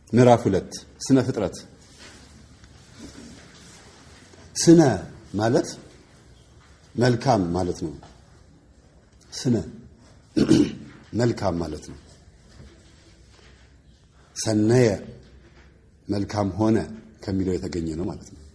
ምዕራፍ ሁለት ስነ ፍጥረት ስነ ማለት መልካም ማለት ነው። ስነ መልካም ማለት ነው። ሰነየ መልካም ሆነ ከሚለው የተገኘ ነው ማለት ነው።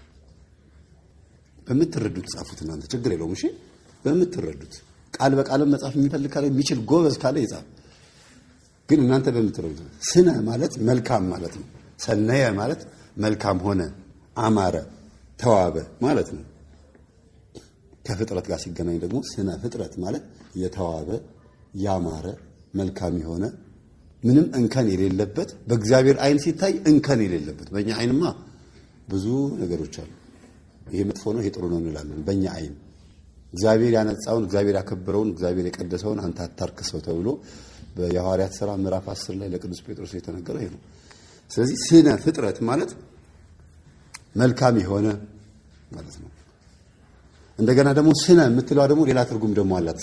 በምትረዱት ጻፉት እናንተ ችግር የለውም። እሺ በምትረዱት ቃል በቃልም መጻፍ የሚፈልግ ካለ የሚችል ጎበዝ ካለ ይጻፍ። ግን እናንተ በምትረዱት ስነ ማለት መልካም ማለት ነው። ሰነየ ማለት መልካም ሆነ፣ አማረ፣ ተዋበ ማለት ነው። ከፍጥረት ጋር ሲገናኝ ደግሞ ስነ ፍጥረት ማለት የተዋበ ያማረ መልካም የሆነ ምንም እንከን የሌለበት በእግዚአብሔር ዓይን ሲታይ እንከን የሌለበት። በእኛ ዓይንማ ብዙ ነገሮች አሉ። ይሄ መጥፎ ነው፣ ይሄ ጥሩ ነው እንላለን። በእኛ ዓይን እግዚአብሔር ያነጻውን እግዚአብሔር ያከበረውን እግዚአብሔር የቀደሰውን አንተ አታርክሰው ተብሎ በየሐዋርያት ሥራ ምዕራፍ 10 ላይ ለቅዱስ ጴጥሮስ የተነገረው ይሄ ነው። ስለዚህ ስነ ፍጥረት ማለት መልካም የሆነ ማለት ነው። እንደገና ደግሞ ስነ የምትለዋ ደግሞ ሌላ ትርጉም ደግሞ አላት።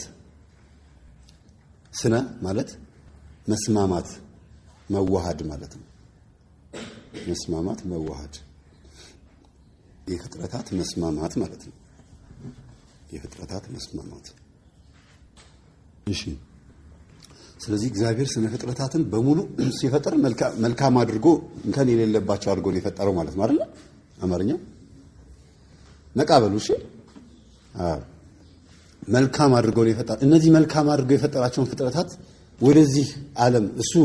ስነ ማለት መስማማት፣ መዋሃድ ማለት ነው። መስማማት፣ መዋሃድ የፍጥረታት መስማማት ማለት ነው። የፍጥረታት መስማማት። እሺ። ስለዚህ እግዚአብሔር ስነ ፍጥረታትን በሙሉ ሲፈጥር መልካም አድርጎ እንከን የሌለባቸው አድርጎ ነው የፈጠረው ማለት ነው አይደል? አማርኛ ነቃ በሉ። እሺ። አዎ መልካም አድርጎ ነው የፈጠረ። እነዚህ መልካም አድርጎ የፈጠራቸውን ፍጥረታት ወደዚህ ዓለም እሱ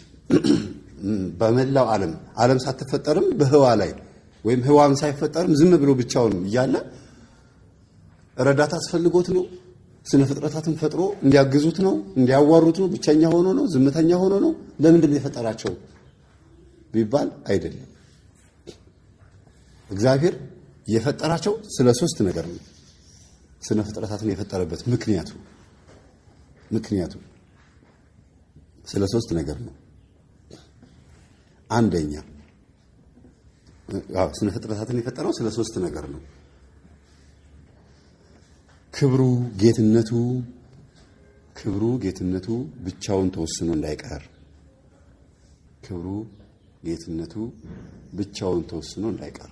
በመላው ዓለም ዓለም ሳትፈጠርም በህዋ ላይ ወይም ህዋም ሳይፈጠርም ዝም ብሎ ብቻውን እያለ ረዳት አስፈልጎት ነው። ስነ ፍጥረታትን ፈጥሮ እንዲያግዙት ነው፣ እንዲያዋሩት ነው። ብቸኛ ሆኖ ነው፣ ዝምተኛ ሆኖ ነው። ለምንድን ነው የፈጠራቸው ቢባል አይደለም። እግዚአብሔር የፈጠራቸው ስለ ሶስት ነገር ነው። ስነ ፍጥረታትን የፈጠረበት ምክንያቱ ምክንያቱ ስለ ሶስት ነገር ነው። አንደኛ አዎ ስነ ፍጥረታትን የፈጠረው ስለ ሶስት ነገር ነው። ክብሩ፣ ጌትነቱ ክብሩ፣ ጌትነቱ ብቻውን ተወስኖ እንዳይቀር ክብሩ፣ ጌትነቱ ብቻውን ተወስኖ እንዳይቀር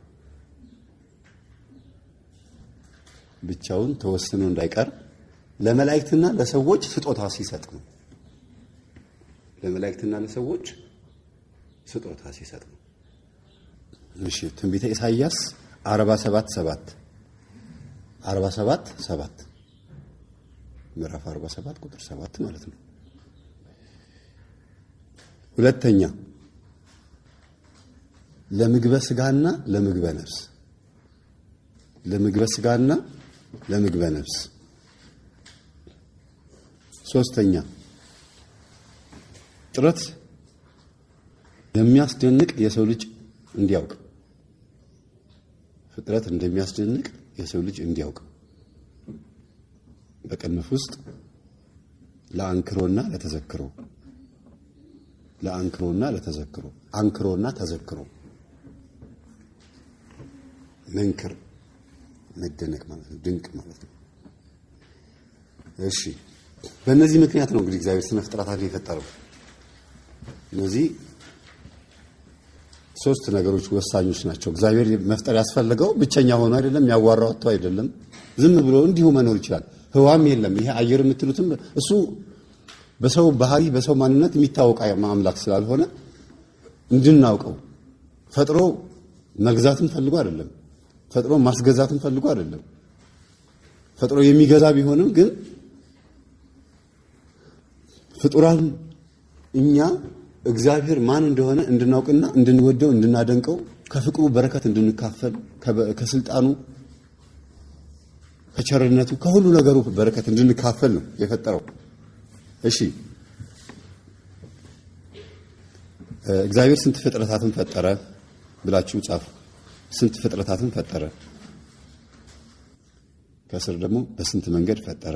ብቻውን ተወስኖ እንዳይቀር ለመላእክትና ለሰዎች ስጦታ ሲሰጥ ነው። ለመላእክትና ለሰዎች ስጦታ ሲሰጥ ነው። እሺ ትንቢተ ኢሳይያስ 47 7 47 7 ምዕራፍ 47 ቁጥር 7 ማለት ነው። ሁለተኛ ለምግበ ስጋና ለምግበ ነፍስ ለምግበ ስጋና ለምግበ ነፍስ። ሶስተኛ ጥረት የሚያስደንቅ የሰው ልጅ እንዲያውቅ ፍጥረት እንደሚያስደንቅ የሰው ልጅ እንዲያውቅ በቅንፍ ውስጥ ለአንክሮና ለተዘክሮ ለአንክሮና ለተዘክሮ አንክሮና ተዘክሮ መንክር መደነቅ ማለት ነው። ድንቅ ማለት ነው። እሺ በእነዚህ ምክንያት ነው እንግዲህ እግዚአብሔር ስነ ፍጥረታትን የፈጠረው። እነዚህ ሶስት ነገሮች ወሳኞች ናቸው። እግዚአብሔር መፍጠር ያስፈለገው ብቸኛ ሆኖ አይደለም፣ ያዋራው አጥቶ አይደለም። ዝም ብሎ እንዲሁ መኖር ይችላል። ህዋም የለም። ይሄ አየር የምትሉትም እሱ በሰው ባህሪ በሰው ማንነት የሚታወቅ አምላክ ስላልሆነ እንድናውቀው ፈጥሮ መግዛትን ፈልጎ አይደለም። ፈጥሮ ማስገዛትን ፈልጎ አይደለም። ፈጥሮ የሚገዛ ቢሆንም ግን ፍጡራን እኛ እግዚአብሔር ማን እንደሆነ እንድናውቅና እንድንወደው እንድናደንቀው ከፍቅሩ በረከት እንድንካፈል ከስልጣኑ ከቸርነቱ ከሁሉ ነገሩ በረከት እንድንካፈል ነው የፈጠረው። እሺ እግዚአብሔር ስንት ፍጥረታትን ፈጠረ ብላችሁ ጻፉ። ስንት ፍጥረታትን ፈጠረ? ከስር ደግሞ በስንት መንገድ ፈጠረ?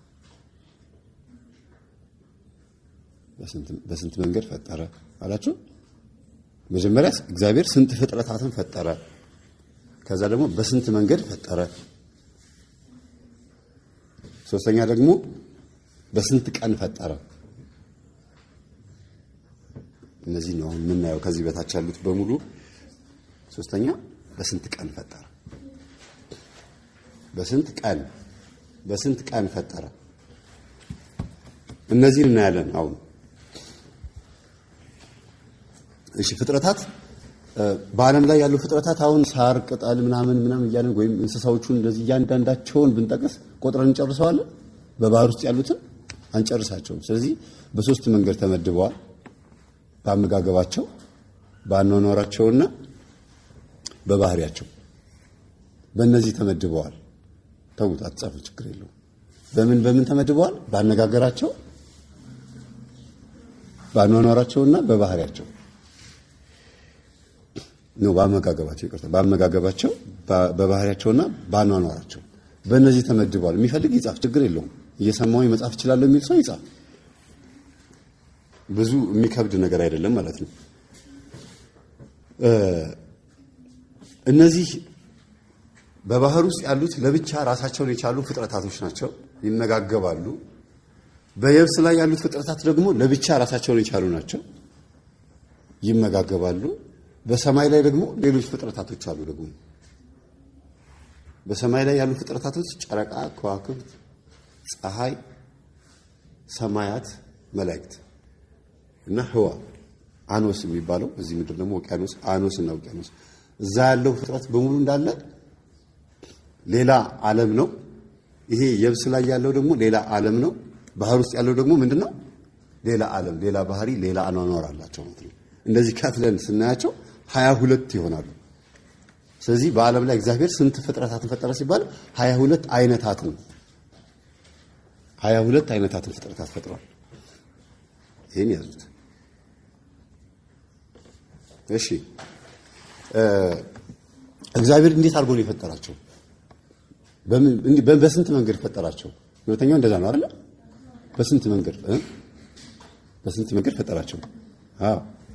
በስንት መንገድ ፈጠረ አላችሁ? መጀመሪያ እግዚአብሔር ስንት ፍጥረታትን ፈጠረ፣ ከዛ ደግሞ በስንት መንገድ ፈጠረ፣ ሶስተኛ ደግሞ በስንት ቀን ፈጠረ። እነዚህ ነው አሁን የምናየው ከዚህ በታች ያሉት በሙሉ። ሶስተኛ በስንት ቀን ፈጠረ? በስንት ቀን በስንት ቀን ፈጠረ? እነዚህን እናያለን አሁን። እሺ ፍጥረታት በዓለም ላይ ያሉ ፍጥረታት አሁን ሳር፣ ቅጠል ምናምን ምናምን እያለን ወይም እንስሳዎቹን እንደዚህ እያንዳንዳቸውን ብንጠቅስ ቆጥረን እንጨርሰዋለን? በባህር ውስጥ ያሉትን አንጨርሳቸውም። ስለዚህ በሶስት መንገድ ተመድበዋል። በአመጋገባቸው፣ በአኗኗራቸውና በባህሪያቸው በእነዚህ ተመድበዋል። ተውት፣ አትጻፉ፣ ችግር የለውም። በምን በምን ተመድበዋል? በአነጋገራቸው፣ በአኗኗራቸውና በባህሪያቸው ነው። በአመጋገባቸው ይቅርታ፣ በአመጋገባቸው፣ በባህሪያቸውና በአኗኗራቸው በእነዚህ ተመድበዋል። የሚፈልግ ይጻፍ፣ ችግር የለውም። እየሰማሁኝ መጻፍ እችላለሁ የሚል ሰው ይጻፍ። ብዙ የሚከብድ ነገር አይደለም ማለት ነው። እነዚህ በባህር ውስጥ ያሉት ለብቻ ራሳቸውን የቻሉ ፍጥረታቶች ናቸው፣ ይመጋገባሉ። በየብስ ላይ ያሉት ፍጥረታት ደግሞ ለብቻ ራሳቸውን የቻሉ ናቸው፣ ይመጋገባሉ። በሰማይ ላይ ደግሞ ሌሎች ፍጥረታቶች አሉ። ደግሞ በሰማይ ላይ ያሉ ፍጥረታቶች ጨረቃ፣ ከዋክብት፣ ፀሐይ፣ ሰማያት፣ መላእክት እና ህዋ አኖስ የሚባለው እዚህ ምድር ደግሞ ውቅያኖስ አኖስ እና ውቅያኖስ እዛ ያለው ፍጥረት በሙሉ እንዳለ ሌላ ዓለም ነው። ይሄ የብስ ላይ ያለው ደግሞ ሌላ ዓለም ነው። ባህር ውስጥ ያለው ደግሞ ምንድን ነው? ሌላ ዓለም፣ ሌላ ባህሪ፣ ሌላ አኗኗር አላቸው ማለት ነው። እንደዚህ ከፍለን ስናያቸው ሀያ ሁለት ይሆናሉ። ስለዚህ በዓለም ላይ እግዚአብሔር ስንት ፍጥረታትን ፈጠረ ሲባል ሀያ ሁለት አይነታትን ሀያ ሁለት አይነታትን ፍጥረታት ፈጥሯል። ይህን ያዙት። እሺ እግዚአብሔር እንዴት አድርጎ ነው የፈጠራቸው? በስንት መንገድ ፈጠራቸው? ሁለተኛው እንደዛ ነው አይደል? በስንት መንገድ በስንት መንገድ ፈጠራቸው? አዎ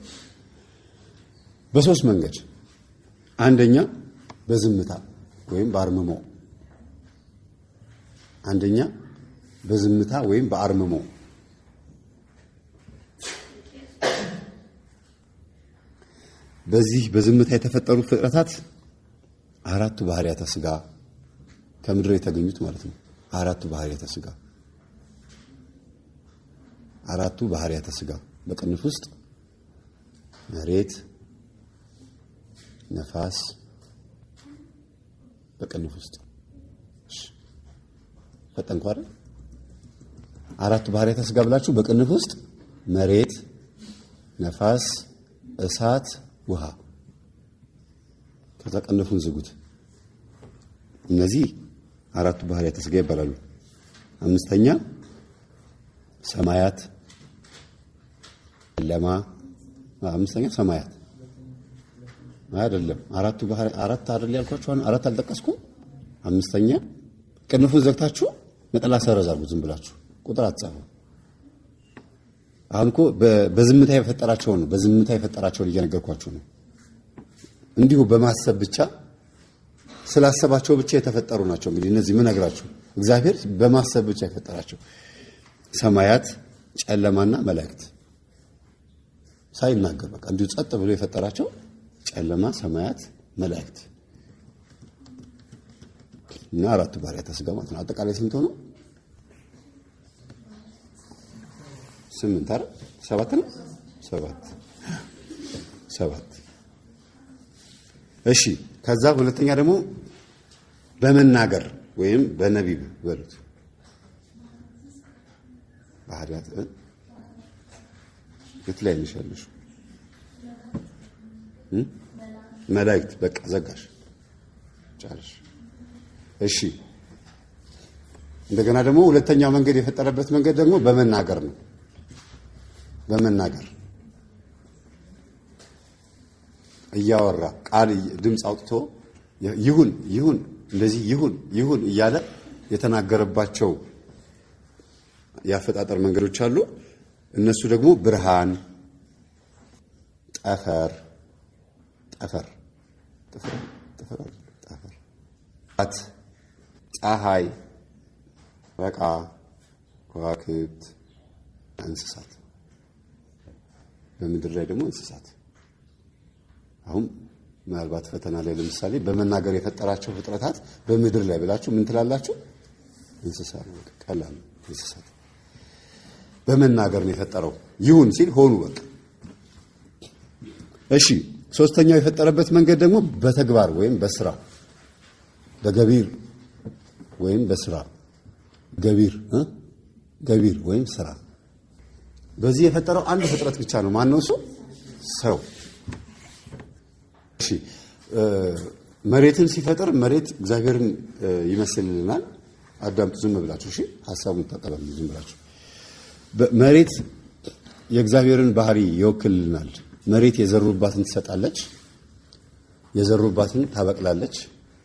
በሶስት መንገድ። አንደኛ በዝምታ ወይም በአርምሞ፣ አንደኛ በዝምታ ወይም በአርምሞ በዚህ በዝምታ የተፈጠሩ ፍጥረታት አራቱ ባህሪያተ ስጋ ከምድር የተገኙት ማለት ነው። አራቱ ባህሪያተ ስጋ አራቱ ባህሪያተ ስጋ በቅንፍ ውስጥ መሬት፣ ነፋስ በቅንፍ ውስጥ ፈጠንኩ አይደል? አራቱ ባህሪያተ ስጋ ብላችሁ በቅንፍ ውስጥ መሬት፣ ነፋስ፣ እሳት ውሃ ከዛ ቀነፉን ዝጉት። እነዚህ አራቱ ባህሪያተ ስጋ ይባላሉ። አምስተኛ ሰማያት፣ ጨለማ። አምስተኛ ሰማያት አይደለም፣ አራቱ ባህሪ አራት አይደል ያልኳችሁ? አራት አልጠቀስኩም። አምስተኛ ቅንፉን ዘግታችሁ ነጠላ ሰረዝ አድርጉት። ዝም ብላችሁ ቁጥር አትጻፉ። አሁን እኮ በዝምታ የፈጠራቸውን ነው። በዝምታ የፈጠራቸውን እየነገርኳችሁ ነው። እንዲሁ በማሰብ ብቻ ስላሰባቸው ብቻ የተፈጠሩ ናቸው። እንግዲህ እነዚህ ምን ነግራችሁ እግዚአብሔር በማሰብ ብቻ የፈጠራቸው ሰማያት፣ ጨለማና መላእክት ሳይናገር በቃ እንዲሁ ጸጥ ብሎ የፈጠራቸው ጨለማ፣ ሰማያት፣ መላእክት እና አራቱ ባህሪያተ ስጋ ማለት ነው። አጠቃላይ ስንት ሆነው? ስምንት አይደል? ሰባት ነው። ሰባት ሰባት። እሺ ከዛ ሁለተኛ ደግሞ በመናገር ወይም በነቢብ በሉት ባህሪያት የት ላይ ነሽ ያለሽው? መላእክት በቃ ዘጋሽ ጫለሽ። እሺ እንደገና ደግሞ ሁለተኛው መንገድ የፈጠረበት መንገድ ደግሞ በመናገር ነው። በመናገር እያወራ ቃል ድምፅ አውጥቶ ይሁን ይሁን እንደዚህ ይሁን ይሁን እያለ የተናገረባቸው የአፈጣጠር መንገዶች አሉ። እነሱ ደግሞ ብርሃን፣ ጠፈር ጠፈር ጠፈር ጠፈር ጠፈር ት ፀሐይ፣ በቃ ከዋክብት፣ እንስሳት በምድር ላይ ደግሞ እንስሳት። አሁን ምናልባት ፈተና ላይ ለምሳሌ በመናገር የፈጠራቸው ፍጥረታት በምድር ላይ ብላችሁ ምን ትላላችሁ? እንስሳ ነው። በቃ ቀላል ነው። እንስሳት በመናገር ነው የፈጠረው። ይሁን ሲል ሆኑ በቃ። እሺ ሶስተኛው የፈጠረበት መንገድ ደግሞ በተግባር ወይም በስራ በገቢር ወይም በስራ ገቢር እ ገቢር ወይም ስራ። በዚህ የፈጠረው አንድ ፍጥረት ብቻ ነው። ማን ነው እሱ? ሰው። እሺ መሬትን ሲፈጥር መሬት እግዚአብሔርን ይመስልልናል። አዳምጡ ዝም ብላችሁ እሺ፣ ሀሳቡን ተቀበሉ ዝም ብላችሁ። መሬት የእግዚአብሔርን ባህሪ ይወክልልናል። መሬት የዘሩባትን ትሰጣለች፣ የዘሩባትን ታበቅላለች፣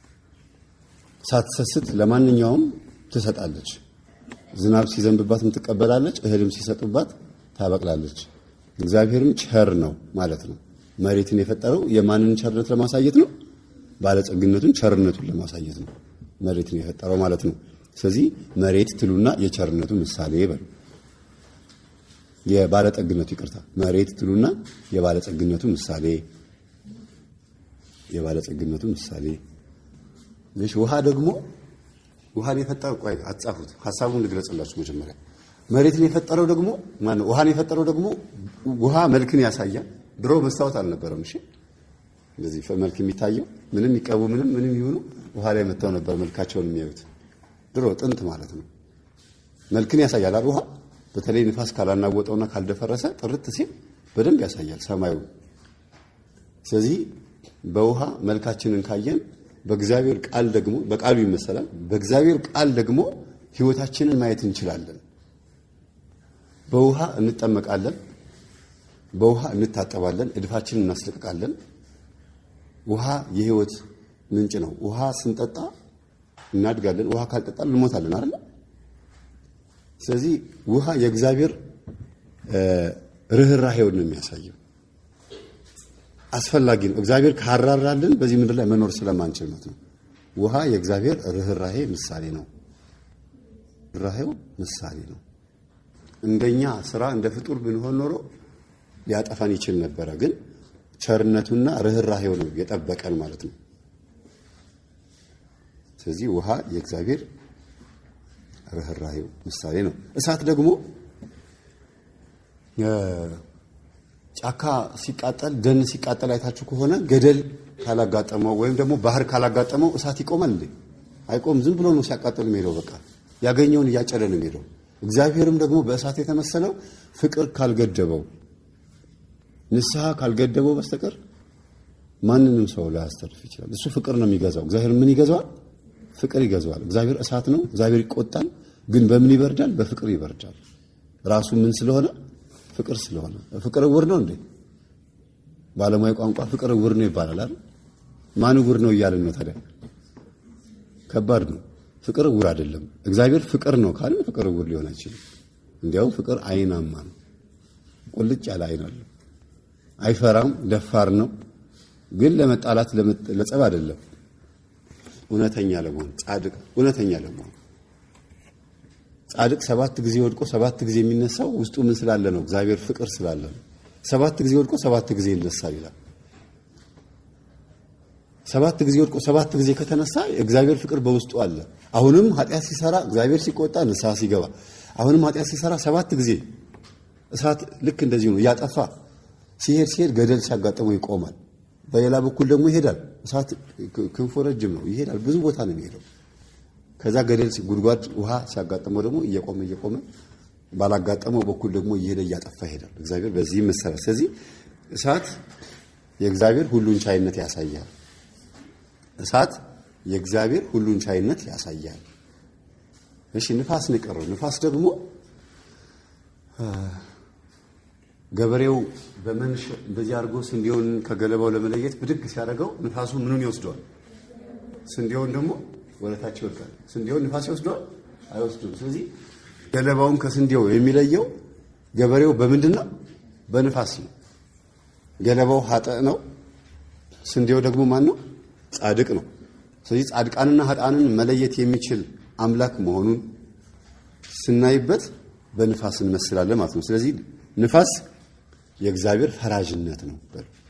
ሳትሰስት ለማንኛውም ትሰጣለች። ዝናብ ሲዘንብባትም ትቀበላለች፣ እህልም ሲሰጡባት ታበቅላለች። እግዚአብሔርም ቸር ነው ማለት ነው። መሬትን የፈጠረው የማንን ቸርነት ለማሳየት ነው? ባለጸግነቱን ቸርነቱን ለማሳየት ነው መሬትን የፈጠረው ማለት ነው። ስለዚህ መሬት ትሉና የቸርነቱ ምሳሌ በሉ። የባለጠግነቱ ይቅርታ፣ መሬት ትሉና የባለጸግነቱ ምሳሌ የባለጸግነቱ ምሳሌ። እሺ ውሃ ደግሞ ውሃን የፈጠረው ቆይ አትጻፉት፣ ሐሳቡን ልግለጽላችሁ መጀመሪያ። መሬትን የፈጠረው ደግሞ ማነው? ውሃን የፈጠረው ደግሞ ውሃ መልክን ያሳያል። ድሮ መስታወት አልነበረም። እሺ እንደዚህ መልክ የሚታየው ምንም ይቀቡ ምንም ምንም ይሁኑ ውሃ ላይ መጥተው ነበር መልካቸውን የሚያዩት ድሮ ጥንት ማለት ነው። መልክን ያሳያል አይደል? ውሃ በተለይ ንፋስ ካላናወጠውና ካልደፈረሰ ጥርት ሲል በደንብ ያሳያል ሰማዩ። ስለዚህ በውሃ መልካችንን ካየን በእግዚአብሔር ቃል ደግሞ በቃሉ ይመሰላል። በእግዚአብሔር ቃል ደግሞ ሕይወታችንን ማየት እንችላለን። በውሃ እንጠመቃለን፣ በውሃ እንታጠባለን፣ እድፋችንን እናስለቅቃለን። ውሃ የሕይወት ምንጭ ነው። ውሃ ስንጠጣ እናድጋለን። ውሃ ካልጠጣን እንሞታለን አይደል? ስለዚህ ውሃ የእግዚአብሔር ርኅራሄውን ነው የሚያሳየው። አስፈላጊ ነው። እግዚአብሔር ካራራልን በዚህ ምድር ላይ መኖር ስለማንችል ነው። ውሃ የእግዚአብሔር ርኅራሄ ምሳሌ ነው። ርኅራሄው ምሳሌ ነው። እንደኛ ስራ እንደ ፍጡር ብንሆን ኖሮ ሊያጠፋን ይችል ነበረ። ግን ቸርነቱና ርኅራሄው ነው የጠበቀን ማለት ነው። ስለዚህ ውሃ የእግዚአብሔር ርኅራሄው ምሳሌ ነው። እሳት ደግሞ ጫካ ሲቃጠል ደን ሲቃጠል አይታችሁ ከሆነ ገደል ካላጋጠመው ወይም ደግሞ ባህር ካላጋጠመው እሳት ይቆማል እንዴ? አይቆም። ዝም ብሎ ነው ሲያቃጥል የሚሄደው። በቃ ያገኘውን እያጨደ ነው የሚሄደው። እግዚአብሔርም ደግሞ በእሳት የተመሰለው ፍቅር ካልገደበው፣ ንስሐ ካልገደበው በስተቀር ማንንም ሰው ላያስተርፍ ይችላል። እሱ ፍቅር ነው የሚገዛው። እግዚአብሔር ምን ይገዛዋል? ፍቅር ይገዛዋል። እግዚአብሔር እሳት ነው። እግዚአብሔር ይቆጣል፣ ግን በምን ይበርዳል? በፍቅር ይበርዳል። ራሱ ምን ስለሆነ ፍቅር ስለሆነ። ፍቅር እውር ነው እንዴ? ባለሙያ ቋንቋ ፍቅር እውር ነው ይባላል አይደል? ማን እውር ነው እያልን ነው ታዲያ? ከባድ ነው። ፍቅር እውር አይደለም። እግዚአብሔር ፍቅር ነው ካልን ፍቅር እውር ሊሆን አይችልም። እንዲያውም ፍቅር አይናማ ነው። ቁልጭ ያለ አይን አለው። አይፈራም፣ ደፋር ነው። ግን ለመጣላት ለጸብ አይደለም። እውነተኛ ለመሆን ጻድቅ፣ እውነተኛ ለመሆን ጻድቅ ሰባት ጊዜ ወድቆ ሰባት ጊዜ የሚነሳው ውስጡ ምን ስላለ ነው? እግዚአብሔር ፍቅር ስላለ ነው። ሰባት ጊዜ ወድቆ ሰባት ጊዜ ይነሳል ይላል። ሰባት ጊዜ ወድቆ ሰባት ጊዜ ከተነሳ የእግዚአብሔር ፍቅር በውስጡ አለ። አሁንም ኃጢአት ሲሰራ እግዚአብሔር ሲቆጣ ንስሐ ሲገባ፣ አሁንም ኃጢአት ሲሰራ ሰባት ጊዜ እሳት ልክ እንደዚህ ነው እያጠፋ ሲሄድ ሲሄድ ገደል ሲያጋጥመው ይቆማል። በሌላ በኩል ደግሞ ይሄዳል። እሳት ክንፎ ረጅም ነው፣ ይሄዳል። ብዙ ቦታ ነው የሚሄደው። ከዛ ገደል ጉድጓድ ውሃ ሲያጋጥመው ደግሞ እየቆመ እየቆመ ባላጋጠመው በኩል ደግሞ እየሄደ እያጠፋ ይሄዳል። እግዚአብሔር በዚህ መሰረት። ስለዚህ እሳት የእግዚአብሔር ሁሉን ቻይነት ያሳያል። እሳት የእግዚአብሔር ሁሉን ቻይነት ያሳያል። እሺ ንፋስ ነው የቀረው። ንፋስ ደግሞ ገበሬው በመንሽ እንደዚህ አድርጎ ስንዴውን ከገለባው ለመለየት ብድግ ሲያደርገው ንፋሱ ምኑን ይወስደዋል? ስንዴውን ደግሞ ወደታች ይወድቃል። ስንዴውን ንፋስ ይወስደዋል? አይወስዱም። ስለዚህ ገለባውን ከስንዴው የሚለየው ገበሬው በምንድን ነው? በንፋስ ነው። ገለባው ኃጥእ ነው። ስንዴው ደግሞ ማን ነው? ጻድቅ ነው። ስለዚህ ጻድቃንና ኃጥአንን መለየት የሚችል አምላክ መሆኑን ስናይበት በንፋስ እንመስላለን ማለት ነው። ስለዚህ ንፋስ የእግዚአብሔር ፈራጅነት ነው።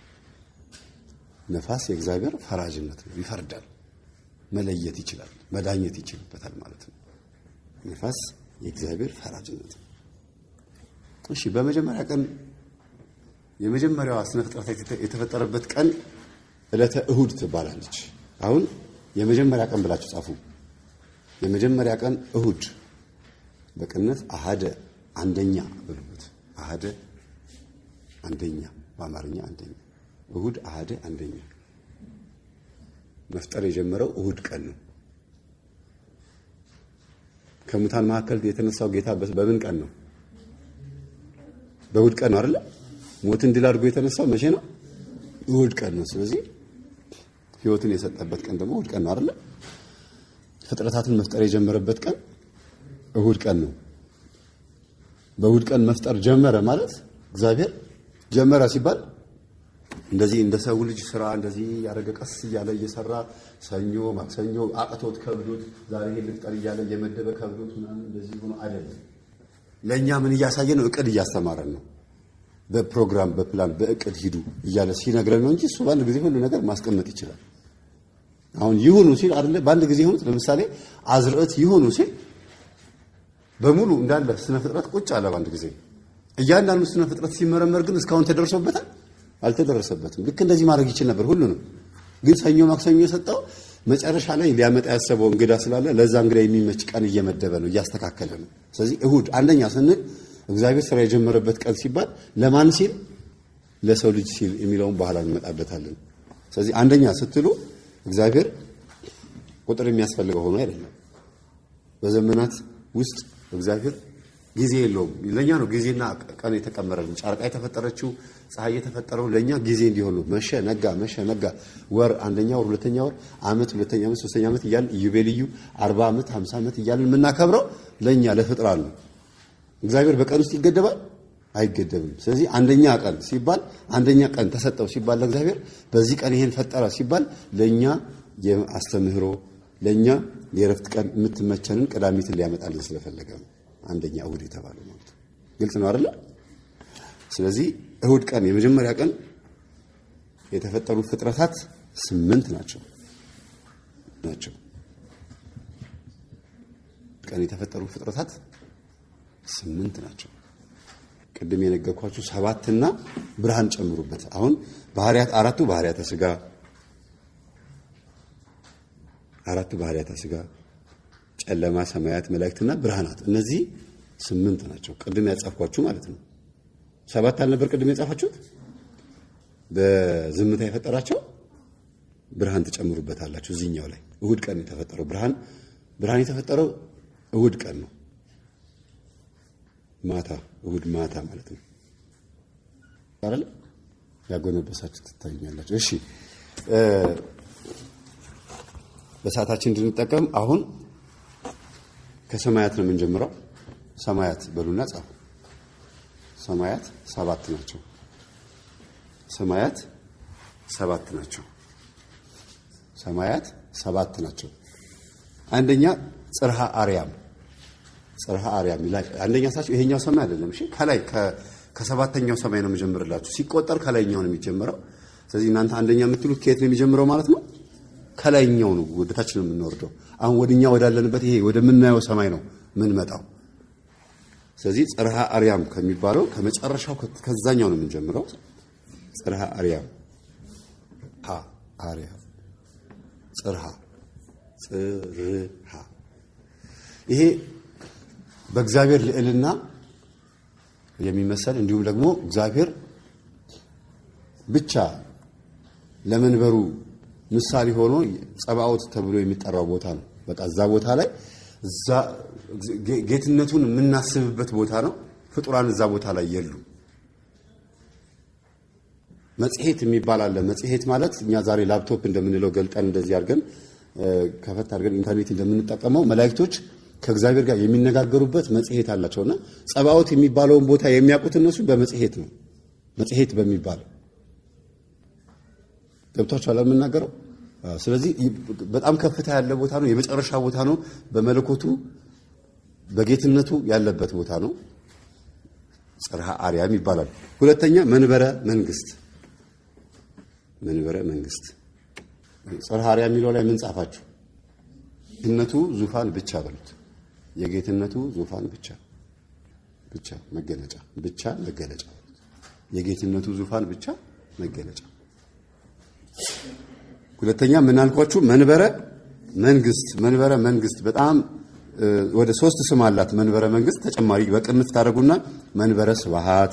ነፋስ የእግዚአብሔር ፈራጅነት ነው። ይፈርዳል፣ መለየት ይችላል፣ መዳኘት ይችልበታል ማለት ነው። ነፋስ የእግዚአብሔር ፈራጅነት ነው። እሺ በመጀመሪያ ቀን የመጀመሪያዋ ስነ ፍጥረት የተፈጠረበት ቀን ዕለተ እሁድ ትባላለች። አሁን የመጀመሪያ ቀን ብላችሁ ጻፉ። የመጀመሪያ ቀን እሁድ በቅንፍ አሃደ አንደኛ ብሉት። አሃደ አንደኛ በአማርኛ አንደኛ፣ እሁድ አሃደ አንደኛ። መፍጠር የጀመረው እሁድ ቀን ነው። ከሙታን መካከል የተነሳው ጌታ በምን ቀን ነው? በእሁድ ቀን ነው አይደለ? ሞትን ድል አድርጎ የተነሳው መቼ ነው? እሁድ ቀን ነው። ስለዚህ ሕይወትን የሰጠበት ቀን ደግሞ እሁድ ቀን ነው አይደለ? ፍጥረታትን መፍጠር የጀመረበት ቀን እሁድ ቀን ነው። በእሁድ ቀን መፍጠር ጀመረ ማለት እግዚአብሔር ጀመረ ሲባል እንደዚህ እንደ ሰው ልጅ ስራ እንደዚህ ያደረገ ቀስ እያለ እየሰራ ሰኞ፣ ማክሰኞ አቅቶት ከብዶት ዛሬ ይሄን ልፍጠር እያለ እየመደበ ከብዶት ምናምን እንደዚህ ሆኖ አይደለም። ለእኛ ምን እያሳየ ነው? እቅድ እያስተማረን ነው። በፕሮግራም በፕላን በእቅድ ሂዱ እያለ ሲነግረን ነው እንጂ እሱ በአንድ ጊዜ ሁሉ ነገር ማስቀመጥ ይችላል። አሁን ይሁኑ ሲል አይደለ በአንድ ጊዜ ይሁኑት። ለምሳሌ አዝርዕት ይሁኑ ሲል በሙሉ እንዳለ ስነ ፍጥረት ቁጭ አለ በአንድ ጊዜ። እያንዳንዱ ስነ ፍጥረት ሲመረመር ግን እስካሁን ተደርሶበታል አልተደረሰበትም። ልክ እንደዚህ ማድረግ ይችል ነበር ሁሉንም። ግን ሰኞ ማክሰኞ የሰጠው መጨረሻ ላይ ሊያመጣ ያሰበው እንግዳ ስላለ ለዛ እንግዳ የሚመች ቀን እየመደበ ነው እያስተካከለ ነው። ስለዚህ እሁድ አንደኛ ስንል እግዚአብሔር ስራ የጀመረበት ቀን ሲባል ለማን ሲል ለሰው ልጅ ሲል የሚለውን በኋላ እንመጣበታለን። ስለዚህ አንደኛ ስትሉ እግዚአብሔር ቁጥር የሚያስፈልገው ሆኖ አይደለም። በዘመናት ውስጥ እግዚአብሔር ጊዜ የለውም። ለእኛ ነው ጊዜና ቀን የተቀመረልን። ጨረቃ የተፈጠረችው ፀሐይ የተፈጠረው ለእኛ ጊዜ እንዲሆን ነው። መሸ ነጋ፣ መሸ ነጋ፣ ወር አንደኛ ወር፣ ሁለተኛ ወር፣ ዓመት ሁለተኛ ዓመት፣ ሶስተኛ ዓመት እያልን ኢዮቤልዩ አርባ ዓመት ሀምሳ ዓመት እያልን የምናከብረው ለእኛ ለፍጥራን ነው። እግዚአብሔር በቀን ውስጥ ይገደባል? አይገደብም። ስለዚህ አንደኛ ቀን ሲባል አንደኛ ቀን ተሰጠው ሲባል ለእግዚአብሔር በዚህ ቀን ይሄን ፈጠረ ሲባል ለእኛ የአስተምህሮ ለእኛ የእረፍት ቀን የምትመቸንን ቅዳሜትን ሊያመጣልን ስለፈለገ ነው። አንደኛ እሁድ የተባለው ማለት ነው። ግልጽ ነው አይደለ? ስለዚህ እሁድ ቀን የመጀመሪያ ቀን የተፈጠሩ ፍጥረታት ስምንት ናቸው ናቸው ቀን የተፈጠሩ ፍጥረታት ስምንት ናቸው። ቅድም የነገርኳችሁ ሰባትና ብርሃን ጨምሩበት። አሁን ባህሪያት አራቱ ባህሪያተ ስጋ አራቱ ባህሪያተ ስጋ ጨለማ፣ ሰማያት፣ መላእክትና ብርሃናት እነዚህ ስምንት ናቸው። ቅድም ያጻፍኳችሁ ማለት ነው። ሰባት አልነበር ቅድም የጻፋችሁት? በዝምታ የፈጠራቸው ብርሃን ትጨምሩበታላችሁ እዚህኛው ላይ እሁድ ቀን የተፈጠረው ብርሃን ብርሃን የተፈጠረው እሁድ ቀን ነው። ማታ እሁድ ማታ ማለት ነው አይደል? ያጎነበሳችሁ ትታዩኛላችሁ። እሺ በሰዓታችን እንድንጠቀም አሁን ከሰማያት ነው የምንጀምረው። ሰማያት በሉና ጻፉ። ሰማያት ሰባት ናቸው። ሰማያት ሰባት ናቸው። ሰማያት ሰባት ናቸው። አንደኛ ጽርሃ አርያም ጽርሃ አርያም ይላል። አንደኛ ሳችሁ ይሄኛው ሰማይ አይደለም። እሺ ከላይ ከሰባተኛው ሰማይ ነው የምጀምርላችሁ። ሲቆጠር ከላይኛው ነው የሚጀምረው። ስለዚህ እናንተ አንደኛ የምትሉት ከየት ነው የሚጀምረው ማለት ነው? ከላይኛው ነው ወደታች ነው የምንወርደው። አሁን ወደኛ ወዳለንበት ይሄ ወደምናየው ሰማይ ነው የምንመጣው። ስለዚህ ጽርሃ አርያም ከሚባለው ከመጨረሻው ከዛኛው ነው የምንጀምረው። ጽርሃ አርያም ሃ አርያም ጽርሃ ጽርሃ ይሄ በእግዚአብሔር ልዕልና የሚመሰል እንዲሁም ደግሞ እግዚአብሔር ብቻ ለመንበሩ ምሳሌ ሆኖ ጸባኦት ተብሎ የሚጠራው ቦታ ነው። በቃ እዛ ቦታ ላይ እዛ ጌትነቱን የምናስብበት ቦታ ነው። ፍጡራን እዛ ቦታ ላይ የሉ። መጽሔት የሚባል አለ። መጽሔት ማለት እኛ ዛሬ ላፕቶፕ እንደምንለው ገልጠን እንደዚህ አድርገን ከፈት አድርገን ኢንተርኔት እንደምንጠቀመው መላእክቶች ከእግዚአብሔር ጋር የሚነጋገሩበት መጽሔት አላቸውና ጸባኦት የሚባለውን ቦታ የሚያውቁት እነሱ በመጽሔት ነው። መጽሔት በሚባለው ገብቷችኋል የምናገረው። ስለዚህ በጣም ከፍታ ያለ ቦታ ነው። የመጨረሻ ቦታ ነው። በመለኮቱ በጌትነቱ ያለበት ቦታ ነው። ጽርሐ አርያም ይባላል። ሁለተኛ መንበረ መንግስት መንበረ መንግስት ጽርሐ አርያም የሚለው ላይ ምን ጻፋችሁ? ጌትነቱ ዙፋን ብቻ በሉት። የጌትነቱ ዙፋን ብቻ ብቻ መገለጫ ብቻ መገለጫ የጌትነቱ ዙፋን ብቻ መገለጫ። ሁለተኛ ምን አልኳችሁ? መንበረ መንግስት መንበረ መንግስት በጣም ወደ ሶስት ስም አላት። መንበረ መንግስት ተጨማሪ በቅንፍ ታደርጉና መንበረ ስብሃት፣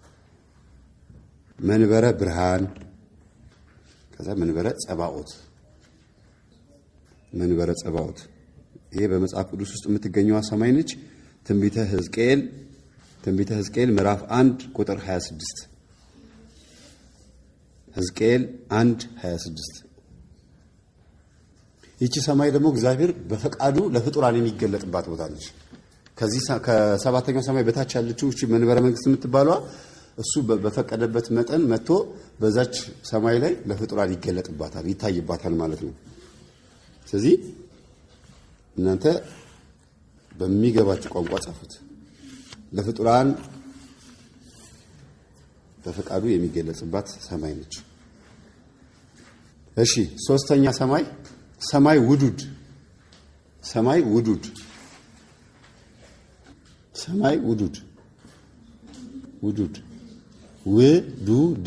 መንበረ ብርሃን፣ ከዛ መንበረ ጸባኦት መንበረ ጸባኦት ይሄ በመጽሐፍ ቅዱስ ውስጥ የምትገኘዋ ሰማይ ነች። ትንቢተ ሕዝቅኤል ትንቢተ ሕዝቅኤል ምዕራፍ 1 ቁጥር 26 ሕዝቅኤል 1 26 ይቺ ሰማይ ደግሞ እግዚአብሔር በፈቃዱ ለፍጡራን የሚገለጥባት ቦታ ነች። ከዚህ ከሰባተኛው ሰማይ በታች ያለችው እቺ መንበረ መንግስት የምትባለዋ እሱ በፈቀደበት መጠን መጥቶ በዛች ሰማይ ላይ ለፍጡራን ይገለጥባታል፣ ይታይባታል ማለት ነው። ስለዚህ እናንተ በሚገባችሁ ቋንቋ ጻፉት። ለፍጡራን በፈቃዱ የሚገለጽባት ሰማይ ነች። እሺ፣ ሶስተኛ ሰማይ ሰማይ ውዱድ ሰማይ ውዱድ ሰማይ ውዱድ ውዱድ ውዱድ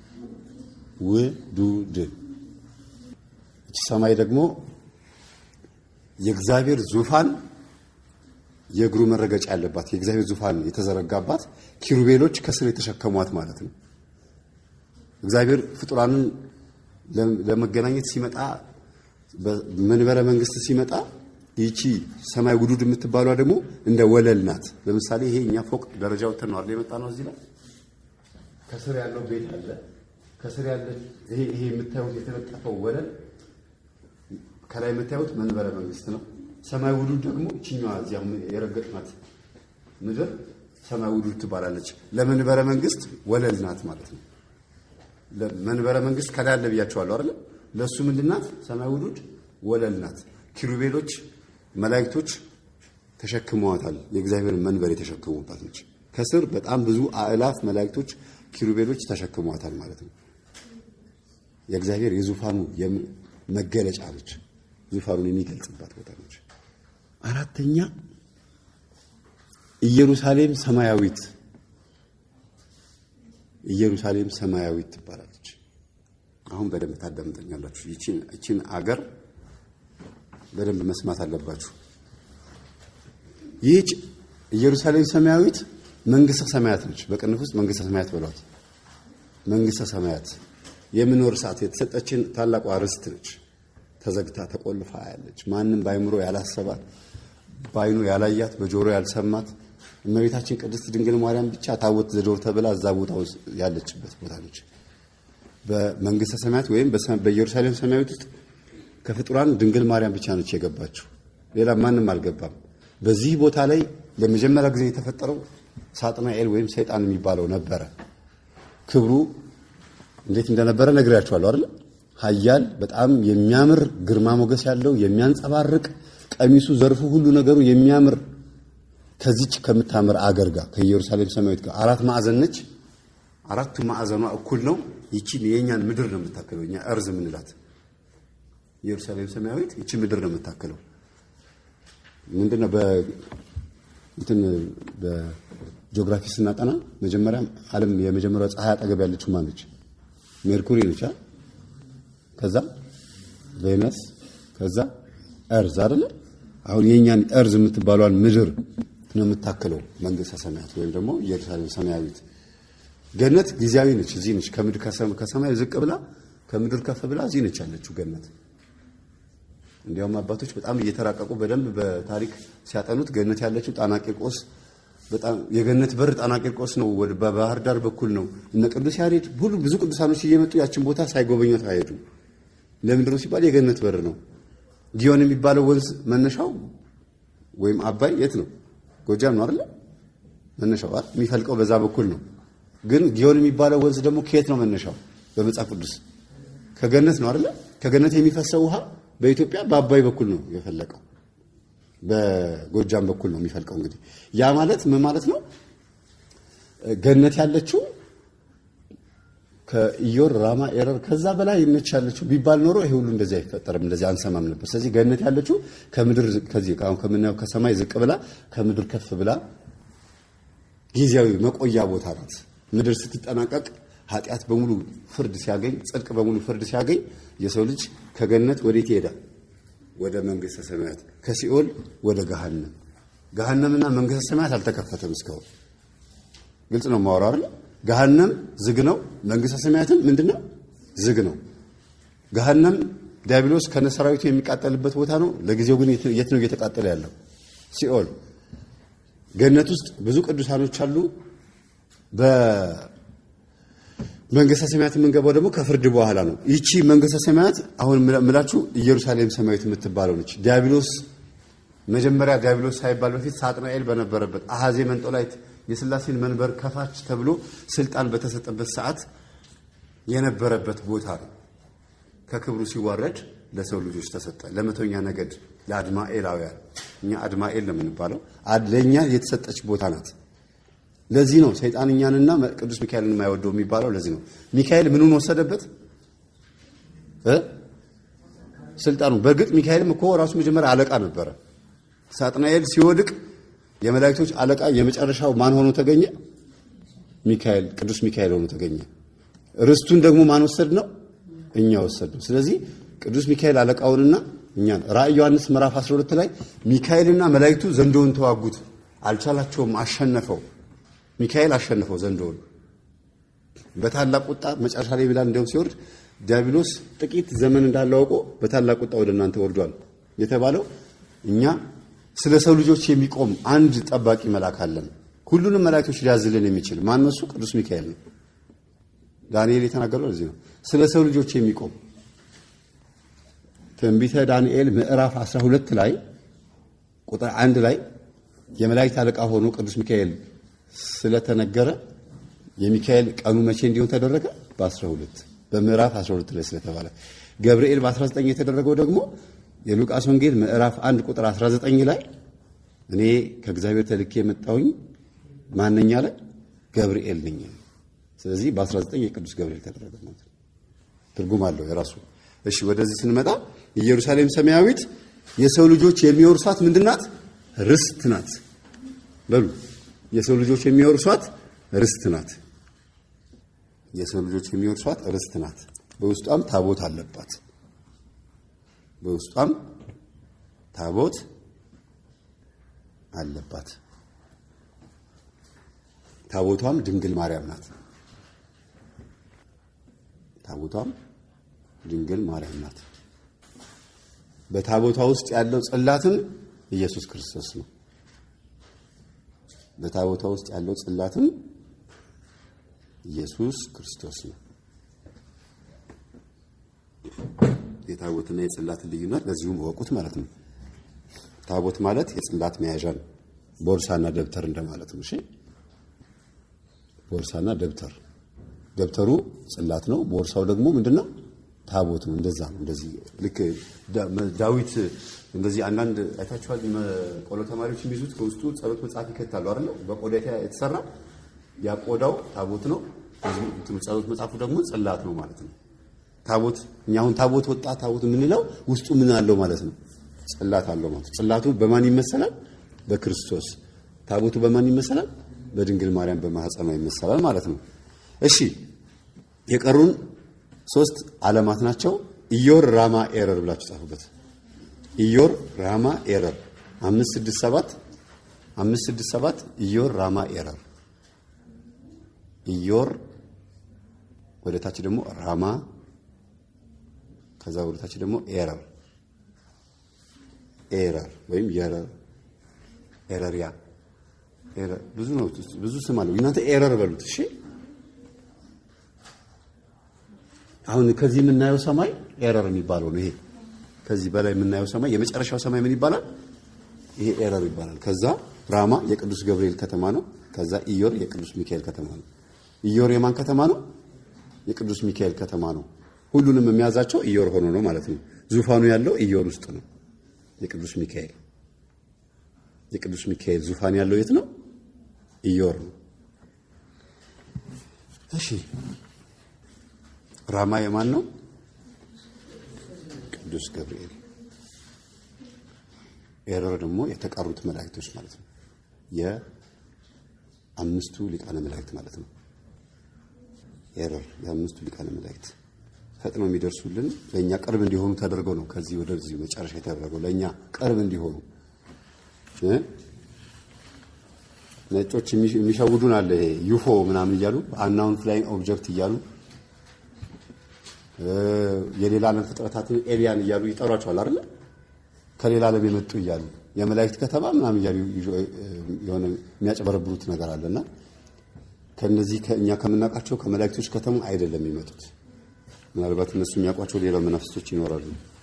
ውዱድ እቺ ሰማይ ደግሞ የእግዚአብሔር ዙፋን የእግሩ መረገጫ ያለባት የእግዚአብሔር ዙፋን የተዘረጋባት ኪሩቤሎች ከስር የተሸከሟት ማለት ነው። እግዚአብሔር ፍጡራንን ለመገናኘት ሲመጣ መንበረ መንግስት ሲመጣ ይቺ ሰማይ ውዱድ የምትባሏ ደግሞ እንደ ወለል ናት። ለምሳሌ ይሄ እኛ ፎቅ ደረጃ ወጥተን ነው አይደል የመጣ ነው። እዚህ ላይ ከስር ያለው ቤት አለ። ከስር ያለ ይሄ ይሄ የምታዩት የተነጠፈው ወለል ከላይ የምታዩት መንበረ መንግስት ነው። ሰማይ ውዱድ ደግሞ እችኛዋ እዚያ የረገጥናት ምድር ሰማይ ውዱድ ትባላለች። ለመንበረ መንግስት ወለል ናት ማለት ነው። ለመንበረ መንግስት ከላይ አለ ብያቸዋለሁ አይደል? ለእሱ ምንድናት? ሰማይ ውዱድ ወለል ናት። ኪሩቤሎች መላእክቶች ተሸክመዋታል። የእግዚአብሔር መንበር የተሸከሙባት ነች። ከስር በጣም ብዙ አእላፍ መላእክቶች ኪሩቤሎች ተሸክመዋታል ማለት ነው። የእግዚአብሔር የዙፋኑ መገለጫ ነች። ዙፋኑን የሚገልጽባት ቦታ ነች። አራተኛ ኢየሩሳሌም ሰማያዊት ኢየሩሳሌም ሰማያዊት ትባላለች። አሁን በደንብ ታዳምጠኛላችሁ። ይቺን አገር በደንብ መስማት አለባችሁ። ይህች ኢየሩሳሌም ሰማያዊት መንግስተ ሰማያት ነች። በቅንፍ ውስጥ መንግስተ ሰማያት በሏት። መንግስተ ሰማያት የምኖር ሰዓት የተሰጠችን ታላቋ ርስት ነች። ተዘግታ ተቆልፋ ያለች ማንም በአይምሮ ያላሰባት በአይኑ ያላያት በጆሮ ያልሰማት እመቤታችን ቅድስት ድንግል ማርያም ብቻ ታቦት ዘዶር ተብላ እዛ ቦታ ውስጥ ያለችበት ቦታ ነች። በመንግስተ ሰማያት ወይም በኢየሩሳሌም ሰማያዊት ውስጥ ከፍጡራን ድንግል ማርያም ብቻ ነች የገባችው። ሌላ ማንም አልገባም። በዚህ ቦታ ላይ ለመጀመሪያ ጊዜ የተፈጠረው ሳጥናኤል ወይም ሰይጣን የሚባለው ነበረ። ክብሩ እንዴት እንደነበረ ነግሬያችኋለሁ አይደል? ኃያል በጣም የሚያምር ግርማ ሞገስ ያለው የሚያንጸባርቅ ቀሚሱ፣ ዘርፉ፣ ሁሉ ነገሩ የሚያምር ከዚች ከምታምር አገር ጋር ከኢየሩሳሌም ሰማያዊት ጋር አራት ማዕዘን ነች። አራቱ ማዕዘኗ እኩል ነው። ይቺን የእኛን ምድር ነው የምታክለው። እኛ እርዝ የምንላት ኢየሩሳሌም ሰማያዊት ይቺ ምድር ነው የምታክለው። ምንድነው በእንትን በጂኦግራፊ ስናጠና መጀመሪያ ዓለም የመጀመሪያው ፀሐይ አጠገብ ያለችው ማነች? ሜርኩሪ ነች። ከዛ ቬነስ፣ ከዛ እርዝ አይደለ? አሁን የእኛን እርዝ የምትባሏን ምድር ነው የምታክለው መንግስተ ሰማያት ወይም ደግሞ ኢየሩሳሌም ሰማያዊት። ገነት ጊዜያዊ ነች፣ እዚህ ነች። ከምድር ከሰማይ ዝቅ ብላ ከምድር ከፍ ብላ እዚህ ነች ያለችው ገነት። እንዲያውም አባቶች በጣም እየተራቀቁ በደንብ በታሪክ ሲያጠኑት ገነት ያለችው ጣና ቂርቆስ በጣም የገነት በር ጣና ቂርቆስ ነው። ወደ በባህር ዳር በኩል ነው። እነ ቅዱስ ያሬድ ሁሉ ብዙ ቅዱሳኖች እየመጡ ያችን ቦታ ሳይጎበኟት አይሄዱም። ለምንድን ነው ሲባል የገነት በር ነው። ጊዮን የሚባለው ወንዝ መነሻው ወይም አባይ የት ነው? ጎጃም ነው አይደለ? መነሻው አይደል? የሚፈልቀው በዛ በኩል ነው። ግን ጊዮን የሚባለው ወንዝ ደግሞ ከየት ነው መነሻው? በመጽሐፍ ቅዱስ ከገነት ነው አይደለ? ከገነት የሚፈሰው ውሃ በኢትዮጵያ በአባይ በኩል ነው የፈለቀው። በጎጃም በኩል ነው የሚፈልቀው። እንግዲህ ያ ማለት ምን ማለት ነው? ገነት ያለችው ከኢዮር ራማ ኤረር ከዛ በላይ ነች ያለችው ቢባል ኖሮ ይሄ ሁሉ እንደዚህ አይፈጠርም፣ እንደዚህ አንሰማም ነበር። ስለዚህ ገነት ያለችው ከምድር ከዚህ አሁን ከምናየው ከሰማይ ዝቅ ብላ ከምድር ከፍ ብላ ጊዜያዊ መቆያ ቦታ ናት። ምድር ስትጠናቀቅ ኃጢአት በሙሉ ፍርድ ሲያገኝ፣ ጽድቅ በሙሉ ፍርድ ሲያገኝ የሰው ልጅ ከገነት ወዴት ይሄዳል? ወደ መንግስተ ሰማያት፣ ከሲኦል ወደ ገሃነም። ገሃነምና መንግስተ ሰማያት አልተከፈተም እስካሁን። ግልጽ ነው የማወራው አይደል? ገሃነም ዝግ ነው። መንግስተ ሰማያትም ምንድነው? ዝግ ነው። ገሃነም ዲያብሎስ ከነሰራዊቱ የሚቃጠልበት ቦታ ነው። ለጊዜው ግን የት ነው እየተቃጠለ ያለው? ሲኦል። ገነት ውስጥ ብዙ ቅዱሳኖች አሉ። በመንግስተ ሰማያት የምንገባው ደግሞ ከፍርድ በኋላ ነው። ይቺ መንግስተ ሰማያት አሁን ምላችሁ ኢየሩሳሌም ሰማያዊት የምትባለው ነች። ዲያብሎስ መጀመሪያ ዲያብሎስ ሳይባል በፊት ሳጥናኤል በነበረበት አሐዜ መንጦላይት የሥላሴን መንበር ከፋች ተብሎ ስልጣን በተሰጠበት ሰዓት የነበረበት ቦታ ነው። ከክብሩ ሲዋረድ ለሰው ልጆች ተሰጠ። ለመቶኛ ነገድ ለአድማኤላውያን፣ እኛ አድማኤል ነው የምንባለው፣ ለእኛ የተሰጠች ቦታ ናት። ለዚህ ነው ሰይጣን እኛንና ቅዱስ ሚካኤልን የማይወደው የሚባለው። ለዚህ ነው ሚካኤል ምኑን ወሰደበት? ስልጣኑ። በእርግጥ ሚካኤልም እኮ ራሱ መጀመሪያ አለቃ ነበረ። ሳጥናኤል ሲወድቅ የመላእክቶች አለቃ የመጨረሻው ማን ሆኖ ተገኘ? ሚካኤል፣ ቅዱስ ሚካኤል ሆኖ ተገኘ። ርስቱን ደግሞ ማን ወሰድ ነው? እኛ ወሰድ ነው። ስለዚህ ቅዱስ ሚካኤል አለቃውንና እኛን ራእይ ዮሐንስ ምዕራፍ 12 ላይ ሚካኤልና መላእክቱ ዘንዶውን ተዋጉት፣ አልቻላቸውም፣ አሸነፈው። ሚካኤል አሸነፈው ዘንዶውን በታላቅ ቁጣ መጨረሻ ላይ ብላ እንደውም ሲወርድ ዲያብሎስ ጥቂት ዘመን እንዳለው አውቆ በታላቅ ቁጣ ወደ እናንተ ወርዷል የተባለው እኛ ስለ ሰው ልጆች የሚቆም አንድ ጠባቂ መልአክ አለን። ሁሉንም መላእክቶች ሊያዝልን የሚችል ማን ነው? እሱ ቅዱስ ሚካኤል ነው። ዳንኤል የተናገረው ለዚህ ነው። ስለ ሰው ልጆች የሚቆም ትንቢተ ዳንኤል ምዕራፍ 12 ላይ ቁጥር አንድ ላይ የመላእክት አለቃ ሆኖ ቅዱስ ሚካኤል ስለተነገረ የሚካኤል ቀኑ መቼ እንዲሆን ተደረገ? በ12 በምዕራፍ 12 ላይ ስለተባለ ገብርኤል በ19 የተደረገው ደግሞ የሉቃስ ወንጌል ምዕራፍ 1 ቁጥር 19 ላይ እኔ ከእግዚአብሔር ተልኬ የመጣሁኝ ማነኛ ላይ ገብርኤል ነኝ። ስለዚህ በ19 የቅዱስ ገብርኤል ተደረገ ማለት ነው። ትርጉም አለው የራሱ። እሺ ወደዚህ ስንመጣ ኢየሩሳሌም ሰማያዊት የሰው ልጆች የሚወርሷት ምንድናት? ርስት ናት። በሉ የሰው ልጆች የሚወርሷት ርስት ናት። የሰው ልጆች የሚወርሷት ርስት ናት። በውስጧም ታቦት አለባት። በውስጧም ታቦት አለባት። ታቦቷም ድንግል ማርያም ናት። ታቦቷም ድንግል ማርያም ናት። በታቦቷ ውስጥ ያለው ጽላትም ኢየሱስ ክርስቶስ ነው። በታቦቷ ውስጥ ያለው ጽላትም ኢየሱስ ክርስቶስ ነው። የታቦትና የጽላትን ልዩነት በዚሁም እወቁት ማለት ነው። ታቦት ማለት የጽላት መያዣ ነው። ቦርሳና ደብተር እንደማለት ነው። እሺ ቦርሳና ደብተር፣ ደብተሩ ጽላት ነው። ቦርሳው ደግሞ ምንድነው? ታቦት ነው። እንደዛ ነው። እንደዚህ ልክ ዳዊት እንደዚህ አንዳንድ አይታችኋል። ቆሎ ተማሪዎች የሚይዙት ከውስጡ ጸሎት መጽሐፍ ይከታሉ አይደል? በቆዳ የተሰራ ያ ቆዳው ታቦት ነው። ጸሎት መጽሐፉ ደግሞ ጽላት ነው ማለት ነው። ታቦት እኛ አሁን ታቦት ወጣ ታቦት የምንለው ውስጡ ምን አለው ማለት ነው? ጽላት አለው ማለት ነው። ጽላቱ በማን ይመሰላል? በክርስቶስ። ታቦቱ በማን ይመሰላል? በድንግል ማርያም በማህፀኗ ይመሰላል ማለት ነው። እሺ የቀሩን ሶስት ዓለማት ናቸው። ኢዮር ራማ ኤረር ብላችሁ ጻፉበት። ኢዮር ራማ ኤረር አምስት ስድስት ሰባት አምስት ስድስት ሰባት ኢዮር ራማ ኤረር ኢዮር ወደ ታች ደግሞ ራማ ከዛ ወደ ታች ደግሞ ኤረር ኤረር ወይም የረር ኤረሪያ ኤረር ብዙ ነው፣ ብዙ ስም አለው። እናንተ ኤረር በሉት እሺ። አሁን ከዚህ የምናየው ሰማይ ኤረር የሚባለው ነው። ይሄ ከዚህ በላይ የምናየው ሰማይ የመጨረሻው ሰማይ ምን ይባላል? ይሄ ኤረር ይባላል። ከዛ ራማ የቅዱስ ገብርኤል ከተማ ነው። ከዛ ኢዮር የቅዱስ ሚካኤል ከተማ ነው። ኢዮር የማን ከተማ ነው? የቅዱስ ሚካኤል ከተማ ነው። ሁሉንም የሚያዛቸው ኢዮር ሆኖ ነው ማለት ነው። ዙፋኑ ያለው ኢዮር ውስጥ ነው። የቅዱስ ሚካኤል የቅዱስ ሚካኤል ዙፋን ያለው የት ነው? ኢዮር ነው። እሺ ራማ የማን ነው? ቅዱስ ገብርኤል። ኤረር ደግሞ የተቀሩት መላእክቶች ማለት ነው። የአምስቱ ሊቃነ መላእክት ማለት ነው። ኤረር የአምስቱ ሊቃነ መላእክት ፈጥነው የሚደርሱልን ለእኛ ቅርብ እንዲሆኑ ተደርገው ነው። ከዚህ ወደዚህ መጨረሻ የተደረገው ለእኛ ቅርብ እንዲሆኑ እ ነጮች የሚሸውዱን አለ። ይሄ ዩፎ ምናምን እያሉ አናውን ፍላይንግ ኦብጀክት እያሉ የሌላ ዓለም ፍጥረታትን ኤሊያን እያሉ ይጠሯቸዋል አይደለ? ከሌላ ዓለም የመጡ እያሉ የመላእክት ከተማ ምናምን እያሉ የሆነ የሚያጨበረብሩት ነገር አለና ከነዚህ ከእኛ ከምናውቃቸው ከመላእክቶች ከተማ አይደለም የሚመጡት። ምናልባት እነሱ የሚያውቋቸው ሌላ መናፍስቶች ይኖራሉ።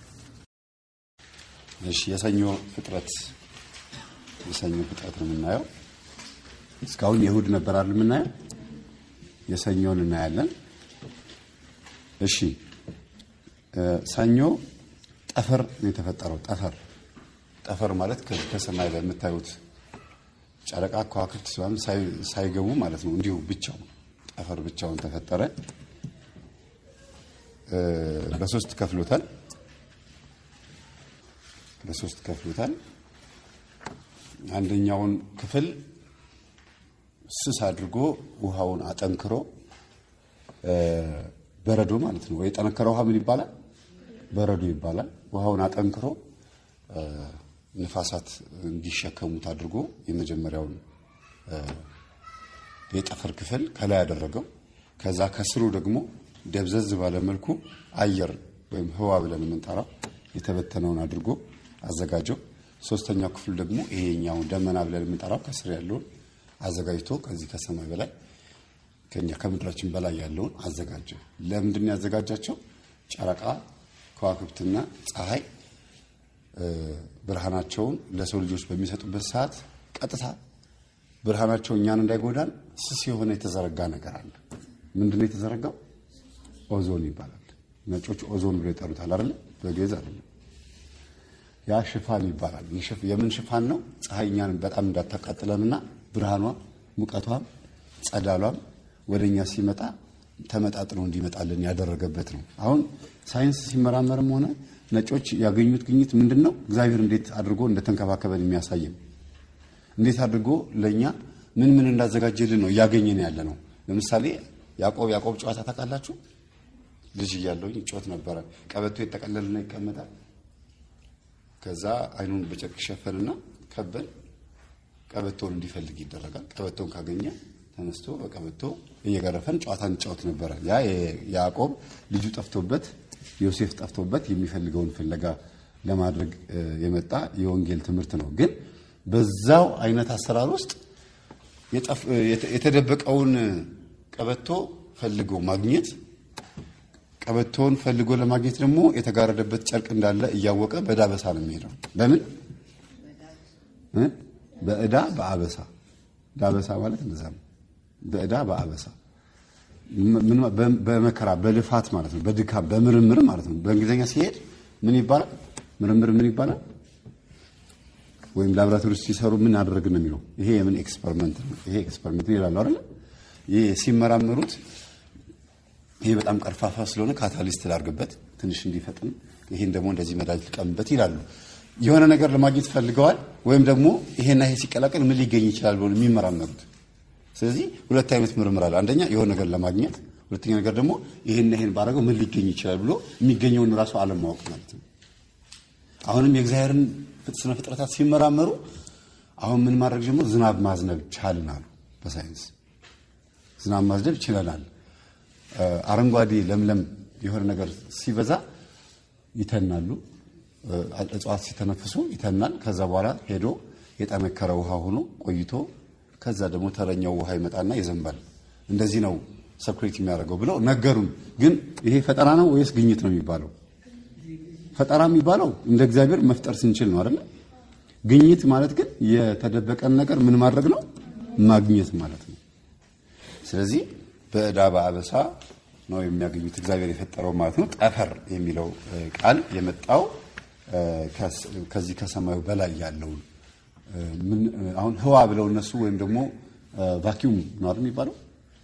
እሺ፣ የሰኞ ፍጥረት የሰኞ ፍጥረት ነው የምናየው። እስካሁን የእሑድ ነበር አይደል የምናየው? የሰኞን እናያለን። እሺ ሰኞ ጠፈር ነው የተፈጠረው። ጠፈር ጠፈር ማለት ከሰማይ ላይ የምታዩት ጨረቃ ከዋክብት ሲሆን ሳይገቡ ማለት ነው። እንዲሁ ብቻው ጠፈር ብቻውን ተፈጠረ። በሶስት ከፍሎታል። በሶስት ከፍሎታል። አንደኛውን ክፍል ስስ አድርጎ ውሃውን አጠንክሮ በረዶ ማለት ነው። ወይ የጠነከረ ውሃ ምን ይባላል? በረዶ ይባላል። ውሃውን አጠንክሮ ንፋሳት እንዲሸከሙት አድርጎ የመጀመሪያውን የጠፈር ክፍል ከላይ ያደረገው። ከዛ ከስሩ ደግሞ ደብዘዝ ባለ መልኩ አየር ወይም ህዋ ብለን የምንጠራው የተበተነውን አድርጎ አዘጋጀው። ሶስተኛው ክፍል ደግሞ ይሄኛውን ደመና ብለን የምንጠራው ከስር ያለውን አዘጋጅቶ ከዚህ ከሰማይ በላይ ከኛ ከምድራችን በላይ ያለውን አዘጋጀ። ለምንድን ነው ያዘጋጃቸው? ጨረቃ ከዋክብትና ፀሐይ ብርሃናቸውን ለሰው ልጆች በሚሰጡበት ሰዓት ቀጥታ ብርሃናቸው እኛን እንዳይጎዳን ስስ የሆነ የተዘረጋ ነገር አለ። ምንድን ነው የተዘረጋው? ኦዞን ይባላል። ነጮች ኦዞን ብሎ ይጠሩታል አይደለ? በግዕዝ አይደለም። ያ ሽፋን ይባላል። የምን ሽፋን ነው? ፀሐይ እኛን በጣም እንዳታቃጥለንና ብርሃኗ ሙቀቷም ጸዳሏም ወደ እኛ ሲመጣ ተመጣጥኖ እንዲመጣልን ያደረገበት ነው። አሁን ሳይንስ ሲመራመርም ሆነ ነጮች ያገኙት ግኝት ምንድን ነው? እግዚአብሔር እንዴት አድርጎ እንደተንከባከበን የሚያሳየን እንዴት አድርጎ ለእኛ ምን ምን እንዳዘጋጀልን ነው እያገኘን ያለ ነው። ለምሳሌ ያዕቆብ ያዕቆብ ጨዋታ ታውቃላችሁ? ልጅ እያለሁኝ ጮት ነበረ። ቀበቶ የተጠቀለልና ይቀመጣል። ከዛ አይኑን በጨርቅ ይሸፈንና ከበን ቀበቶውን እንዲፈልግ ይደረጋል። ቀበቶውን ካገኘ ተነስቶ በቀበቶ እየገረፈን ጨዋታ እንጫወት ነበረ። ያ ያዕቆብ ልጁ ጠፍቶበት ዮሴፍ ጠፍቶበት የሚፈልገውን ፍለጋ ለማድረግ የመጣ የወንጌል ትምህርት ነው። ግን በዛው አይነት አሰራር ውስጥ የተደበቀውን ቀበቶ ፈልጎ ማግኘት፣ ቀበቶውን ፈልጎ ለማግኘት ደግሞ የተጋረደበት ጨርቅ እንዳለ እያወቀ በዳበሳ ነው የሚሄደው። በምን በዕዳ በአበሳ ዳበሳ ማለት እንደዛ ነው። በዕዳ በአበሳ በመከራ በልፋት ማለት ነው። በድካም በምርምር ማለት ነው። በእንግሊዝኛ ሲሄድ ምን ይባላል? ምርምር ምን ይባላል? ወይም ላብራቶሪ ውስጥ ሲሰሩ ምን አደረግን ነው የሚለው። ይሄ የምን ኤክስፐሪመንት ነው? ይሄ ኤክስፐሪመንት ይላሉ አይደል? ይሄ ሲመራመሩት ይሄ በጣም ቀርፋፋ ስለሆነ ካታሊስት ላድርግበት ትንሽ እንዲፈጥን፣ ይሄን ደግሞ እንደዚህ መድኃኒት ልቀምበት ይላሉ። የሆነ ነገር ለማግኘት ፈልገዋል። ወይም ደግሞ ይሄና ይሄ ሲቀላቀል ምን ሊገኝ ይችላል ብሎ የሚመራመሩት ስለዚህ ሁለት አይነት ምርምር አለ። አንደኛ የሆነ ነገር ለማግኘት፣ ሁለተኛ ነገር ደግሞ ይሄን ይሄን ባደረገው ምን ሊገኝ ይችላል ብሎ የሚገኘውን ራሱ አለማወቅ ማለት ነው። አሁንም የእግዚአብሔርን ስነ ፍጥረታት ሲመራመሩ አሁን ምን ማድረግ ጀምሮ ዝናብ ማዝነብ ቻልን አሉ። በሳይንስ ዝናብ ማዝነብ ችለናል። አረንጓዴ ለምለም የሆነ ነገር ሲበዛ ይተናሉ። እጽዋት ሲተነፍሱ ይተናል። ከዛ በኋላ ሄዶ የጠነከረ ውሃ ሆኖ ቆይቶ ከዛ ደግሞ ተረኛው ውሃ ይመጣና ይዘንባል። እንደዚህ ነው ሰኩሬት የሚያደርገው ብለው ነገሩን። ግን ይሄ ፈጠራ ነው ወይስ ግኝት ነው የሚባለው? ፈጠራ የሚባለው እንደ እግዚአብሔር መፍጠር ስንችል ነው አይደለ? ግኝት ማለት ግን የተደበቀን ነገር ምን ማድረግ ነው? ማግኘት ማለት ነው። ስለዚህ በዕዳ በአበሳ ነው የሚያገኙት እግዚአብሔር የፈጠረው ማለት ነው። ጠፈር የሚለው ቃል የመጣው ከዚህ ከሰማዩ በላይ ያለውን አሁን ህዋ ብለው እነሱ ወይም ደግሞ ቫኪዩም ነው አይደል የሚባለው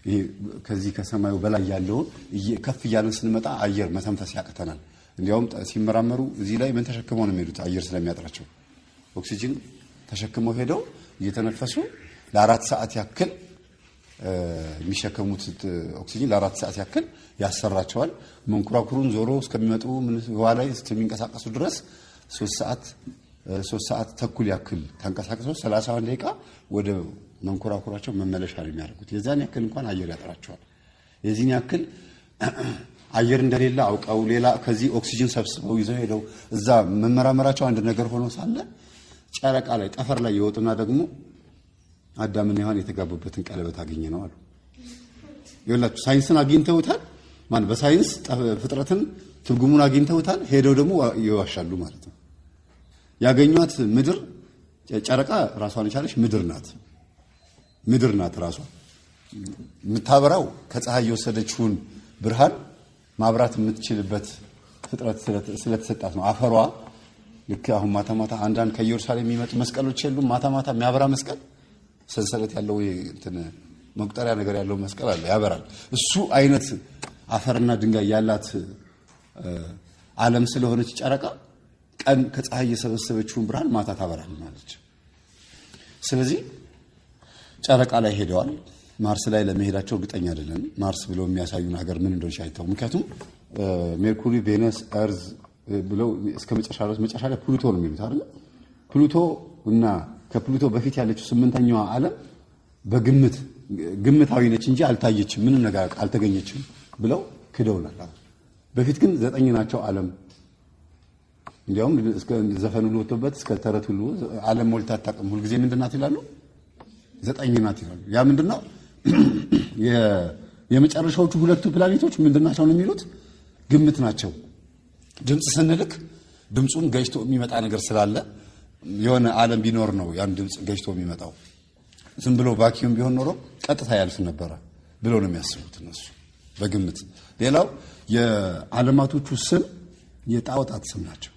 ይሄ ከዚህ ከሰማዩ በላይ ያለውን እየ- ከፍ እያለን ስንመጣ አየር መተንፈስ ያቅተናል። እንዲያውም ጠ- ሲመራመሩ እዚህ ላይ ምን ተሸክመው ነው የሚሄዱት? አየር ስለሚያጥራቸው ኦክሲጅን ተሸክመው ሄደው እየተነፈሱ ለአራት ሰዓት ያክል እ፣ የሚሸከሙት ት- ኦክሲጅን ለአራት ሰዓት ያክል ያሰራቸዋል። መንኮራኩሩን ዞሮ እስከሚመጡ ምን ህዋ ላይ እስከሚንቀሳቀሱ ድረስ ሶስት ሰዓት እ፣ ሶስት ሰዓት ተኩል ያክል ተንቀሳቅሰው ሰላሳ አንድ ደቂቃ ወደ መንኮራኩራቸው መመለሻ ነው የሚያደርጉት። የዛን ያክል እንኳን አየር ያጠራቸዋል። የዚህን ያክል አየር እንደሌለ አውቀው ሌላ ከዚህ ኦክሲጅን ሰብስበው ይዘው ሄደው እዛ መመራመራቸው አንድ ነገር ሆኖ ሳለ ጨረቃ ላይ ጠፈር ላይ የወጡና ደግሞ አዳምና ሔዋን የተጋቡበትን ቀለበት አገኘ ነው አሉ። ይኸውላችሁ ሳይንስን አግኝተውታል። ማን በሳይንስ ጠ- ፍጥረትን ትርጉሙን አግኝተውታል። ሄደው ደግሞ ይዋሻሉ ማለት ነው። ያገኟት ምድር ጨረቃ ራሷን የቻለች ምድር ናት። ምድር ናት ራሷ የምታበራው ከፀሐይ የወሰደችውን ብርሃን ማብራት የምትችልበት ፍጥረት ስለት- ስለተሰጣት ነው። አፈሯ ልክ አሁን ማታ ማታ አንዳንድ ከኢየሩሳሌም የሚመጡ መስቀሎች የሉም። ማታ ማታ የሚያበራ መስቀል ሰንሰለት ያለው ይሄ እንትን መቁጠሪያ ነገር ያለው መስቀል አለ፣ ያበራል። እሱ አይነት አፈርና ድንጋይ ያላት እ፣ ዓለም ስለሆነች ጨረቃ ቀን ከፀሐይ የሰበሰበችውን ብርሃን ማታ ታበራልናለች። ስለዚህ ጨረቃ ላይ ሄደዋል። ማርስ ላይ ለመሄዳቸው እርግጠኛ አይደለም። ማርስ ብለው የሚያሳዩን ሀገር ምን እንደሆነች አይተው። ምክንያቱም እ፣ ሜርኩሪ፣ ቬነስ፣ እርዝ እ፣ ብለው እስከ መጨረሻ ድረስ መጨረሻ ላይ ፕሉቶ ነው የሚሉት አይደለ? ፕሉቶ እና ከፕሉቶ በፊት ያለችው ስምንተኛዋ ዓለም በግምት ግምታዊ ነች እንጂ አልታየችም፣ ምንም ነገር አልተገኘችም ብለው ክደውናል። በፊት ግን ዘጠኝ ናቸው ዓለም እንዲያውም እስከ ዘፈን ሁሉ ወጥቶበት እስከ ተረት ሁሉ ዓለም ሞልታ አታውቅም። ሁልጊዜ ምንድን ናት ይላሉ? ዘጠኝ ናት ይላሉ። ያ ምንድን ነው? የ- የመጨረሻዎቹ ሁለቱ ፕላኔቶች ምንድን ናቸው ነው የሚሉት? ግምት ናቸው። ድምፅ ስንልክ ድምፁን ገጭቶ የሚመጣ ነገር ስላለ የሆነ ዓለም ቢኖር ነው ያን ድምፅ ገጭቶ የሚመጣው። ዝም ብሎ ቫኪዩም ቢሆን ኖሮ ቀጥታ ያልፍ ነበረ ብለው ነው የሚያስቡት እነሱ በግምት። ሌላው የዓለማቶቹ ስም የጣዖታት ስም ናቸው።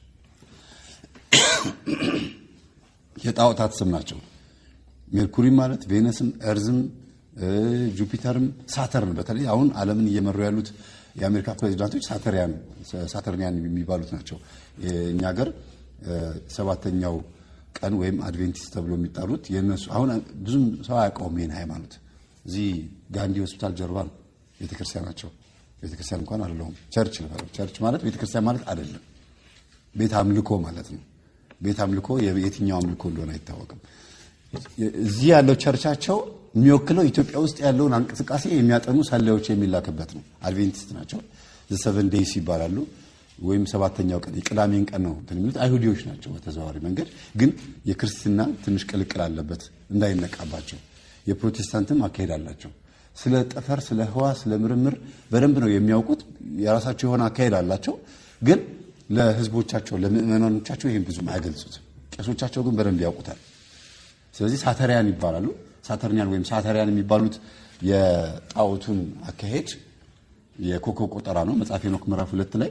የጣዖታት ስም ናቸው። ሜርኩሪ ማለት ቬነስም፣ ኤርዝም፣ እ፣ ጁፒተርም፣ ሳተርን በተለይ አሁን ዓለምን እየመሩ ያሉት የአሜሪካ ፕሬዚዳንቶች ሳተሪያን ሳተርኒያን የሚባሉት ናቸው። የእኛ ሀገር እ፣ ሰባተኛው ቀን ወይም አድቬንቲስት ተብሎ የሚጠሩት የእነሱ አሁን ብዙም ሰው አያውቀውም ይህን ሃይማኖት። እዚህ ጋንዲ ሆስፒታል ጀርባ ነው ቤተክርስቲያናቸው። ቤተክርስቲያን እንኳን አይደለሁም ቸርች ልበለው። ቸርች ማለት ቤተክርስቲያን ማለት አይደለም፣ ቤት አምልኮ ማለት ነው። ቤት አምልኮ የትኛው አምልኮ እንደሆነ አይታወቅም። እዚህ ያለው ቸርቻቸው የሚወክለው ኢትዮጵያ ውስጥ ያለውን እንቅስቃሴ የሚያጠኑ ሰላዮች የሚላክበት ነው። አድቬንቲስት ናቸው። ዘሰቨን ዴይስ ይባላሉ። ወይም ሰባተኛው ቀን የቅዳሜን ቀን ነው እንትን የሚሉት አይሁዲዎች ናቸው። በተዘዋዋሪ መንገድ ግን የክርስትና ትንሽ ቅልቅል አለበት እንዳይነቃባቸው። የፕሮቴስታንትም አካሄድ አላቸው። ስለ ጠፈር፣ ስለ ህዋ፣ ስለ ምርምር በደንብ ነው የሚያውቁት። የራሳቸው የሆነ አካሄድ አላቸው። ግን ለህዝቦቻቸው ለምእመናኖቻቸው ይህን ብዙም አይገልጹትም። ቄሶቻቸው ግን በደንብ ያውቁታል። ስለዚህ ሳተሪያን ይባላሉ። ሳተርኒያን ወይም ሳተሪያን የሚባሉት የጣዖቱን አካሄድ የኮከብ ቆጠራ ነው። መጽሐፈ ሄኖክ ምዕራፍ ሁለት ላይ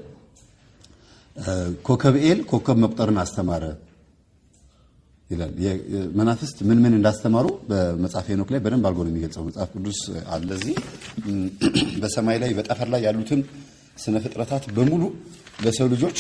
ኮከብ ኤል ኮከብ መቁጠርን አስተማረ ይላል። መናፍስት ምን ምን እንዳስተማሩ በመጽሐፈ ሄኖክ ላይ በደንብ አድርጎ ነው የሚገልጸው። መጽሐፍ ቅዱስ አለ እዚህ በሰማይ ላይ በጠፈር ላይ ያሉትን ስነ ፍጥረታት በሙሉ ለሰው ልጆች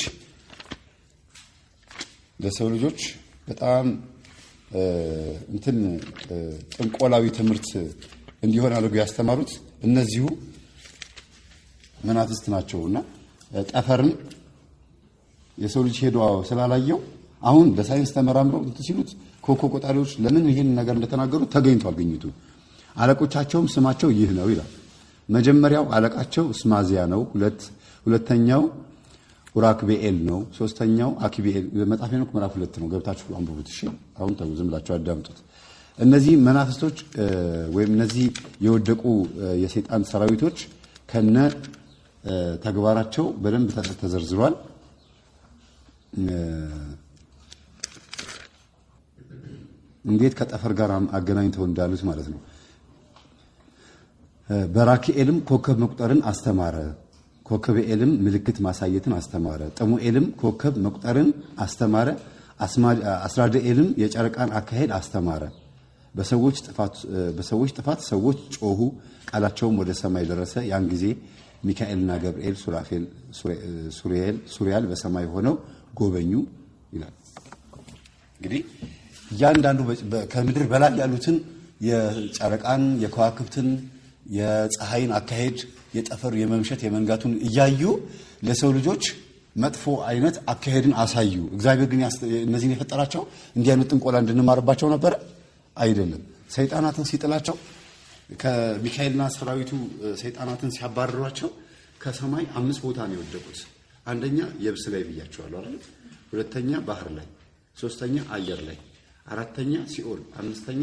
ለሰው ልጆች በጣም እንትን ጥንቆላዊ ትምህርት እንዲሆን አድርገው ያስተማሩት እነዚሁ መናፍስት ናቸው እና ጠፈርን የሰው ልጅ ሄዶ ስላላየው አሁን በሳይንስ ተመራምረው እንትን ሲሉት ኮከብ ቆጣሪዎች ለምን ይህን ነገር እንደተናገሩ ተገኝቷል ግኝቱ። አለቆቻቸውም ስማቸው ይህ ነው ይላል። መጀመሪያው አለቃቸው ስማዚያ ነው። ሁለት ሁለተኛው ኡራክቤኤል ነው። ሶስተኛው አኪቤኤል። መጽሐፈ ሄኖክ ምዕራፍ ሁለት ነው። ገብታችሁ አንብቡት። እሺ፣ አሁን ተው፣ ዝም ብላችሁ አዳምጡት። እነዚህ መናፍስቶች ወይም እነዚህ የወደቁ የሰይጣን ሰራዊቶች ከነ ተግባራቸው በደንብ ተዘርዝሯል። እንዴት ከጠፈር ጋር አገናኝተው እንዳሉት ማለት ነው። በራኪኤልም ኮከብ መቁጠርን አስተማረ። ኮከብኤልም ምልክት ማሳየትን አስተማረ። ጥሙኤልም ኮከብ መቁጠርን አስተማረ። አስራድኤልም የጨረቃን አካሄድ አስተማረ። በሰዎች ጥፋት በሰዎች ጥፋት ሰዎች ጮሁ፣ ቃላቸውም ወደ ሰማይ ደረሰ። ያን ጊዜ ሚካኤልና ገብርኤል ሱራፌል ሱሪኤል ሱሪያል በሰማይ ሆነው ጎበኙ ይላል። እንግዲህ እያንዳንዱ ከምድር በላይ ያሉትን የጨረቃን፣ የከዋክብትን፣ የፀሐይን አካሄድ፣ የጠፈር የመምሸት የመንጋቱን እያዩ ለሰው ልጆች መጥፎ አይነት አካሄድን አሳዩ። እግዚአብሔር ግን እነዚህን የፈጠራቸው እንዲህ አይነት ጥንቆላ እንድንማርባቸው ነበረ አይደለም። ሰይጣናትን ሲጥላቸው ከሚካኤልና ሰራዊቱ ሰይጣናትን ሲያባርሯቸው ከሰማይ አምስት ቦታ ነው የወደቁት። አንደኛ የብስ ላይ ብያቸዋለሁ አይደል? ሁለተኛ ባህር ላይ፣ ሶስተኛ አየር ላይ፣ አራተኛ ሲኦል፣ አምስተኛ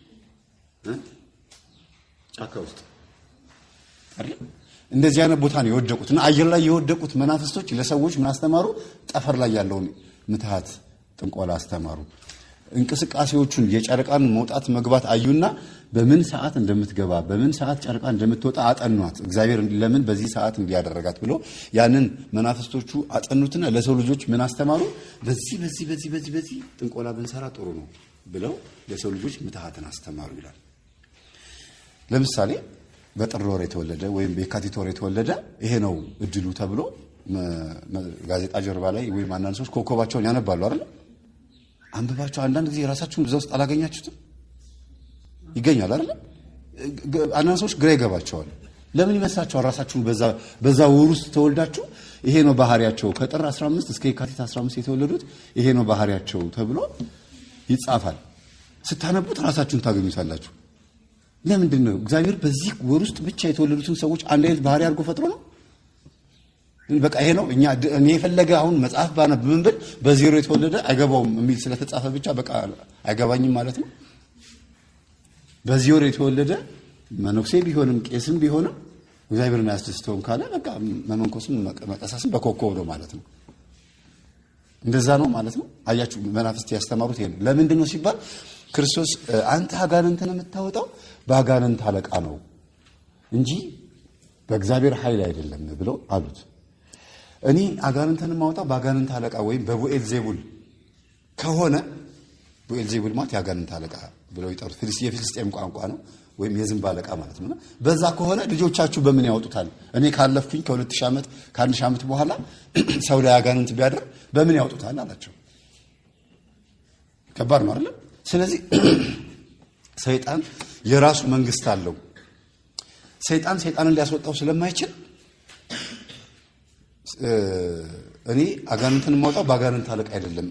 ጫካ ውስጥ አይደል? እንደዚህ አይነት ቦታ ነው የወደቁት እና አየር ላይ የወደቁት መናፍስቶች ለሰዎች ምን አስተማሩ? ጠፈር ላይ ያለውን ምትሃት ጥንቆላ አስተማሩ። እንቅስቃሴዎቹን የጨረቃን መውጣት መግባት አዩና በምን ሰዓት እንደምትገባ በምን ሰዓት ጨረቃ እንደምትወጣ አጠኗት። እግዚአብሔር ለምን በዚህ ሰዓት እንዲያደረጋት ብሎ ያንን መናፍስቶቹ አጠኑትና ለሰው ልጆች ምን አስተማሩ? በዚህ በዚህ በዚህ በዚህ በዚህ ጥንቆላ ብንሰራ ጥሩ ነው ብለው ለሰው ልጆች ምትሃትን አስተማሩ ይላል። ለምሳሌ በጥር ወር የተወለደ ወይም በየካቲት ወር የተወለደ ይሄ ነው እድሉ ተብሎ ጋዜጣ ጀርባ ላይ ወይም አንዳንድ ሰዎች ኮከባቸውን ያነባሉ አይደል? አንብባቸው አንዳንድ ጊዜ ራሳችሁን እዛ ውስጥ አላገኛችሁትም? ይገኛል አይደል? አንዳንድ ሰዎች ግራ ይገባቸዋል። ለምን ይመስላችኋል? ራሳችሁን በዛ ወር ውስጥ ተወልዳችሁ ይሄ ነው ባህሪያቸው ከጥር 15 እስከ የካቲት 15 የተወለዱት ይሄ ነው ባህሪያቸው ተብሎ ይጻፋል። ስታነቡት ራሳችሁን ታገኙታላችሁ። ለምንድን ነው እግዚአብሔር በዚህ ወር ውስጥ ብቻ የተወለዱትን ሰዎች አንድ አይነት ባህሪ አድርጎ ፈጥሮ ነው? በቃ ይሄ ነው እኛ እኔ የፈለገ አሁን መጽሐፍ ባነብ ምን ብል በዜሮ የተወለደ አይገባውም የሚል ስለተጻፈ ብቻ በቃ አይገባኝም ማለት ነው። በዚህ ወር የተወለደ መነኩሴ ቢሆንም ቄስም ቢሆንም እግዚአብሔርን አያስደስተውም ካለ በቃ መመንኮስም መቀሳስም በኮከብ ነው ማለት ነው። እንደዛ ነው ማለት ነው። አያችሁ መናፍስት ያስተማሩት ይሄ ነው። ለምንድን ነው ሲባል ክርስቶስ አንተ አጋንንትን የምታወጣው በአጋንንት አለቃ ነው እንጂ በእግዚአብሔር ኃይል አይደለም ብለው አሉት። እኔ አጋንንትን የማወጣው በአጋንንት አለቃ ወይም በቡኤል ዜቡል ከሆነ ቡኤል ዜቡል ማለት የአጋንንት አለቃ ብለው ይጠሩት የፊልስጤም ቋንቋ ነው፣ ወይም የዝንብ አለቃ ማለት ነው። በዛ ከሆነ ልጆቻችሁ በምን ያወጡታል? እኔ ካለፍኩኝ ከሁለት ሺህ ዓመት ከአንድ ሺህ ዓመት በኋላ ሰው ላይ አጋንንት ቢያደር በምን ያወጡታል አላቸው። ከባድ ነው አይደለም? ስለዚህ ሰይጣን የራሱ መንግስት አለው። ሰይጣን ሰይጣንን ሊያስወጣው ስለማይችል እኔ አጋንንትን የማውጣው በአጋንንት አለቃ አይደለም።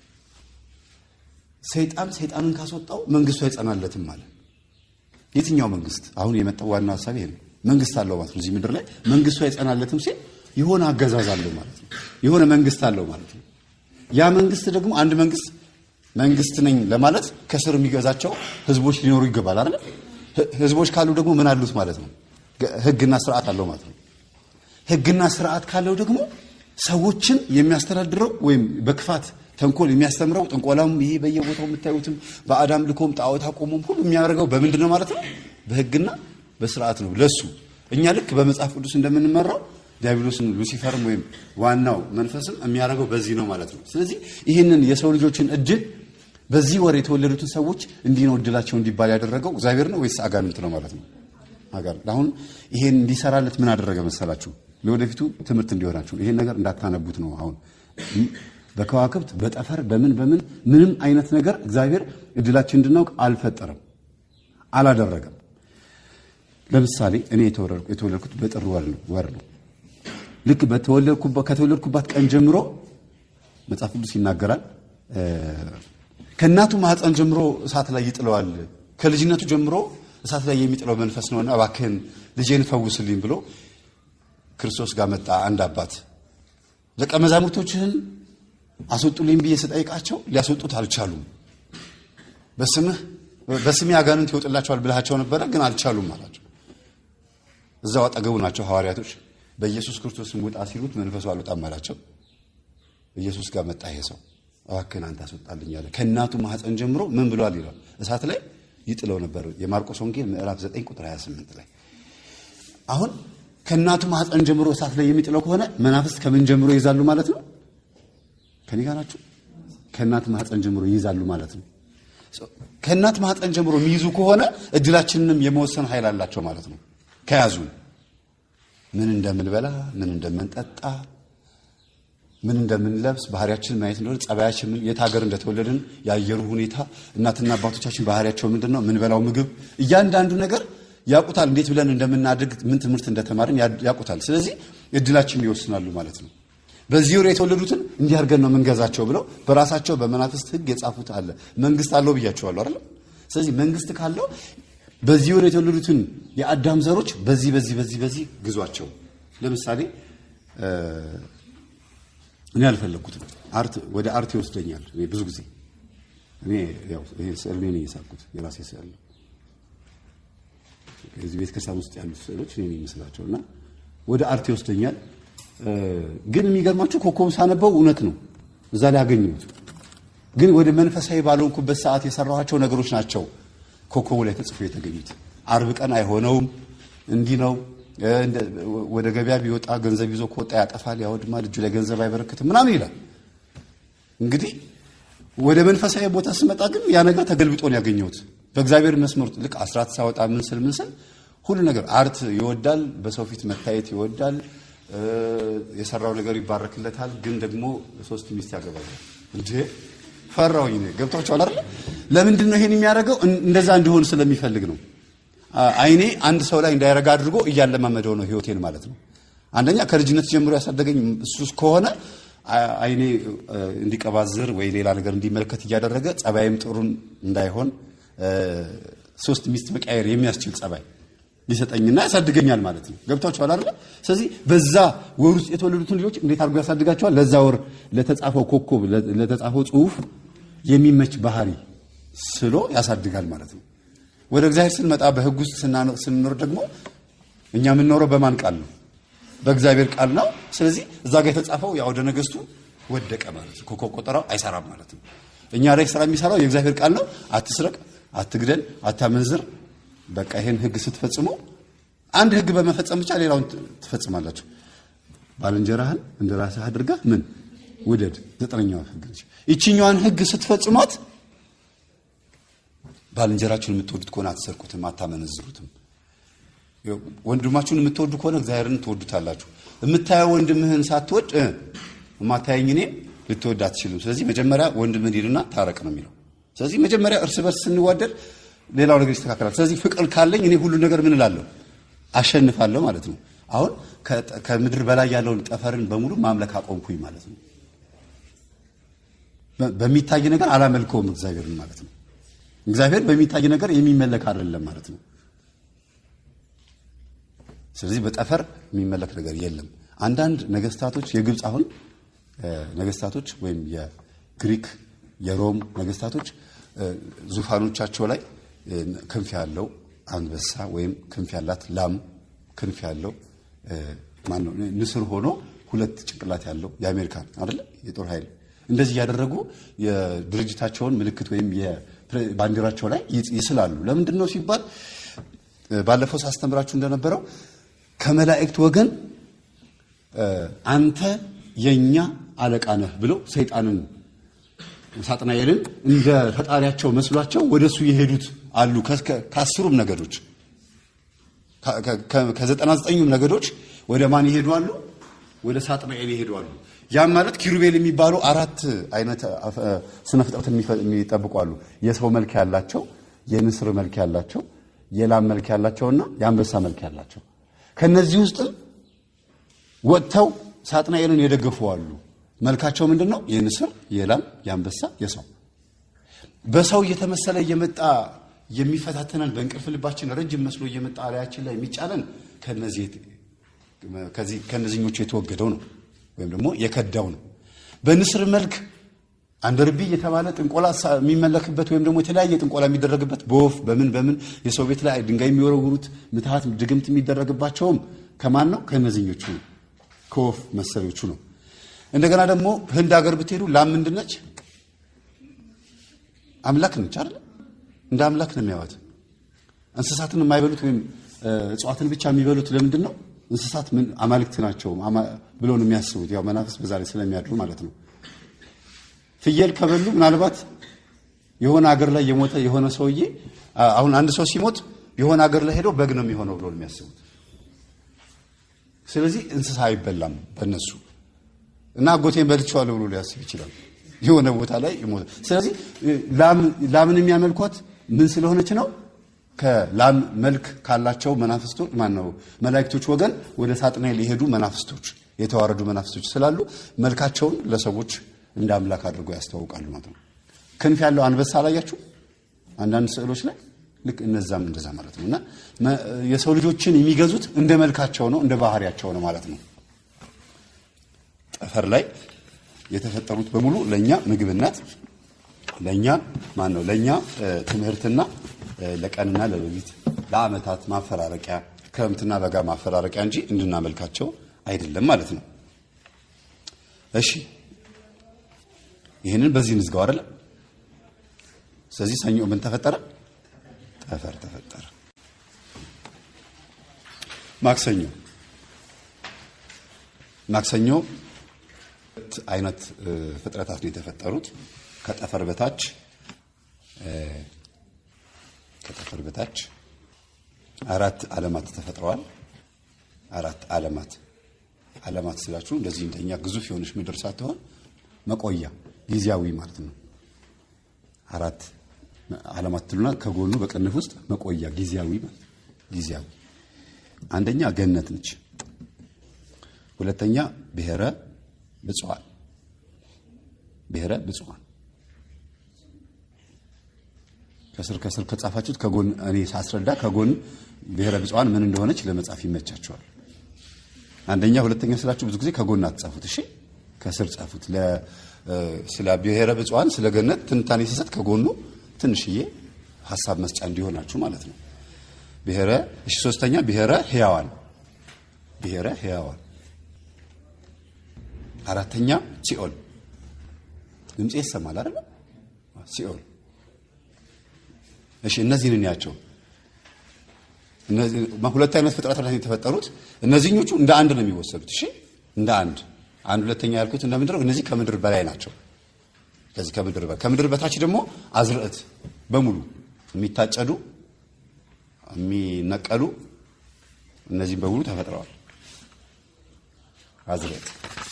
ሰይጣን ሰይጣንን ካስወጣው መንግስቱ አይጸናለትም ማለት የትኛው መንግስት? አሁን የመጣው ዋና ሀሳብ ይሄ ነው። መንግስት አለው ማለት ነው። እዚህ ምድር ላይ መንግስቱ አይጸናለትም ሲል የሆነ አገዛዝ አለው ማለት ነው። የሆነ መንግስት አለው ማለት ነው። ያ መንግስት ደግሞ አንድ መንግስት መንግስት ነኝ ለማለት ከስር የሚገዛቸው ህዝቦች ሊኖሩ ይገባል አይደል? ህዝቦች ካሉ ደግሞ ምን አሉት ማለት ነው? ህግና ስርዓት አለው ማለት ነው። ህግና ስርዓት ካለው ደግሞ ሰዎችን የሚያስተዳድረው ወይም በክፋት ተንኮል የሚያስተምረው ጥንቆላም፣ ይሄ በየቦታው የምታዩትም በአዳም ልኮም ጣዖት አቆሞም ሁሉ የሚያደርገው በምንድን ነው ማለት ነው? በህግና በስርዓት ነው። ለሱ እኛ ልክ በመጽሐፍ ቅዱስ እንደምንመራው ዲያብሎስን ሉሲፈርም ወይም ዋናው መንፈስም የሚያደርገው በዚህ ነው ማለት ነው። ስለዚህ ይህንን የሰው ልጆችን እድል በዚህ ወር የተወለዱትን ሰዎች እንዲህ ነው እድላቸው እንዲባል ያደረገው እግዚአብሔር ነው ወይስ አጋንንት ነው ማለት ነው? አጋንንት። አሁን ይሄን እንዲሰራለት ምን አደረገ መሰላችሁ? ለወደፊቱ ትምህርት እንዲሆናችሁ ይሄን ነገር እንዳታነቡት ነው። አሁን በከዋክብት በጠፈር በምን በምን ምንም አይነት ነገር እግዚአብሔር እድላችን እንድናውቅ አልፈጠረም፣ አላደረገም። ለምሳሌ እኔ የተወለድኩት በጥር ወር ነው። ልክ ከተወለድኩባት ቀን ጀምሮ መጽሐፍ ቅዱስ ይናገራል ከእናቱ ማህፀን ጀምሮ እሳት ላይ ይጥለዋል። ከልጅነቱ ጀምሮ እሳት ላይ የሚጥለው መንፈስ ነውና እባክህን ልጄን ፈውስልኝ ብሎ ክርስቶስ ጋር መጣ። አንድ አባት ደቀ መዛሙርቶችህን አስወጡልኝ ብዬ ስጠይቃቸው ሊያስወጡት አልቻሉም። በስምህ በስሜ አጋንንት ይወጥላቸዋል ብልሃቸው ነበረ፣ ግን አልቻሉም አላቸው። እዛው አጠገቡ ናቸው ሐዋርያቶች። በኢየሱስ ክርስቶስም ውጣ ሲሉት መንፈሱ አልወጣም አላቸው። ኢየሱስ ጋር መጣ ይሄ ሰው እባክህን አንተ አስወጣልኝ አለ። ከእናቱ ማህፀን ጀምሮ ምን ብሏል ይላል እሳት ላይ ይጥለው ነበር። የማርቆስ ወንጌል ምዕራፍ 9 ቁጥር 28 ላይ አሁን ከእናቱ ማህፀን ጀምሮ እሳት ላይ የሚጥለው ከሆነ መናፍስት ከምን ጀምሮ ይይዛሉ ማለት ነው? ከኔ ጋር ናችሁ? ከእናቱ ማህፀን ጀምሮ ይይዛሉ ማለት ነው። ከእናት ማህፀን ጀምሮ የሚይዙ ከሆነ እድላችንንም የመወሰን ኃይል አላቸው ማለት ነው። ከያዙን ምን እንደምንበላ፣ ምን እንደምንጠጣ፣ ምን እንደምንለብስ፣ ባህሪያችን ማየት እንደሆነ ጸባያችን፣ ምን የት ሀገር እንደተወለድን፣ የአየሩ ሁኔታ፣ እናትና አባቶቻችን ባህሪያቸው ምንድን ነው፣ ምንበላው ምግብ፣ እያንዳንዱ ነገር ያውቁታል። እንዴት ብለን እንደምናድግ፣ ምን ትምህርት እንደተማርን ያውቁታል። ስለዚህ እድላችን ይወስናሉ ማለት ነው። በዚህ ወር የተወለዱትን እንዲህ አድርገን ነው የምንገዛቸው ብለው በራሳቸው በመናፍስት ሕግ የጻፉት አለ። መንግስት አለው ብያቸዋለሁ አይደል? ስለዚህ መንግስት ካለው በዚህ ወር የተወለዱትን የአዳም ዘሮች በዚህ በዚህ በዚህ በዚህ ግዟቸው። ለምሳሌ እኔ አልፈለግኩትም። አርት ወደ አርት ይወስደኛል። እኔ ብዙ ጊዜ እኔ ያው ይሄ ስዕል እኔ ነኝ የሳልኩት የራሴ ስዕል ነው። እዚህ ቤተ ክርስቲያን ውስጥ ያሉት ስዕሎች እኔ ነኝ የምስላቸው እና ወደ አርት ይወስደኛል። ግን የሚገርማችሁ ኮከብ ሳነበው እውነት ነው እዛ ላይ አገኘሁት። ግን ወደ መንፈሳዊ ባልሆንኩበት ሰዓት የሰራኋቸው ነገሮች ናቸው ኮከቡ ላይ ተጽፎ የተገኙት። አርብ ቀን አይሆነውም፣ እንዲህ ነው። ወደ ገበያ ቢወጣ ገንዘብ ይዞ ከወጣ ያጠፋል፣ ያወድማል፣ እጁ ላይ ገንዘብ አይበረክትም ምናምን ይላል። እንግዲህ ወደ መንፈሳዊ ቦታ ስመጣ ግን ያ ነገር ተገልብጦ ነው ያገኘሁት። በእግዚአብሔር መስመር ልክ አስራት ሳወጣ ምን ስል ምን ስል ሁሉ ነገር አርት ይወዳል፣ በሰው ፊት መታየት ይወዳል፣ የሰራው ነገር ይባረክለታል። ግን ደግሞ ሶስት ሚስት ያገባል እንዴ ፈራውኝ ነው። ገብቷቸዋል አይደል? ለምንድን ነው ይሄን የሚያደርገው? እንደዛ እንዲሆን ስለሚፈልግ ነው። አይኔ አንድ ሰው ላይ እንዳይረጋ አድርጎ እያለማመደው ነው ህይወቴን ማለት ነው። አንደኛ ከልጅነት ጀምሮ ያሳደገኝ እሱ ከሆነ አይኔ እንዲቀባዝር ወይ ሌላ ነገር እንዲመለከት እያደረገ ጸባይም ጥሩን እንዳይሆን ሶስት ሚስት መቃየር የሚያስችል ጸባይ ሊሰጠኝና ያሳድገኛል ማለት ነው። ገብቷቸዋል አይደል? ስለዚህ በዛ ወር ውስጥ የተወለዱትን ልጆች እንዴት አድርጎ ያሳድጋቸዋል? ለዛ ወር ለተጻፈው ኮከብ ለተጻፈው ጽሁፍ የሚመች ባህሪ ስሎ ያሳድጋል ማለት ነው። ወደ እግዚአብሔር ስንመጣ በህግ ውስጥ ስንኖር ደግሞ እኛ የምንኖረው በማን ቃል ነው? በእግዚአብሔር ቃል ነው። ስለዚህ እዛ ጋር የተጻፈው የአውደ ነገስቱ ወደቀ ማለት ነው። ኮከብ ቆጠራው አይሰራም ማለት ነው። እኛ ላይ ስራ የሚሰራው የእግዚአብሔር ቃል ነው። አትስረቅ፣ አትግደል፣ አታመንዝር በቃ ይሄን ህግ ስትፈጽሙ አንድ ህግ በመፈጸም ብቻ ሌላውን ትፈጽማላችሁ። ባልንጀራህን እንደ ራስህ አድርገህ ምን ውደድ። ዘጠነኛዋ ህግ ነች። ይችኛዋን ህግ ስትፈጽሟት ባልንጀራችሁን የምትወዱት ከሆነ አትሰርቁትም፣ አታመነዝሩትም። ወንድማችሁን የምትወዱ ከሆነ እግዚአብሔርን ትወዱታላችሁ። የምታየው ወንድምህን ሳትወድ የማታየኝ እኔ ልትወድ አትችልም። ስለዚህ መጀመሪያ ወንድምህን ሂድና ታረቅ ነው የሚለው። ስለዚህ መጀመሪያ እርስ በርስ ስንዋደድ ሌላው ነገር ይስተካከላል። ስለዚህ ፍቅር ካለኝ እኔ ሁሉ ነገር ምን እላለሁ አሸንፋለሁ ማለት ነው። አሁን ከምድር በላይ ያለውን ጠፈርን በሙሉ ማምለክ አቆምኩኝ ማለት ነው። በሚታይ ነገር አላመልከውም እግዚአብሔርን ማለት ነው። እግዚአብሔር በሚታይ ነገር የሚመለክ አይደለም ማለት ነው። ስለዚህ በጠፈር የሚመለክ ነገር የለም። አንዳንድ ነገስታቶች የግብፅ አሁን ነገስታቶች ወይም የግሪክ የሮም ነገስታቶች ዙፋኖቻቸው ላይ ክንፍ ያለው አንበሳ ወይም ክንፍ ያላት ላም ክንፍ ያለው ማነው ንስር ሆኖ ሁለት ጭንቅላት ያለው የአሜሪካን አይደለ የጦር ኃይል እንደዚህ እያደረጉ የድርጅታቸውን ምልክት ወይም ባንዲራቸው ላይ ይስላሉ። ለምንድን ነው ሲባል ባለፈው ሳስተምራችሁ እንደነበረው ከመላእክት ወገን አንተ የኛ አለቃ ነህ ብለው ሰይጣንን ሳጥናኤልን እንደ ፈጣሪያቸው መስሏቸው ወደሱ የሄዱት አሉ። ከአስሩም ነገዶች ከዘጠና ዘጠኙም ነገዶች ወደ ማን ይሄዱ አሉ? ወደ ሳጥናኤል ይሄዱ አሉ። ያም ማለት ኪሩቤል የሚባሉ አራት አይነት ስነ ፍጥረት የሚጠብቁ አሉ። የሰው መልክ ያላቸው፣ የንስር መልክ ያላቸው፣ የላም መልክ ያላቸውና የአንበሳ መልክ ያላቸው ከነዚህ ውስጥም ወጥተው ሳጥናኤልን የደገፉ አሉ። መልካቸው ምንድን ነው? የንስር፣ የላም፣ የአንበሳ፣ የሰው በሰው እየተመሰለ እየመጣ የሚፈታተነን በእንቅልፍ ልባችን ረጅም መስሎ እየመጣ አላያችን ላይ የሚጫነን ከነዚህኞቹ የተወገደው ነው ወይም ደግሞ የከዳው ነው። በንስር መልክ አንደርቢ የተባለ ጥንቆላ የሚመለክበት ወይም ደግሞ የተለያየ ጥንቆላ የሚደረግበት በወፍ በምን በምን የሰው ቤት ላይ ድንጋይ የሚወረውሩት ምትሃት ድግምት የሚደረግባቸውም ከማን ነው? ከነዚህኞቹ ከወፍ መሰሪዎቹ ነው። እንደገና ደግሞ ህንድ ሀገር ብትሄዱ ላም ምንድን ነች? አምላክ ነች አይደል? እንደ አምላክ ነው የሚያዩት። እንስሳትን የማይበሉት ወይም እጽዋትን ብቻ የሚበሉት ለምንድን ነው? እንስሳት ምን አማልክት ናቸው ብለው ነው የሚያስቡት። ያው መናፍስ በዛ ላይ ስለሚያድሩ ማለት ነው። ፍየል ከበሉ ምናልባት የሆነ ሀገር ላይ የሞተ የሆነ ሰውዬ አ- አሁን አንድ ሰው ሲሞት የሆነ ሀገር ላይ ሄዶ በግ ነው የሚሆነው ብሎ ነው የሚያስቡት። ስለዚህ እንስሳ አይበላም በእነሱ እና አጎቴን በልቼዋለሁ ብሎ ሊያስብ ይችላል። የሆነ ቦታ ላይ ይሞታል። ስለዚህ እ, ላም- ላምን የሚያመልኳት ምን ስለሆነች ነው? ከላም መልክ ካላቸው መናፍስቶች ማን ነው መላእክቶች ወገን ወደ ሳጥናኤል የሄዱ መናፍስቶች የተዋረዱ መናፍስቶች ስላሉ መልካቸውን ለሰዎች እንደ አምላክ አድርገው ያስተዋውቃሉ ማለት ነው። ክንፍ ያለው አንበሳ አላያችሁ? አንዳንድ ስዕሎች ላይ ልክ እነዛም እንደዛ ማለት ነው። እና መ- የሰው ልጆችን የሚገዙት እንደ መልካቸው ነው፣ እንደ ባህሪያቸው ነው ማለት ነው። ጠፈር ላይ የተፈጠሩት በሙሉ ለኛ ምግብነት ለኛ ማን ነው ለኛ እ፣ ትምህርትና እ፣ ለቀንና ለሌሊት ለዓመታት ማፈራረቂያ ክረምትና በጋ ማፈራረቂያ እንጂ እንድናመልካቸው አይደለም ማለት ነው። እሺ ይህንን በዚህ እንዝጋው አይደለ? ስለዚህ ሰኞ ምን ተፈጠረ? ጠፈር ተፈጠረ። ማክሰኞ ማክሰኞ ሁለት አይነት እ፣ ፍጥረታት ነው የተፈጠሩት። ከጠፈር በታች እ፣ ከጠፈር በታች አራት ዓለማት ተፈጥረዋል። አራት ዓለማት ዓለማት ስላችሁ እንደዚህ እንደኛ ግዙፍ የሆነች ምድር ሳትሆን መቆያ ጊዜያዊ ማለት ነው። አራት ዓለማት ትሉና ከጎኑ በቅንፍ ውስጥ መቆያ ጊዜያዊ ማለት ነው። ጊዜያዊ አንደኛ ገነት ነች። ሁለተኛ ብሔረ ብፁዓን ብሔረ ብፁዓን ከስር ከስር ከጻፋችሁት ከጎን እኔ ሳስረዳ ከጎን ብሔረ ብፁዓን ምን እንደሆነች ለመጻፍ ይመቻቸዋል። አንደኛ ሁለተኛ ስላችሁ ብዙ ጊዜ ከጎን አትጻፉት። እሺ ከስር ጻፉት። ለ እ፣ ስለ ብሔረ ብፁዓን ስለ ገነት ትንታኔ ሲሰጥ ከጎኑ ትንሽዬ ሀሳብ መስጫ እንዲሆናችሁ ማለት ነው። ብሔረ እሺ ሶስተኛ ብሔረ ሕያዋን ብሔረ ሕያዋን አራተኛ ሲኦል ድምፄ ይሰማል አይደል? ሲኦል እሺ እነዚህን እንያቸው። እነዚህ ሁለት አይነት ፍጥረታት ናቸው የተፈጠሩት። እነዚህኞቹ እንደ አንድ ነው የሚወሰዱት። እሺ እንደ አንድ አንድ ሁለተኛ ያልኩት እንደ ምድር እነዚህ ከምድር በላይ ናቸው። ከዚህ ከምድር በላይ ከምድር በታች ደግሞ አዝርዕት በሙሉ የሚታጨዱ የሚነቀሉ እነዚህም በሙሉ ተፈጥረዋል። አዝርዕት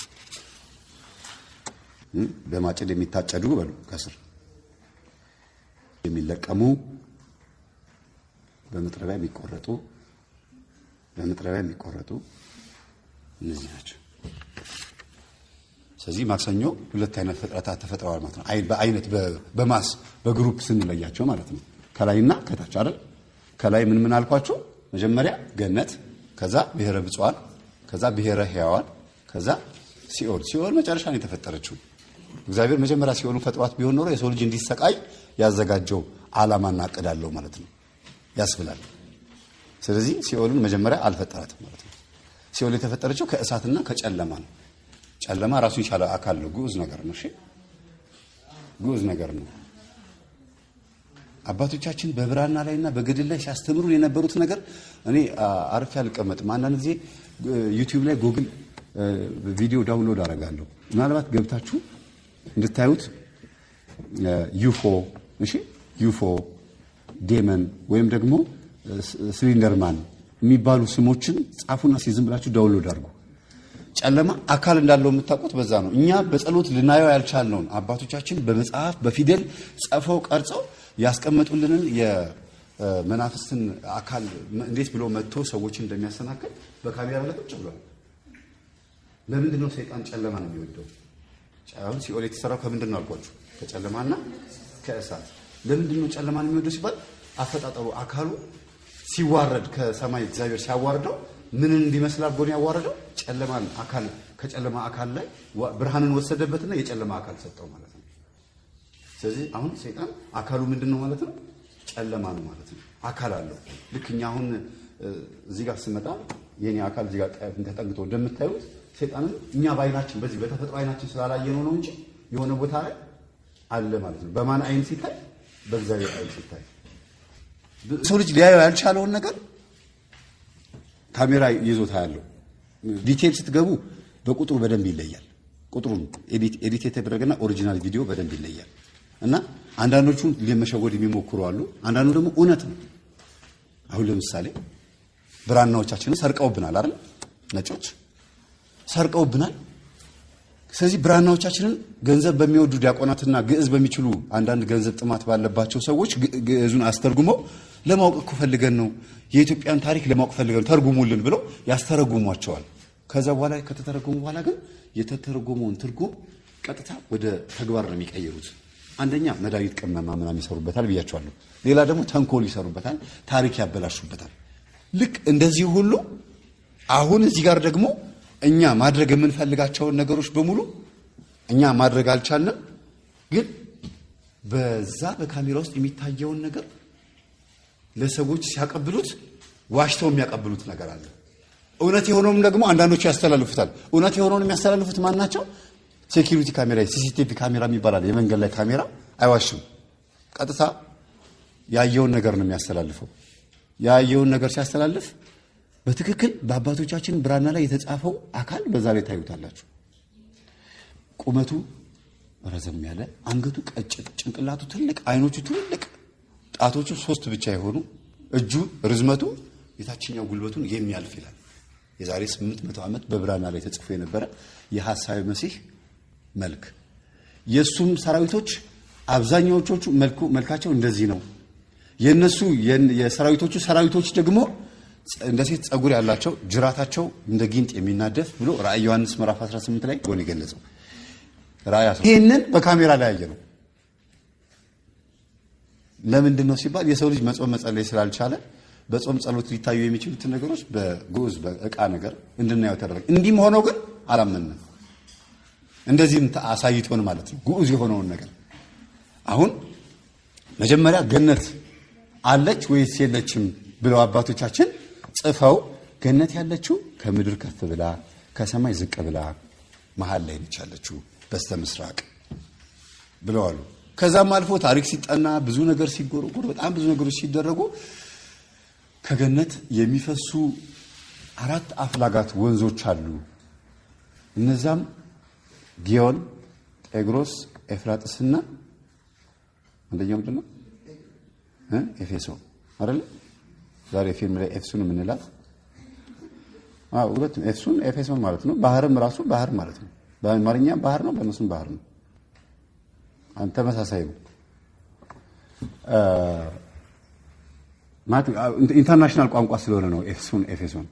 እም፣ በማጭድ የሚታጨዱ በሉ ከስር የሚለቀሙ በመጥረቢያ የሚቆረጡ በመጥረቢያ የሚቆረጡ እነዚህ ናቸው። ስለዚህ ማክሰኞ ሁለት አይነት ፍጥረታት ተፈጥረዋል ማለት ነው። አይ- በአይነት በ- በማስ በግሩፕ ስንለያቸው ማለት ነው። ከላይና ከታች አይደል? ከላይ ምን ምን አልኳችሁ? መጀመሪያ ገነት፣ ከዛ ብሔረ ብፁዓን፣ ከዛ ብሔረ ሕያዋን፣ ከዛ ሲኦል። ሲኦል መጨረሻ ነው የተፈጠረችው። እግዚአብሔር መጀመሪያ ሲኦሉን ፈጥሯት ቢሆን ኖሮ የሰው ልጅ እንዲሰቃይ ያዘጋጀው ዓላማና እቅድ አለው ማለት ነው ያስብላል። ስለዚህ ሲኦልን መጀመሪያ አልፈጠራትም ማለት ነው። ሲኦል የተፈጠረችው ከእሳትና ከጨለማ ነው። ጨለማ ራሱ የቻለ አካል ነው፣ ግዑዝ ነገር ነው። እሺ ግዑዝ ነገር ነው። አባቶቻችን በብራና ላይና በገድል ላይ ሲያስተምሩ የነበሩት ነገር እኔ አ- አርፌ አልቀመጥም። አንዳንድ ጊዜ ዩቲዩብ ላይ ጉግል እ፣ ቪዲዮ ዳውንሎድ አደርጋለሁ። ምናልባት ገብታችሁ እንድታዩት እ፣ ዩፎ እሺ ዩፎ ዴመን ወይም ደግሞ እ፣ ስ- ሲሊንደርማን የሚባሉ ስሞችን ጻፉና ሲዝም ብላችሁ ዳውንሎድ አድርጉ። ጨለማ አካል እንዳለው የምታውቁት በዛ ነው። እኛ በጸሎት ልናየው ያልቻልነውን አባቶቻችን በመጽሐፍ በፊደል ጽፈው ቀርጸው ያስቀመጡልንን የመናፍስትን አካል እንዴት ብሎ መጥቶ ሰዎችን እንደሚያሰናክል በካሜራ ላይ ቁጭ ብሏል። ለምንድን ነው ሰይጣን ጨለማ ነው የሚወደው? አሁን ሲኦል የተሰራው ከምንድን ነው አልኳችሁ? ከጨለማና ከእሳት። ለምንድን ነው ጨለማን የሚወደው ሲባል አፈጣጠሩ አካሉ ሲዋረድ ከሰማይ እግዚአብሔር ሲያዋርደው ምንን እንዲመስል አድርጎ ነው ያዋረደው? ጨለማን አካል ከጨለማ አካል ላይ ዋ- ብርሃንን ወሰደበትና የጨለማ አካል ሰጠው ማለት ነው። ስለዚህ አሁን ሰይጣን አካሉ ምንድን ነው ማለት ነው? ጨለማ ነው ማለት ነው። አካል አለው። ልክ እኛ አሁን እ፣ እዚህ ጋር ስመጣ የኔ አካል እዚህ ጋር ቀ- ተጠግቶ እንደምታዩት ሰይጣንም እኛ በአይናችን በዚህ በተፈጥሮ አይናችን ስላላየነው ነው እንጂ የሆነ ቦታ ላይ አለ ማለት ነው። በማን አይን ሲታይ? በእግዚአብሔር አይን ሲታይ ሰው ልጅ ሊያየው ያልቻለውን ነገር ካሜራ ይዞታ ያለው ዲቴል ስትገቡ በቁጥሩ በደንብ ይለያል። ቁጥሩን ኤዲት ኤዲት የተደረገና ኦሪጂናል ቪዲዮ በደንብ ይለያል። እና አንዳንዶቹን ለመሸወድ የሚሞክሩ አሉ። አንዳንዱ ደግሞ እውነት ነው። አሁን ለምሳሌ ብራናዎቻችንን ሰርቀውብናል አይደል? ነጮች ሰርቀውብናል። ስለዚህ ብራናዎቻችንን ገንዘብ በሚወዱ ዲያቆናትና ግዕዝ በሚችሉ አንዳንድ ገንዘብ ጥማት ባለባቸው ሰዎች ግዕዙን አስተርጉመው ለማወቅ እኮ ፈልገን ነው የኢትዮጵያን ታሪክ ለማወቅ ፈልገን ነው ተርጉሙልን ብለው ያስተረጉሟቸዋል። ከዛ በኋላ ከተተረጎሙ በኋላ ግን የተተረጎመውን ትርጉም ቀጥታ ወደ ተግባር ነው የሚቀይሩት። አንደኛ መድኃኒት ቅመማ ምናምን ይሰሩበታል ብያቸዋለሁ። ሌላ ደግሞ ተንኮል ይሰሩበታል፣ ታሪክ ያበላሹበታል። ልክ እንደዚህ ሁሉ አሁን እዚህ ጋር ደግሞ እኛ ማድረግ የምንፈልጋቸውን ነገሮች በሙሉ እኛ ማድረግ አልቻልንም። ግን በዛ በካሜራ ውስጥ የሚታየውን ነገር ለሰዎች ሲያቀብሉት ዋሽተው የሚያቀብሉት ነገር አለ። እውነት የሆነውም ደግሞ አንዳንዶቹ ያስተላልፉታል። እውነት የሆነውን የሚያስተላልፉት ማን ናቸው? ሴኪሪቲ ካሜራ፣ ሲሲቲቪ ካሜራ የሚባላል የመንገድ ላይ ካሜራ አይዋሽም። ቀጥታ ያየውን ነገር ነው የሚያስተላልፈው። ያየውን ነገር ሲያስተላልፍ በትክክል በአባቶቻችን ብራና ላይ የተጻፈው አካል በዛ ላይ ታዩታላችሁ። ቁመቱ ረዘም ያለ፣ አንገቱ ቀጭን፣ ጭንቅላቱ ትልቅ፣ አይኖቹ ትልልቅ፣ ጣቶቹ ሶስት ብቻ የሆኑ እጁ ርዝመቱ የታችኛው ጉልበቱን የሚያልፍ ይላል። የዛሬ ስምንት መቶ ዓመት በብራና ላይ ተጽፎ የነበረ የሐሳዊ መሲህ መልክ የእሱም ሰራዊቶች አብዛኛዎቹ መልኩ መልካቸው እንደዚህ ነው። የእነሱ የሰራዊቶቹ ሰራዊቶች ደግሞ እንደ ሴት ጸጉር ያላቸው ጅራታቸው እንደ ጊንጥ የሚናደፍ ብሎ ራእይ ዮሐንስ ምዕራፍ 18 ላይ ሆን የገለጸው ራእይ ይህንን በካሜራ ላይ ያየ ነው። ለምንድን ነው ሲባል የሰው ልጅ መጾም መጸለይ ስላልቻለ በጾም ጸሎት ሊታዩ የሚችሉትን ነገሮች በግዑዝ በእቃ ነገር እንድናየው ተደረገ። እንዲህም ሆኖ ግን አላመንም። እንደዚህም አሳይቶን ማለት ነው ግዑዝ የሆነውን ነገር አሁን መጀመሪያ ገነት አለች ወይስ የለችም ብለው አባቶቻችን ጽፈው ገነት ያለችው ከምድር ከፍ ብላ ከሰማይ ዝቅ ብላ መሀል ላይ ነች ያለችው በስተ ምስራቅ ብለዋሉ። ከዛም አልፎ ታሪክ ሲጠና ብዙ ነገር ሲጎረጎር በጣም ብዙ ነገሮች ሲደረጉ ከገነት የሚፈሱ አራት አፍላጋት ወንዞች አሉ። እነዛም ጊዮን፣ ጤግሮስ፣ ኤፍራጥስና አንደኛው ምንድን ነው? ኤፌሶ አይደለ? ዛሬ ፊልም ላይ ኤፍሱን የምንላት ሁለቱም ኤፍሱን ኤፌሶን ማለት ነው። ባህርም ራሱ ባህር ማለት ነው። በአማርኛ ባህር ነው፣ በእነሱም ባህር ነው። ተመሳሳይ ነው። ኢንተርናሽናል ቋንቋ ስለሆነ ነው ኤፍሱን ኤፌሶን።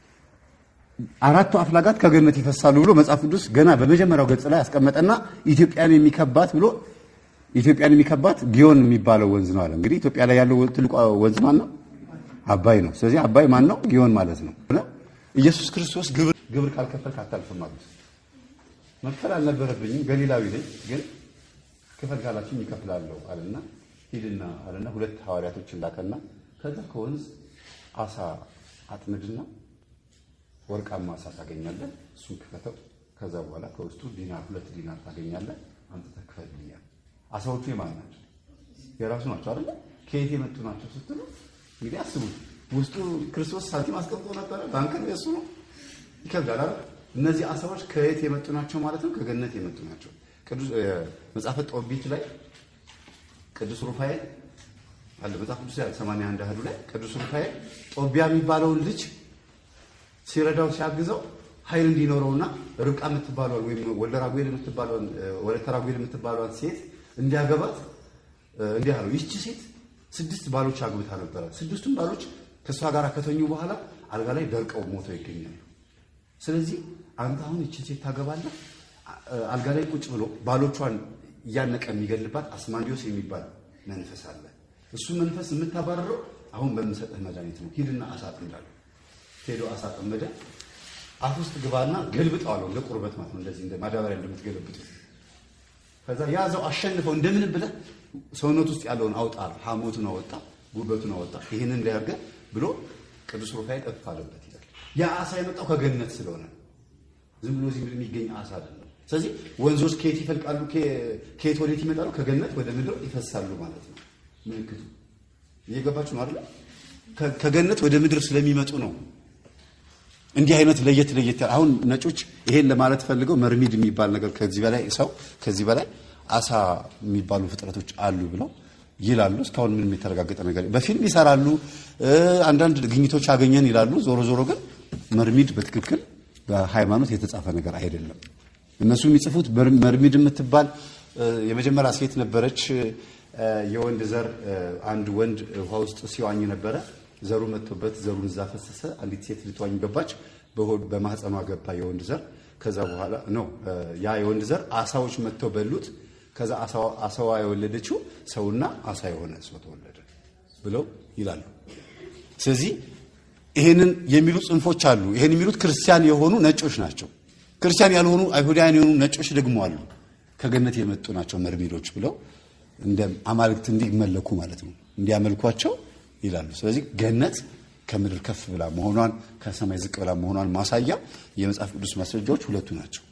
አራቱ አፍላጋት ከገነት ይፈሳሉ ብሎ መጽሐፍ ቅዱስ ገና በመጀመሪያው ገጽ ላይ ያስቀመጠና ኢትዮጵያን የሚከባት ብሎ ኢትዮጵያን የሚከባት ጊዮን የሚባለው ወንዝ ነው አለ። እንግዲህ ኢትዮጵያ ላይ ያለው ትልቁ ወንዝ ማን ነው? አባይ ነው። ስለዚህ አባይ ማን ነው? ጊዮን ማለት ነው። ኢየሱስ ክርስቶስ ግብር ግብር ካልከፈልክ አታልፍም አሉት። መክፈል አልነበረብኝም ገሊላዊ ነኝ፣ ግን ክፈል ካላችሁኝ ይከፍላለሁ አለና ሂድና አለና ሁለት ሐዋርያቶችን ላከና ከዛ ከወንዝ አሳ አጥምድና ወርቃማ አሳ ታገኛለህ፣ እሱን ክፈተው። ከዛ በኋላ ከውስጡ ዲናር ሁለት ዲናር ታገኛለህ፣ አምጥተህ ክፈልልኛል። አሳዎቹ የማን ናቸው? የራሱ ናቸው አይደለ? ከየት የመጡ ናቸው ስትሉ እንግዲህ አስቡት። ውስጡ ክርስቶስ ሳንቲም አስቀምጦ ነበረ። ባንክን የሱ ነው። ይከብዳል አይደል? እነዚህ አሳዎች ከየት የመጡ ናቸው ማለት ነው? ከገነት የመጡ ናቸው። ቅዱስ መጽሐፈ ጦቢት ላይ ቅዱስ ሩፋኤል አለ መጽሐፍ ቅዱስ ላይ 81 አህዱ ላይ ቅዱስ ሩፋኤል ጦቢያ የሚባለውን ልጅ ሲረዳው ሲያግዘው ኃይል እንዲኖረውና ርብቃ የምትባለውን ወይም ወልደ ራጉኤል የምትባለውን ወለተ ራጉኤል የምትባለውን ሴት እንዲያገባት እንዲህ አለው። ይህቺ ሴት ስድስት ባሎች አግብታ ነበረ። ስድስቱም ባሎች ከእሷ ጋር ከተኙ በኋላ አልጋ ላይ ደርቀው ሞተው ይገኛሉ። ስለዚህ አንተ አሁን ይህችን ሴት ታገባለህ። አልጋ ላይ ቁጭ ብሎ ባሎቿን እያነቀ የሚገልባት አስማንዲዮስ የሚባል መንፈስ አለ። እሱ መንፈስ የምታባረረው አሁን በምሰጥህ መድኃኒት ነው። ሂድና አሳ አጥምዳለሁ። ሄዶ አሳ ጠመደ። አፍ ውስጥ ግባና ገልብጠው አለው። እንደ ቁርበት ማለት ነው። እንደዚህ እንደ ማዳበሪያ እንደምትገለብጡ ከዛ ያዘው አሸንፈው እንደምን ብለህ ሰውነት ውስጥ ያለውን አውጣ። ሐሞቱን አወጣ፣ ጉበቱን አወጣ። ይህንን እንዳያርገ ብሎ ቅዱስ ሩፋኤል እፍ አለበት ይላል። ያ አሳ የመጣው ከገነት ስለሆነ ዝም ብሎ እዚህ የሚገኝ አሳ አይደለም። ስለዚህ ወንዞች ከየት ይፈልቃሉ? ከየት ወዴት ይመጣሉ? ከገነት ወደ ምድር ይፈሳሉ ማለት ነው። ምልክቱ እየገባችሁ ነው አይደለ? ከገነት ወደ ምድር ስለሚመጡ ነው። እንዲህ አይነት ለየት ለየት አሁን ነጮች ይሄን ለማለት ፈልገው መርሚድ የሚባል ነገር ከዚህ በላይ ሰው ከዚህ በላይ አሳ የሚባሉ ፍጥረቶች አሉ ብለው ይላሉ። እስካሁን ምንም የተረጋገጠ ነገር በፊልም ይሰራሉ። አንዳንድ ግኝቶች አገኘን ይላሉ። ዞሮ ዞሮ ግን መርሚድ በትክክል በሃይማኖት የተጻፈ ነገር አይደለም። እነሱ የሚጽፉት መርሚድ የምትባል የመጀመሪያ ሴት ነበረች። የወንድ ዘር አንድ ወንድ ውሃ ውስጥ ሲዋኝ ነበረ። ዘሩ መጥቶበት ዘሩን እዛ ፈሰሰ። አንዲት ሴት ልትዋኝ ገባች። በማህፀኗ ገባ የወንድ ዘር። ከዛ በኋላ ነው ያ የወንድ ዘር አሳዎች መጥተው በሉት። ከዛ አሳዋ የወለደችው ሰውና አሳ የሆነ ሰው ተወለደ ብለው ይላሉ። ስለዚህ ይሄንን የሚሉ ጽንፎች አሉ። ይሄን የሚሉት ክርስቲያን የሆኑ ነጮች ናቸው። ክርስቲያን ያልሆኑ አይሁዳውያን የሆኑ ነጮች ደግሞ አሉ። ከገነት የመጡ ናቸው መርሚዶች ብለው እንደ አማልክት እንዲመለኩ ማለት ነው እንዲያመልኳቸው ይላሉ። ስለዚህ ገነት ከምድር ከፍ ብላ መሆኗን ከሰማይ ዝቅ ብላ መሆኗን ማሳያ የመጽሐፍ ቅዱስ ማስረጃዎች ሁለቱ ናቸው።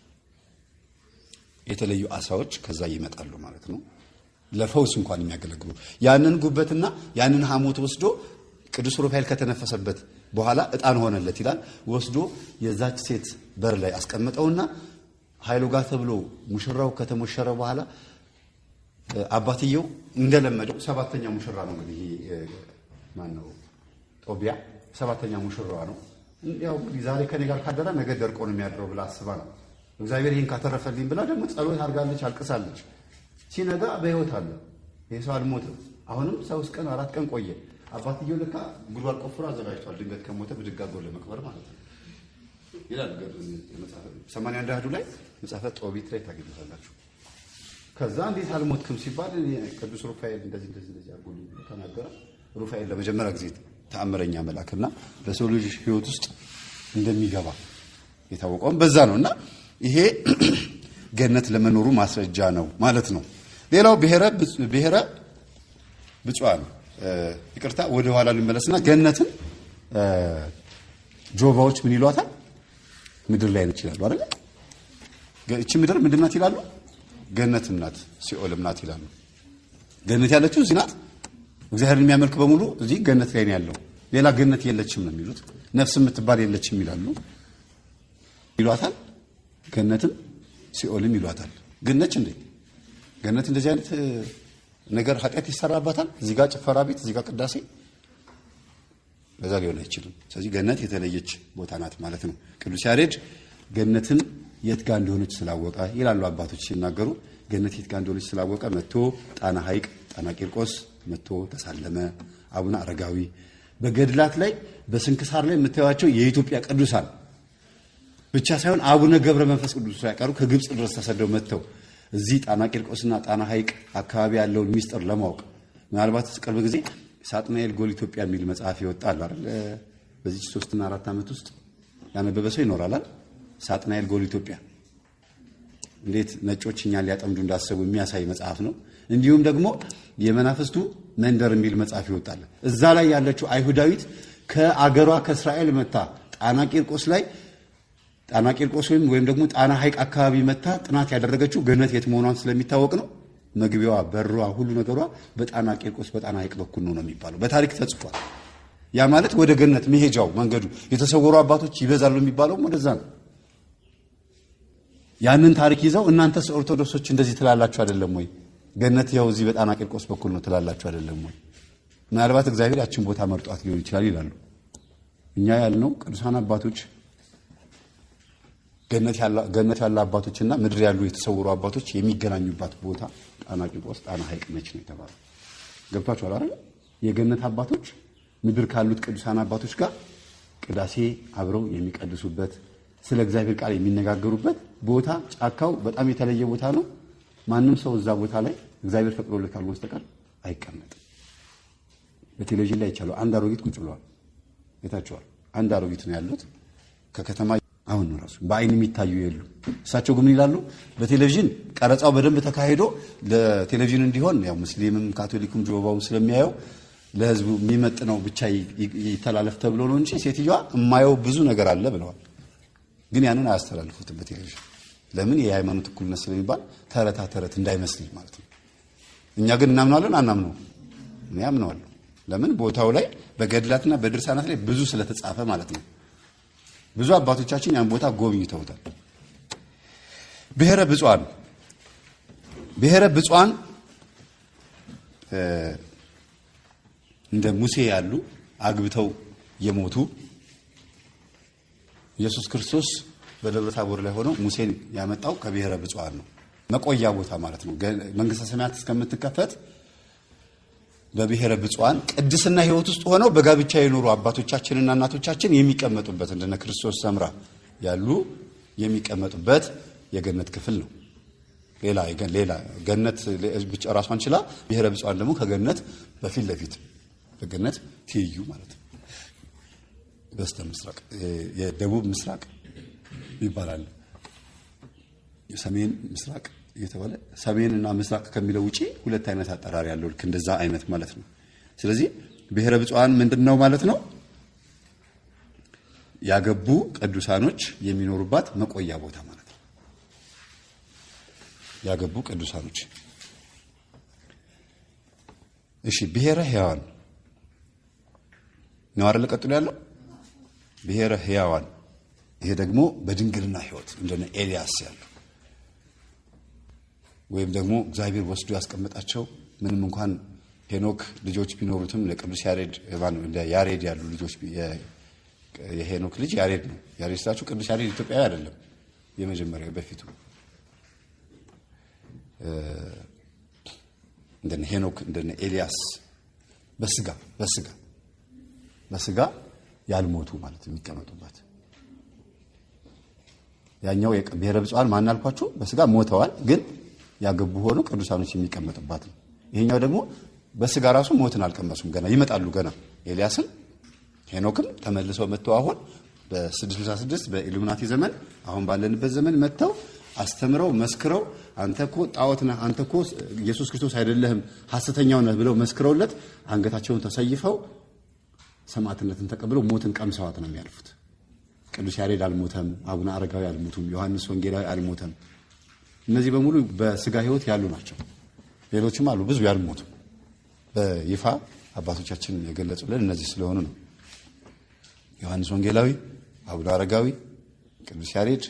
የተለዩ አሳዎች ከዛ ይመጣሉ ማለት ነው። ለፈውስ እንኳን የሚያገለግሉ ያንን ጉበትና ያንን ሐሞት ወስዶ ቅዱስ ሩፋኤል ከተነፈሰበት በኋላ ዕጣን ሆነለት ይላል። ወስዶ የዛች ሴት በር ላይ አስቀምጠውና ኃይሉ ጋር ተብሎ ሙሽራው ከተሞሸረ በኋላ አባትየው እንደለመደው ሰባተኛ ሙሽራ ነው እንግዲህ ማን ነው ጦቢያ ሰባተኛ ሙሽራዋ ነው። ያው እንግዲህ ዛሬ ከኔ ጋር ካደረ ነገ ደርቆ ነው የሚያድረው ብላ አስባ ነው እግዚአብሔር ይህን ካተረፈልኝ ብላ ደግሞ ጸሎት አድርጋለች፣ አልቅሳለች። ሲነጋ በሕይወት አለ። ይህ ሰው አልሞትም። አሁንም ሶስት ቀን አራት ቀን ቆየ። አባትየው ልካ ጉድጓድ ቆፍሮ አዘጋጅቷል። ድንገት ከሞተ ብድግ አድርጎ ለመቅበር ማለት ነው ይላል ሰማንያ አንድ አህዱ ላይ መጽሐፈ ጦቢት ላይ ታገኙታላችሁ። ከዛ እንዴት አልሞትክም ሲባል ቅዱስ ሩፋኤል እንደዚህ እንደዚህ እንደዚህ አድርጎ ተናገረ። ሩፋኤል ለመጀመሪያ ጊዜ ተአምረኛ መልአክና በሰው ልጅ ሕይወት ውስጥ እንደሚገባ የታወቀውም በዛ ነው እና ይሄ ገነት ለመኖሩ ማስረጃ ነው ማለት ነው። ሌላው ብሔረ ብፁዓን ይቅርታ፣ ወደ ኋላ ልመለስና ገነትን ጆባዎች ምን ይሏታል? ምድር ላይ ነች ይላሉ አይደል? እቺ ምድር ምንድን ናት ይላሉ? ገነትም ናት ሲኦልም ናት ይላሉ። ገነት ያለችው እዚህ ናት። እግዚአብሔርን የሚያመልክ በሙሉ እዚህ ገነት ላይ ነው ያለው። ሌላ ገነት የለችም ነው የሚሉት። ነፍስ የምትባል የለችም ይላሉ። ይሏታል ገነትም ሲኦልም ይሏታል። ግን ነች እንዴ? ገነት እንደዚህ አይነት ነገር ኃጢአት ይሰራባታል። እዚህ ጋር ጭፈራ ቤት፣ እዚህ ጋር ቅዳሴ፣ በዛ ሊሆን አይችልም። ስለዚህ ገነት የተለየች ቦታ ናት ማለት ነው። ቅዱስ ያሬድ ገነትን የት ጋር እንደሆነች ስላወቀ ይላሉ አባቶች ሲናገሩ። ገነት የት ጋር እንደሆነች ስላወቀ መጥቶ ጣና ሐይቅ ጣና ቂርቆስ መጥቶ ተሳለመ። አቡነ አረጋዊ በገድላት ላይ በስንክሳር ላይ የምታዩቸው የኢትዮጵያ ቅዱሳን ብቻ ሳይሆን አቡነ ገብረ መንፈስ ቅዱስ ሳይቀሩ ከግብፅ ድረስ ተሰደው መጥተው እዚህ ጣና ቂርቆስና ጣና ሐይቅ አካባቢ ያለውን ሚስጥር ለማወቅ ምናልባት ቅርብ ጊዜ ሳጥናኤል ጎል ኢትዮጵያ የሚል መጽሐፍ ይወጣል አይደል? በዚህ ሶስትና አራት ዓመት ውስጥ ያነበበ ሰው ይኖራል። ሳጥናኤል ጎል ኢትዮጵያ እንዴት ነጮች እኛን ሊያጠምዱ እንዳሰቡ የሚያሳይ መጽሐፍ ነው። እንዲሁም ደግሞ የመናፍስቱ መንደር የሚል መጽሐፍ ይወጣል። እዛ ላይ ያለችው አይሁዳዊት ከአገሯ ከእስራኤል መታ ጣና ቂርቆስ ላይ ጣና ቂርቆስ ወይም ወይም ደግሞ ጣና ሐይቅ አካባቢ መታ ጥናት ያደረገችው ገነት የት መሆኗን ስለሚታወቅ ነው። መግቢያዋ፣ በሯ፣ ሁሉ ነገሯ በጣና ቂርቆስ በጣና ሐይቅ በኩል ነው ነው የሚባለው በታሪክ ተጽፏል። ያ ማለት ወደ ገነት መሄጃው መንገዱ የተሰወሩ አባቶች ይበዛሉ የሚባለውም ወደዛ ነው። ያንን ታሪክ ይዘው እናንተስ ኦርቶዶክሶች እንደዚህ ትላላችሁ አይደለም ወይ? ገነት ያው እዚህ በጣና ቂርቆስ በኩል ነው ትላላችሁ አይደለም ወይ? ምናልባት እግዚአብሔር ያችን ቦታ መርጧት ሊሆን ይችላል ይላሉ። እኛ ያልነው ቅዱሳን አባቶች ገነት ያለ አባቶችና ምድር ያሉ የተሰወሩ አባቶች የሚገናኙባት ቦታ ጣና ቂርቆስ ጣና ሐይቅ ነች ነው የተባለው። ገብቷችኋል አይደል? የገነት አባቶች ምድር ካሉት ቅዱሳን አባቶች ጋር ቅዳሴ አብረው የሚቀድሱበት ስለ እግዚአብሔር ቃል የሚነጋገሩበት ቦታ ጫካው በጣም የተለየ ቦታ ነው። ማንም ሰው እዛ ቦታ ላይ እግዚአብሔር ፈቅዶለት ካልሆነ በስተቀር አይቀመጥም። በቴሌቪዥን ላይ ይቻላል። አንድ አሮጊት ቁጭ ብለዋል። የታቸዋል። አንድ አሮጊት ነው ያሉት ከከተማ አሁን ነው ራሱ በአይን የሚታዩ የሉ። እሳቸው ግን ይላሉ በቴሌቪዥን ቀረጻው በደንብ ተካሂዶ ለቴሌቪዥን እንዲሆን ያው ሙስሊምም ካቶሊኩም ጆባውም ስለሚያየው ለሕዝቡ የሚመጥነው ብቻ ይተላለፍ ተብሎ ነው እንጂ ሴትዮዋ የማየው ብዙ ነገር አለ ብለዋል። ግን ያንን አያስተላልፉትም በቴሌቪዥን ለምን? የሃይማኖት እኩልነት ስለሚባል ተረታ ተረት እንዳይመስል ማለት ነው። እኛ ግን እናምናለን አናምነው? እኔ አምነዋለሁ። ለምን? ቦታው ላይ በገድላትና በድርሳናት ላይ ብዙ ስለተጻፈ ማለት ነው። ብዙ አባቶቻችን ያን ቦታ ጎብኝተውታል። ብሔረ ብፁዓን ብሔረ ብፁዓን እንደ ሙሴ ያሉ አግብተው የሞቱ ኢየሱስ ክርስቶስ በደብረ ታቦር ላይ ሆነው ሙሴን ያመጣው ከብሔረ ብፁዓን ነው። መቆያ ቦታ ማለት ነው። መንግስተ ሰማያት እስከምትከፈት በብሔረ ብፁዓን ቅድስና ሕይወት ውስጥ ሆነው በጋብቻ የኖሩ አባቶቻችንና እናቶቻችን የሚቀመጡበት እንደነ ክርስቶስ ሰምራ ያሉ የሚቀመጡበት የገነት ክፍል ነው። ሌላ ሌላ ገነት ብቻ ራሷን ችላ ብሔረ ብፁዓን ደግሞ ከገነት በፊት ለፊት በገነት ትይዩ ማለት ነው። በስተ ምስራቅ የደቡብ ምስራቅ ይባላል። የሰሜን ምስራቅ እየተባለ ሰሜን እና ምስራቅ ከሚለው ውጪ ሁለት አይነት አጠራር ያለው ልክ እንደዛ አይነት ማለት ነው። ስለዚህ ብሔረ ብፁዓን ምንድን ነው ማለት ነው? ያገቡ ቅዱሳኖች የሚኖሩባት መቆያ ቦታ ማለት ነው። ያገቡ ቅዱሳኖች። እሺ፣ ብሔረ ሕያዋን ነው አይደል? ቀጥሎ ያለው ብሔረ ሕያዋን። ይሄ ደግሞ በድንግልና ሕይወት እንደነ ኤልያስ ያለው ወይም ደግሞ እግዚአብሔር ወስዶ ያስቀመጣቸው ምንም እንኳን ሄኖክ ልጆች ቢኖሩትም ለቅዱስ ያሬድ እንደ ያሬድ ያሉ ልጆች የሄኖክ ልጅ ያሬድ ነው። ያሬድ ስላችሁ ቅዱስ ያሬድ ኢትዮጵያዊ አይደለም። የመጀመሪያው በፊቱ እንደነ ሄኖክ እንደነ ኤልያስ በስጋ በስጋ በስጋ ያልሞቱ ማለት የሚቀመጡበት ያኛው ብሔረ ብፁዓን ማን አልኳችሁ? በስጋ ሞተዋል ግን ያገቡ ሆኖ ቅዱሳኖች የሚቀመጡባት ነው። ይሄኛው ደግሞ በስጋ ራሱ ሞትን አልቀመሱም። ገና ይመጣሉ። ገና ኤልያስም ሄኖክም ተመልሰው መጥተው አሁን በ666 በኢሉሚናቲ ዘመን አሁን ባለንበት ዘመን መጥተው አስተምረው መስክረው አንተ እኮ ጣዖት ነህ፣ አንተ እኮ ኢየሱስ ክርስቶስ አይደለህም፣ ሐሰተኛው ነህ ብለው መስክረውለት አንገታቸውን ተሰይፈው ሰማዕትነትን ተቀብለው ሞትን ቀምሰዋት ነው የሚያልፉት። ቅዱስ ያሬድ አልሞተም፣ አቡነ አረጋዊ አልሞቱም፣ ዮሐንስ ወንጌላዊ አልሞተም። እነዚህ በሙሉ በስጋ ሕይወት ያሉ ናቸው። ሌሎችም አሉ ብዙ ያልሞቱ በይፋ አባቶቻችን የገለጹልን እነዚህ ስለሆኑ ነው። ዮሐንስ ወንጌላዊ፣ አቡነ አረጋዊ፣ ቅዱስ ያሬድ፣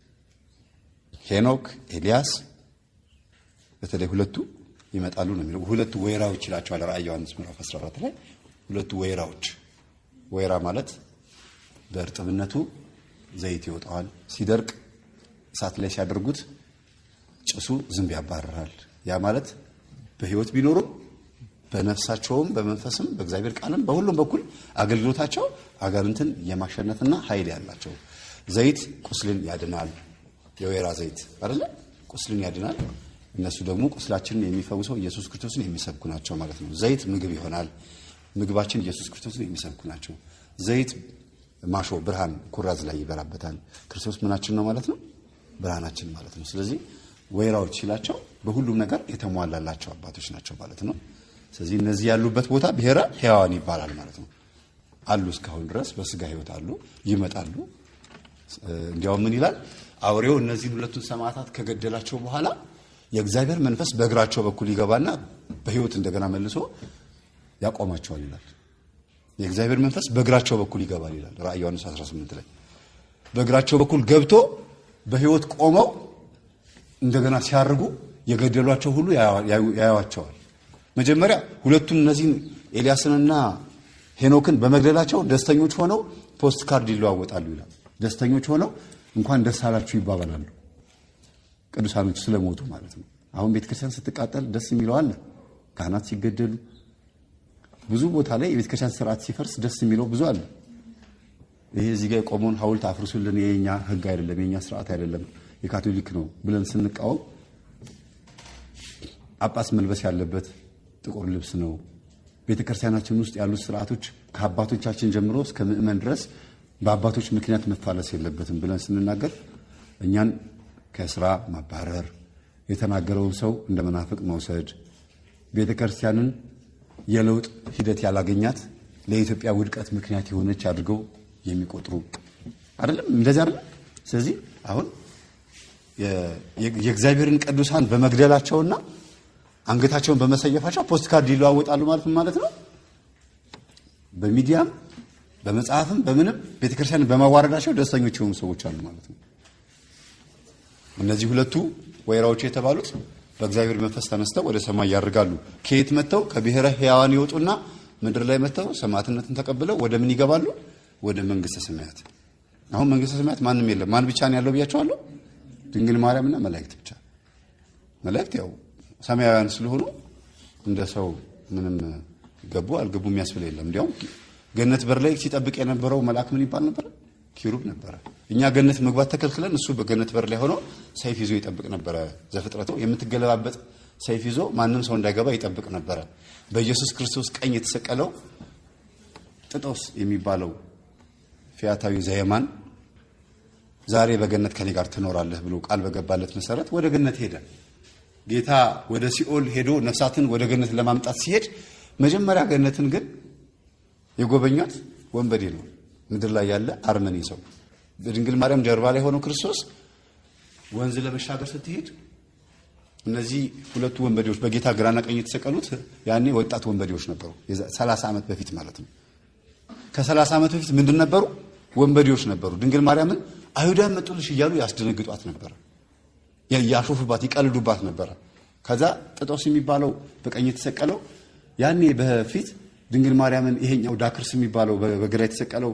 ሄኖክ፣ ኤልያስ በተለይ ሁለቱ ይመጣሉ ነው የሚለው። ሁለቱ ወይራዎች ይላቸዋል ራእይ ዮሐንስ ምዕራፍ 14 ላይ ሁለቱ ወይራዎች። ወይራ ማለት በእርጥብነቱ ዘይት ይወጣዋል፣ ሲደርቅ እሳት ላይ ሲያደርጉት ጭሱ ዝንብ ያባረራል። ያ ማለት በህይወት ቢኖሩም በነፍሳቸውም በመንፈስም በእግዚአብሔር ቃልም በሁሉም በኩል አገልግሎታቸው አጋንንትን የማሸነፍና ኃይል ያላቸው። ዘይት ቁስልን ያድናል። የወይራ ዘይት አይደለ? ቁስልን ያድናል። እነሱ ደግሞ ቁስላችንን የሚፈውሰው ኢየሱስ ክርስቶስን የሚሰብኩ ናቸው ማለት ነው። ዘይት ምግብ ይሆናል። ምግባችን ኢየሱስ ክርስቶስን የሚሰብኩ ናቸው። ዘይት ማሾ ብርሃን ኩራዝ ላይ ይበራበታል። ክርስቶስ ምናችን ነው ማለት ነው? ብርሃናችን ማለት ነው። ስለዚህ ወይራዎች ሲላቸው በሁሉም ነገር የተሟላላቸው አባቶች ናቸው ማለት ነው። ስለዚህ እነዚህ ያሉበት ቦታ ብሔረ ሕያዋን ይባላል ማለት ነው። አሉ እስካሁን ድረስ በስጋ ሕይወት አሉ፣ ይመጣሉ። እንዲያውም ምን ይላል አውሬው እነዚህን ሁለቱን ሰማዕታት ከገደላቸው በኋላ የእግዚአብሔር መንፈስ በእግራቸው በኩል ይገባና በሕይወት እንደገና መልሶ ያቆማቸዋል ይላል። የእግዚአብሔር መንፈስ በእግራቸው በኩል ይገባል ይላል ራእይ ዮሐንስ 18 ላይ በእግራቸው በኩል ገብቶ በሕይወት ቆመው እንደገና ሲያርጉ የገደሏቸው ሁሉ ያዩዋቸዋል። መጀመሪያ ሁለቱም እነዚህን ኤልያስንና ሄኖክን በመግደላቸው ደስተኞች ሆነው ፖስት ካርድ ይለዋወጣሉ ይላል። ደስተኞች ሆነው እንኳን ደስ አላችሁ ይባባላሉ። ቅዱሳኖች ስለሞቱ ማለት ነው። አሁን ቤተክርስቲያን ስትቃጠል ደስ የሚለው አለ። ካህናት ሲገደሉ ብዙ ቦታ ላይ የቤተክርስቲያን ስርዓት ሲፈርስ ደስ የሚለው ብዙ አለ። ይሄ እዚህ ጋር የቆመውን ሐውልት አፍርሱልን፣ የኛ ህግ አይደለም፣ የኛ ስርዓት አይደለም፣ የካቶሊክ ነው ብለን ስንቃወም ጳጳስ መልበስ ያለበት ጥቁር ልብስ ነው። ቤተ ክርስቲያናችን ውስጥ ያሉት ስርዓቶች ከአባቶቻችን ጀምሮ እስከ ምእመን ድረስ በአባቶች ምክንያት መፋለስ የለበትም ብለን ስንናገር እኛን ከስራ ማባረር፣ የተናገረውን ሰው እንደ መናፍቅ መውሰድ፣ ቤተ ክርስቲያንን የለውጥ ሂደት ያላገኛት ለኢትዮጵያ ውድቀት ምክንያት የሆነች አድርገው የሚቆጥሩ አይደለም። እንደዚህ አይደለም። ስለዚህ አሁን የእግዚአብሔርን ቅዱሳን በመግደላቸውና አንገታቸውን በመሰየፋቸው ፖስት ካርድ ይለዋወጣሉ ማለት ማለት ነው። በሚዲያም በመጽሐፍም በምንም ቤተክርስቲያንን በማዋረዳቸው ደስተኞች የሆኑ ሰዎች አሉ ማለት ነው። እነዚህ ሁለቱ ወይራዎች የተባሉት በእግዚአብሔር መንፈስ ተነስተው ወደ ሰማይ ያርጋሉ። ከየት መጥተው? ከብሔረ ሕያዋን ይወጡና ምድር ላይ መጥተው ሰማዕትነትን ተቀብለው ወደ ምን ይገባሉ? ወደ መንግስተ ሰማያት። አሁን መንግስተ ሰማያት ማንም የለም። ማን ብቻ ነው ያለው ብያቸዋለሁ? ድንግል ማርያምና መላእክት ብቻ። መላእክት ያው ሰማያውያን ስለሆኑ እንደ ሰው ምንም ገቡ አልገቡ የሚያስብል የለም። እንዲያውም ገነት በር ላይ ሲጠብቅ የነበረው መልአክ ምን ይባል ነበረ? ኪሩብ ነበረ። እኛ ገነት መግባት ተከልክለን እሱ በገነት በር ላይ ሆኖ ሰይፍ ይዞ ይጠብቅ ነበረ። ዘፍጥረቱ የምትገለባበጥ ሰይፍ ይዞ ማንም ሰው እንዳይገባ ይጠብቅ ነበረ። በኢየሱስ ክርስቶስ ቀኝ የተሰቀለው ጥጦስ የሚባለው ፊያታዊ ዘየማን ዛሬ በገነት ከኔ ጋር ትኖራለህ ብሎ ቃል በገባለት መሰረት ወደ ገነት ሄደ። ጌታ ወደ ሲኦል ሄዶ ነፍሳትን ወደ ገነት ለማምጣት ሲሄድ መጀመሪያ ገነትን ግን የጎበኛት ወንበዴ ነው። ምድር ላይ ያለ አርመኔ ሰው በድንግል ማርያም ጀርባ ላይ ሆነው ክርስቶስ ወንዝ ለመሻገር ስትሄድ እነዚህ ሁለቱ ወንበዴዎች በጌታ ግራና ቀኝ የተሰቀሉት ያኔ ወጣት ወንበዴዎች ነበሩ። ሰላሳ ዓመት በፊት ማለት ነው። ከሰላሳ ዓመት በፊት ምንድን ነበሩ? ወንበዴዎች ነበሩ። ድንግል ማርያምን አይሁዳን መጡልሽ እያሉ ያስደነግጧት ነበረ። ያሾፉባት፣ ይቀልዱባት ነበረ። ከዛ ጥጦስ የሚባለው በቀኝ የተሰቀለው ያኔ በፊት ድንግል ማርያምን ይሄኛው ዳክርስ የሚባለው በግራ የተሰቀለው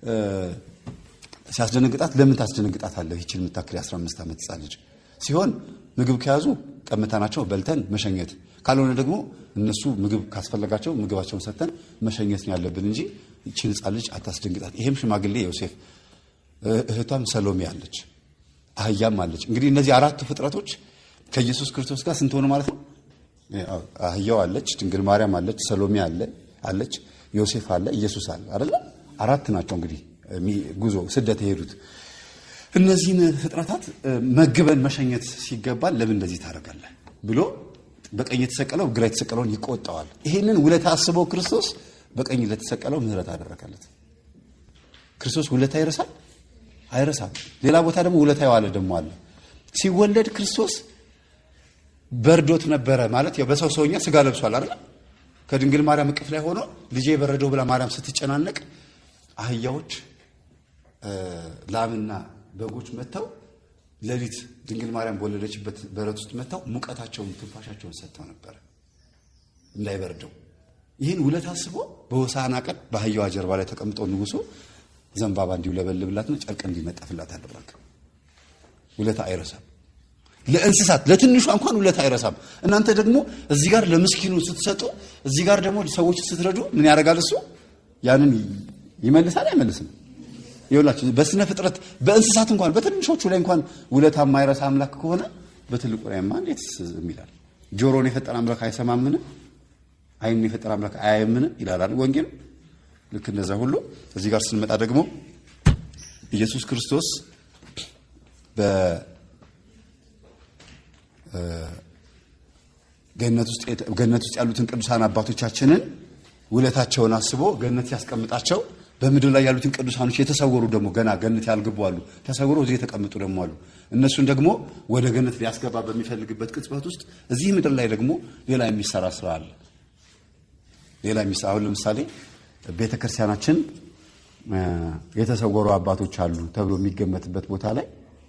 ሲያስደነግጣት ለምን ታስደነግጣታለህ? ይችን የምታክል የ15 ዓመት ሕፃን ልጅ ሲሆን ምግብ ከያዙ ቀምተናቸው በልተን መሸኘት፣ ካልሆነ ደግሞ እነሱ ምግብ ካስፈለጋቸው ምግባቸውን ሰጥተን መሸኘት ነው ያለብን እንጂ ይችን ሕፃን ልጅ አታስደንግጣት። ይሄም ሽማግሌ ዮሴፍ፣ እህቷም ሰሎሜ አለች፣ አህያም አለች። እንግዲህ እነዚህ አራቱ ፍጥረቶች ከኢየሱስ ክርስቶስ ጋር ስንት ሆኑ ማለት ነው? አህያው አለች፣ ድንግል ማርያም አለች፣ ሰሎሜ አለ አለች፣ ዮሴፍ አለ፣ ኢየሱስ አለ አይደለ? አራት ናቸው እንግዲህ ጉዞ ስደት የሄዱት እነዚህን ፍጥረታት መግበን መሸኘት ሲገባል ለምን እንደዚህ ታደርጋለህ ብሎ በቀኝ የተሰቀለው ግራ የተሰቀለውን ይቆጣዋል። ይሄንን ውለታ አስበው ክርስቶስ በቀኝ ለተሰቀለው ምሕረት አደረገለት። ክርስቶስ ውለታ ይረሳል? አይረሳም። ሌላ ቦታ ደግሞ ውለታ የዋለ ደግሞ አለ። ሲወለድ ክርስቶስ በርዶት ነበረ ማለት ያው በሰው ሰውኛ ስጋ ለብሷል አይደል? ከድንግል ማርያም እቅፍ ላይ ሆኖ ልጄ በረዶ ብላ ማርያም ስትጨናነቅ አህያዎች ላምና በጎች መጥተው ሌሊት ድንግል ማርያም በወለደችበት በረት ውስጥ መጥተው ሙቀታቸውን ትንፋሻቸውን ሰጥተው ነበረ እንዳይበርደው። ይህን ውለት አስቦ በሆሳዕና ቀን በአህያዋ ጀርባ ላይ ተቀምጦ ንጉሱ ዘንባባ እንዲውለበልብላትና ጨርቅ እንዲነጠፍላት አደረገ። ውለታ አይረሳም። ለእንስሳት ለትንሿ እንኳን ውለታ አይረሳም። እናንተ ደግሞ እዚህ ጋር ለምስኪኑ ስትሰጡ፣ እዚህ ጋር ደግሞ ሰዎች ስትረዱ ምን ያደርጋል? እሱ ያንን ይመልሳል አይመልስም? ይኸውላችሁ በስነ ፍጥረት በእንስሳት እንኳን በትንሾቹ ላይ እንኳን ውለታ የማይረሳ አምላክ ከሆነ በትልቁ ላይማ እንዴት ይላል? ጆሮን የፈጠረ አምላክ አይሰማምን? ዓይንን የፈጠረ አምላክ አያየምን? ይላል ወንጌል። ልክ እንደዛ ሁሉ እዚህ ጋር ስንመጣ ደግሞ ኢየሱስ ክርስቶስ ገነት ውስጥ ያሉትን ቅዱሳን አባቶቻችንን ውለታቸውን አስቦ ገነት ያስቀምጣቸው በምድር ላይ ያሉትን ቅዱሳኖች የተሰወሩ ደግሞ ገና ገነት ያልገቡ አሉ። ተሰውረው እዚህ የተቀመጡ ደግሞ አሉ። እነሱን ደግሞ ወደ ገነት ሊያስገባ በሚፈልግበት ቅጽበት ውስጥ እዚህ ምድር ላይ ደግሞ ሌላ የሚሰራ ስራ አለ። ሌላ የሚሰራ አሁን ለምሳሌ ቤተ ክርስቲያናችን የተሰወሩ አባቶች አሉ ተብሎ የሚገመትበት ቦታ ላይ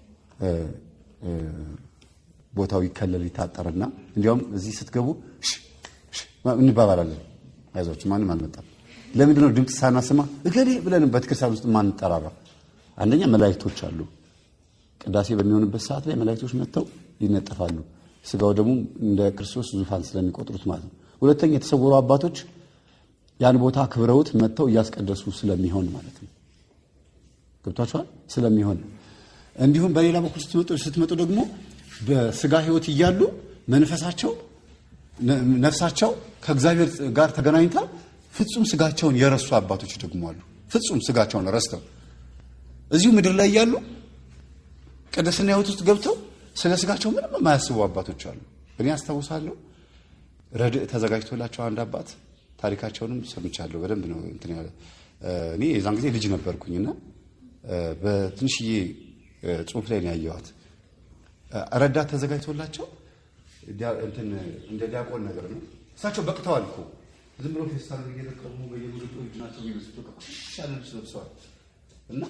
ቦታው ይከለል ይታጠርና እንዲያውም እዚህ ስትገቡ እንባባላለን። አይዟችሁ ማንም አልመጣም። ለምንድን ነው ድምፅ ሳናስማ እገሌ ብለን ቤተክርስቲያን ውስጥ ማንጠራራ? አንደኛ መላእክቶች አሉ። ቅዳሴ በሚሆንበት ሰዓት ላይ መላእክቶች መጥተው ይነጠፋሉ። ስጋው ደግሞ እንደ ክርስቶስ ዙፋን ስለሚቆጥሩት ማለት ነው። ሁለተኛ የተሰወሩ አባቶች ያን ቦታ ክብረውት መጥተው እያስቀደሱ ስለሚሆን ማለት ነው። ገብቷችኋል? ስለሚሆን እንዲሁም በሌላ በኩል ስትመጡ ደግሞ በስጋ ሕይወት እያሉ መንፈሳቸው ነፍሳቸው ከእግዚአብሔር ጋር ተገናኝታ ፍጹም ስጋቸውን የረሱ አባቶች ደግሞ አሉ። ፍጹም ስጋቸውን ረስተው እዚሁ ምድር ላይ እያሉ ቅድስና ሕይወት ውስጥ ገብተው ስለ ስጋቸው ምንም የማያስቡ አባቶች አሉ። እኔ አስታውሳለሁ ረድእ ተዘጋጅቶላቸው አንድ አባት ታሪካቸውንም ሰምቻለሁ። በደንብ ነው እንትን ያለ እኔ የዛን ጊዜ ልጅ ነበርኩኝና በትንሽዬ ጽሑፍ ላይ ነው ያየኋት። ረዳት ተዘጋጅቶላቸው እንትን እንደ ዲያቆን ነገር ነው። እሳቸው በቅተዋል እኮ ዝም ብሎ ፌስታል እየለቀሙ በየምልጡ እጅ ናቸው የሚመስሉት በቃ ያለ ልብስ ለብሰዋል። እና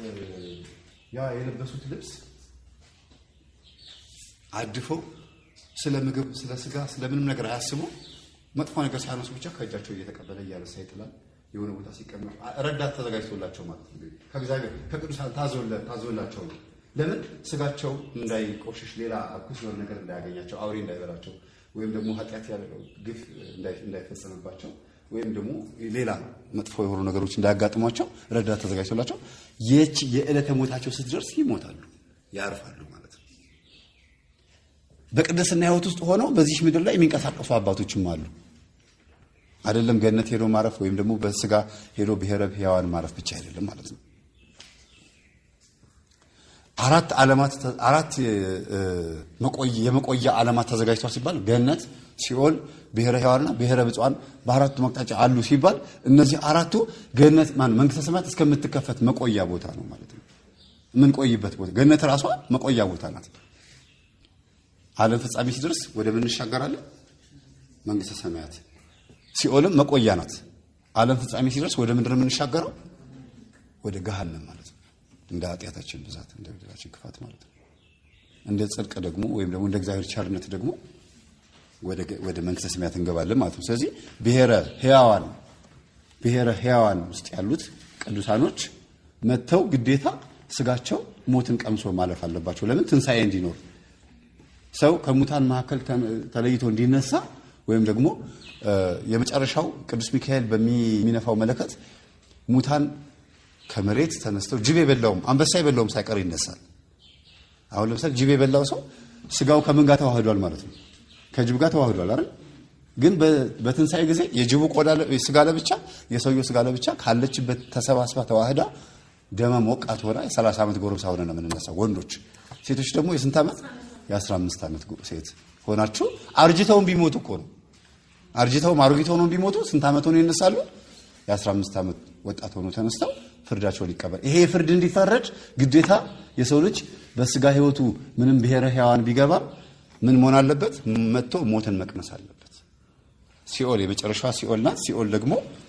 ያ የለበሱት ልብስ አድፈው ስለ ምግብ፣ ስለ ስጋ፣ ስለ ምንም ነገር አያስቡ። መጥፎ ነገር ሳያነሱ ብቻ ከእጃቸው እየተቀበለ እያነሳ ይጥላል። የሆነ ቦታ ሲቀመጡ ረዳት ተዘጋጅቶላቸው ማለት ነው። ከእግዚአብሔር ከቅዱሳን ታዞላቸው ነው። ለምን ስጋቸው እንዳይቆሽሽ፣ ሌላ እርኩስ የሆነ ነገር እንዳያገኛቸው፣ አውሬ እንዳይበላቸው፣ ወይም ደግሞ ኃጢአት ያለው ግፍ እንዳይፈጸምባቸው፣ ወይም ደግሞ ሌላ መጥፎ የሆኑ ነገሮች እንዳያጋጥሟቸው ረዳት ተዘጋጅቶላቸው ይህች የዕለተ ሞታቸው ስትደርስ ይሞታሉ፣ ያርፋሉ ማለት ነው። በቅድስና ሕይወት ውስጥ ሆነው በዚህ ምድር ላይ የሚንቀሳቀሱ አባቶችም አሉ። አይደለም ገነት ሄዶ ማረፍ ወይም ደግሞ በስጋ ሄዶ ብሔረ ሕያዋን ማረፍ ብቻ አይደለም ማለት ነው። አራት ዓለማት አራት የመቆያ ዓለማት ተዘጋጅቷል ሲባል ገነት፣ ሲኦል፣ ብሔረ ሕያዋንና ብሔረ ብፁዓን በአራቱ መቅጣጫ አሉ ሲባል እነዚህ አራቱ ገነት ማን መንግስተ ሰማያት እስከምትከፈት መቆያ ቦታ ነው ማለት ነው። የምንቆይበት ቦታ ገነት ራሷ መቆያ ቦታ ናት። ዓለም ፍጻሜ ሲደርስ ወደ ምን እንሻገራለን? መንግስተ ሰማያት። ሲኦልም መቆያ ናት። ዓለም ፍጻሜ ሲደርስ ወደ ምንድን ነው የምንሻገረው? ወደ ገሃነም ማለት ነው። እንደ ኃጢአታችን ብዛት እንደ በደላችን ክፋት ማለት ነው። እንደ ጽድቅ ደግሞ ወይም ደግሞ እንደ እግዚአብሔር ቸርነት ደግሞ ወደ መንግስተ ሰማያት እንገባለን ማለት ነው። ስለዚህ ብሔረ ሕያዋን ብሔረ ሕያዋን ውስጥ ያሉት ቅዱሳኖች መጥተው ግዴታ ስጋቸው ሞትን ቀምሶ ማለፍ አለባቸው። ለምን? ትንሣኤ እንዲኖር ሰው ከሙታን መካከል ተለይቶ እንዲነሳ ወይም ደግሞ የመጨረሻው ቅዱስ ሚካኤል በሚነፋው መለከት ሙታን ከመሬት ተነስተው ጅብ የበላውም አንበሳ የበላውም ሳይቀር ይነሳል። አሁን ለምሳሌ ጅብ የበላው ሰው ስጋው ከምን ጋር ተዋህዷል ማለት ነው? ከጅብ ጋር ተዋህዷል አይደል? ግን በትንሣኤ ጊዜ የጅቡ ቆዳ ስጋ ለብቻ የሰውየው ስጋ ለብቻ ካለችበት ተሰባስባ ተዋህዳ ደመ ሞቃት ሆና የ30 ዓመት ጎረምሳ ሆነ ነው የምንነሳው ወንዶች። ሴቶች ደግሞ የስንት ዓመት? የ15 ዓመት ሴት ሆናችሁ አርጅተውን ቢሞቱ እኮ ነው አርጅተውም አሮጊት ሆነው ቢሞቱ ስንት ዓመት ሆነው ይነሳሉ? የ15 ዓመት ወጣት ሆነው ተነስተው ፍርዳቸውን ይቀበል። ይሄ ፍርድ እንዲፈረድ ግዴታ የሰው ልጅ በስጋ ሕይወቱ ምንም ብሔረ ሕያዋን ቢገባም ምን መሆን አለበት? መጥቶ ሞትን መቅመስ አለበት። ሲኦል የመጨረሻዋ ሲኦል ናት። ሲኦል ደግሞ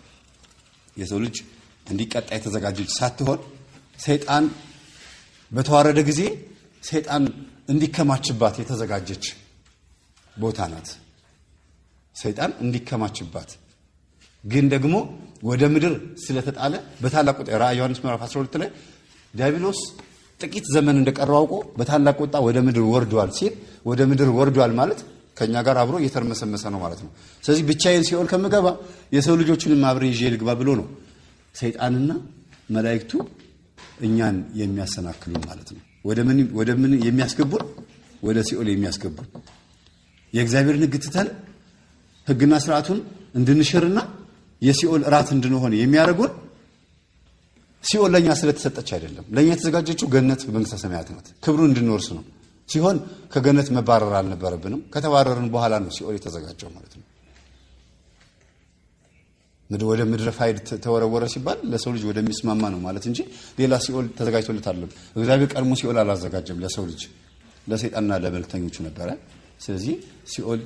የሰው ልጅ እንዲቀጣ የተዘጋጀች ሳትሆን ሰይጣን በተዋረደ ጊዜ ሰይጣን እንዲከማችባት የተዘጋጀች ቦታ ናት። ሰይጣን እንዲከማችባት ግን ደግሞ ወደ ምድር ስለተጣለ በታላቅ ቁጣ ራእይ ዮሐንስ ምዕራፍ 12 ላይ ዲያብሎስ ጥቂት ዘመን እንደቀረው አውቆ በታላቅ ቁጣ ወደ ምድር ወርዷል ሲል ወደ ምድር ወርዷል ማለት ከኛ ጋር አብሮ እየተርመሰመሰ ነው ማለት ነው። ስለዚህ ብቻዬን ሲኦል ከምገባ የሰው ልጆችንም አብሬ ይዤ ልግባ ብሎ ነው ሰይጣንና መላእክቱ እኛን የሚያሰናክሉን ማለት ነው። ወደ ምን ወደ ምን የሚያስገቡን? ወደ ሲኦል የሚያስገቡን የእግዚአብሔርን ሕግ ትተን ሕግና ስርዓቱን እንድንሽርና የሲኦል እራት እንድንሆን የሚያደርጉን ሲኦል ለእኛ ስለተሰጠች አይደለም። ለእኛ የተዘጋጀችው ገነት መንግስተ ሰማያት ናት። ክብሩን እንድንወርስ ነው። ሲሆን ከገነት መባረር አልነበረብንም። ከተባረርን በኋላ ነው ሲኦል የተዘጋጀው ማለት ነው። ወደ ምድረ ፋይድ ተወረወረ ሲባል ለሰው ልጅ ወደሚስማማ ነው ማለት እንጂ ሌላ ሲኦል ተዘጋጅቶለት አለም። እግዚአብሔር ቀድሞ ሲኦል አላዘጋጀም ለሰው ልጅ፣ ለሰይጣንና ለመልክተኞቹ ነበረ። ስለዚህ ሲኦል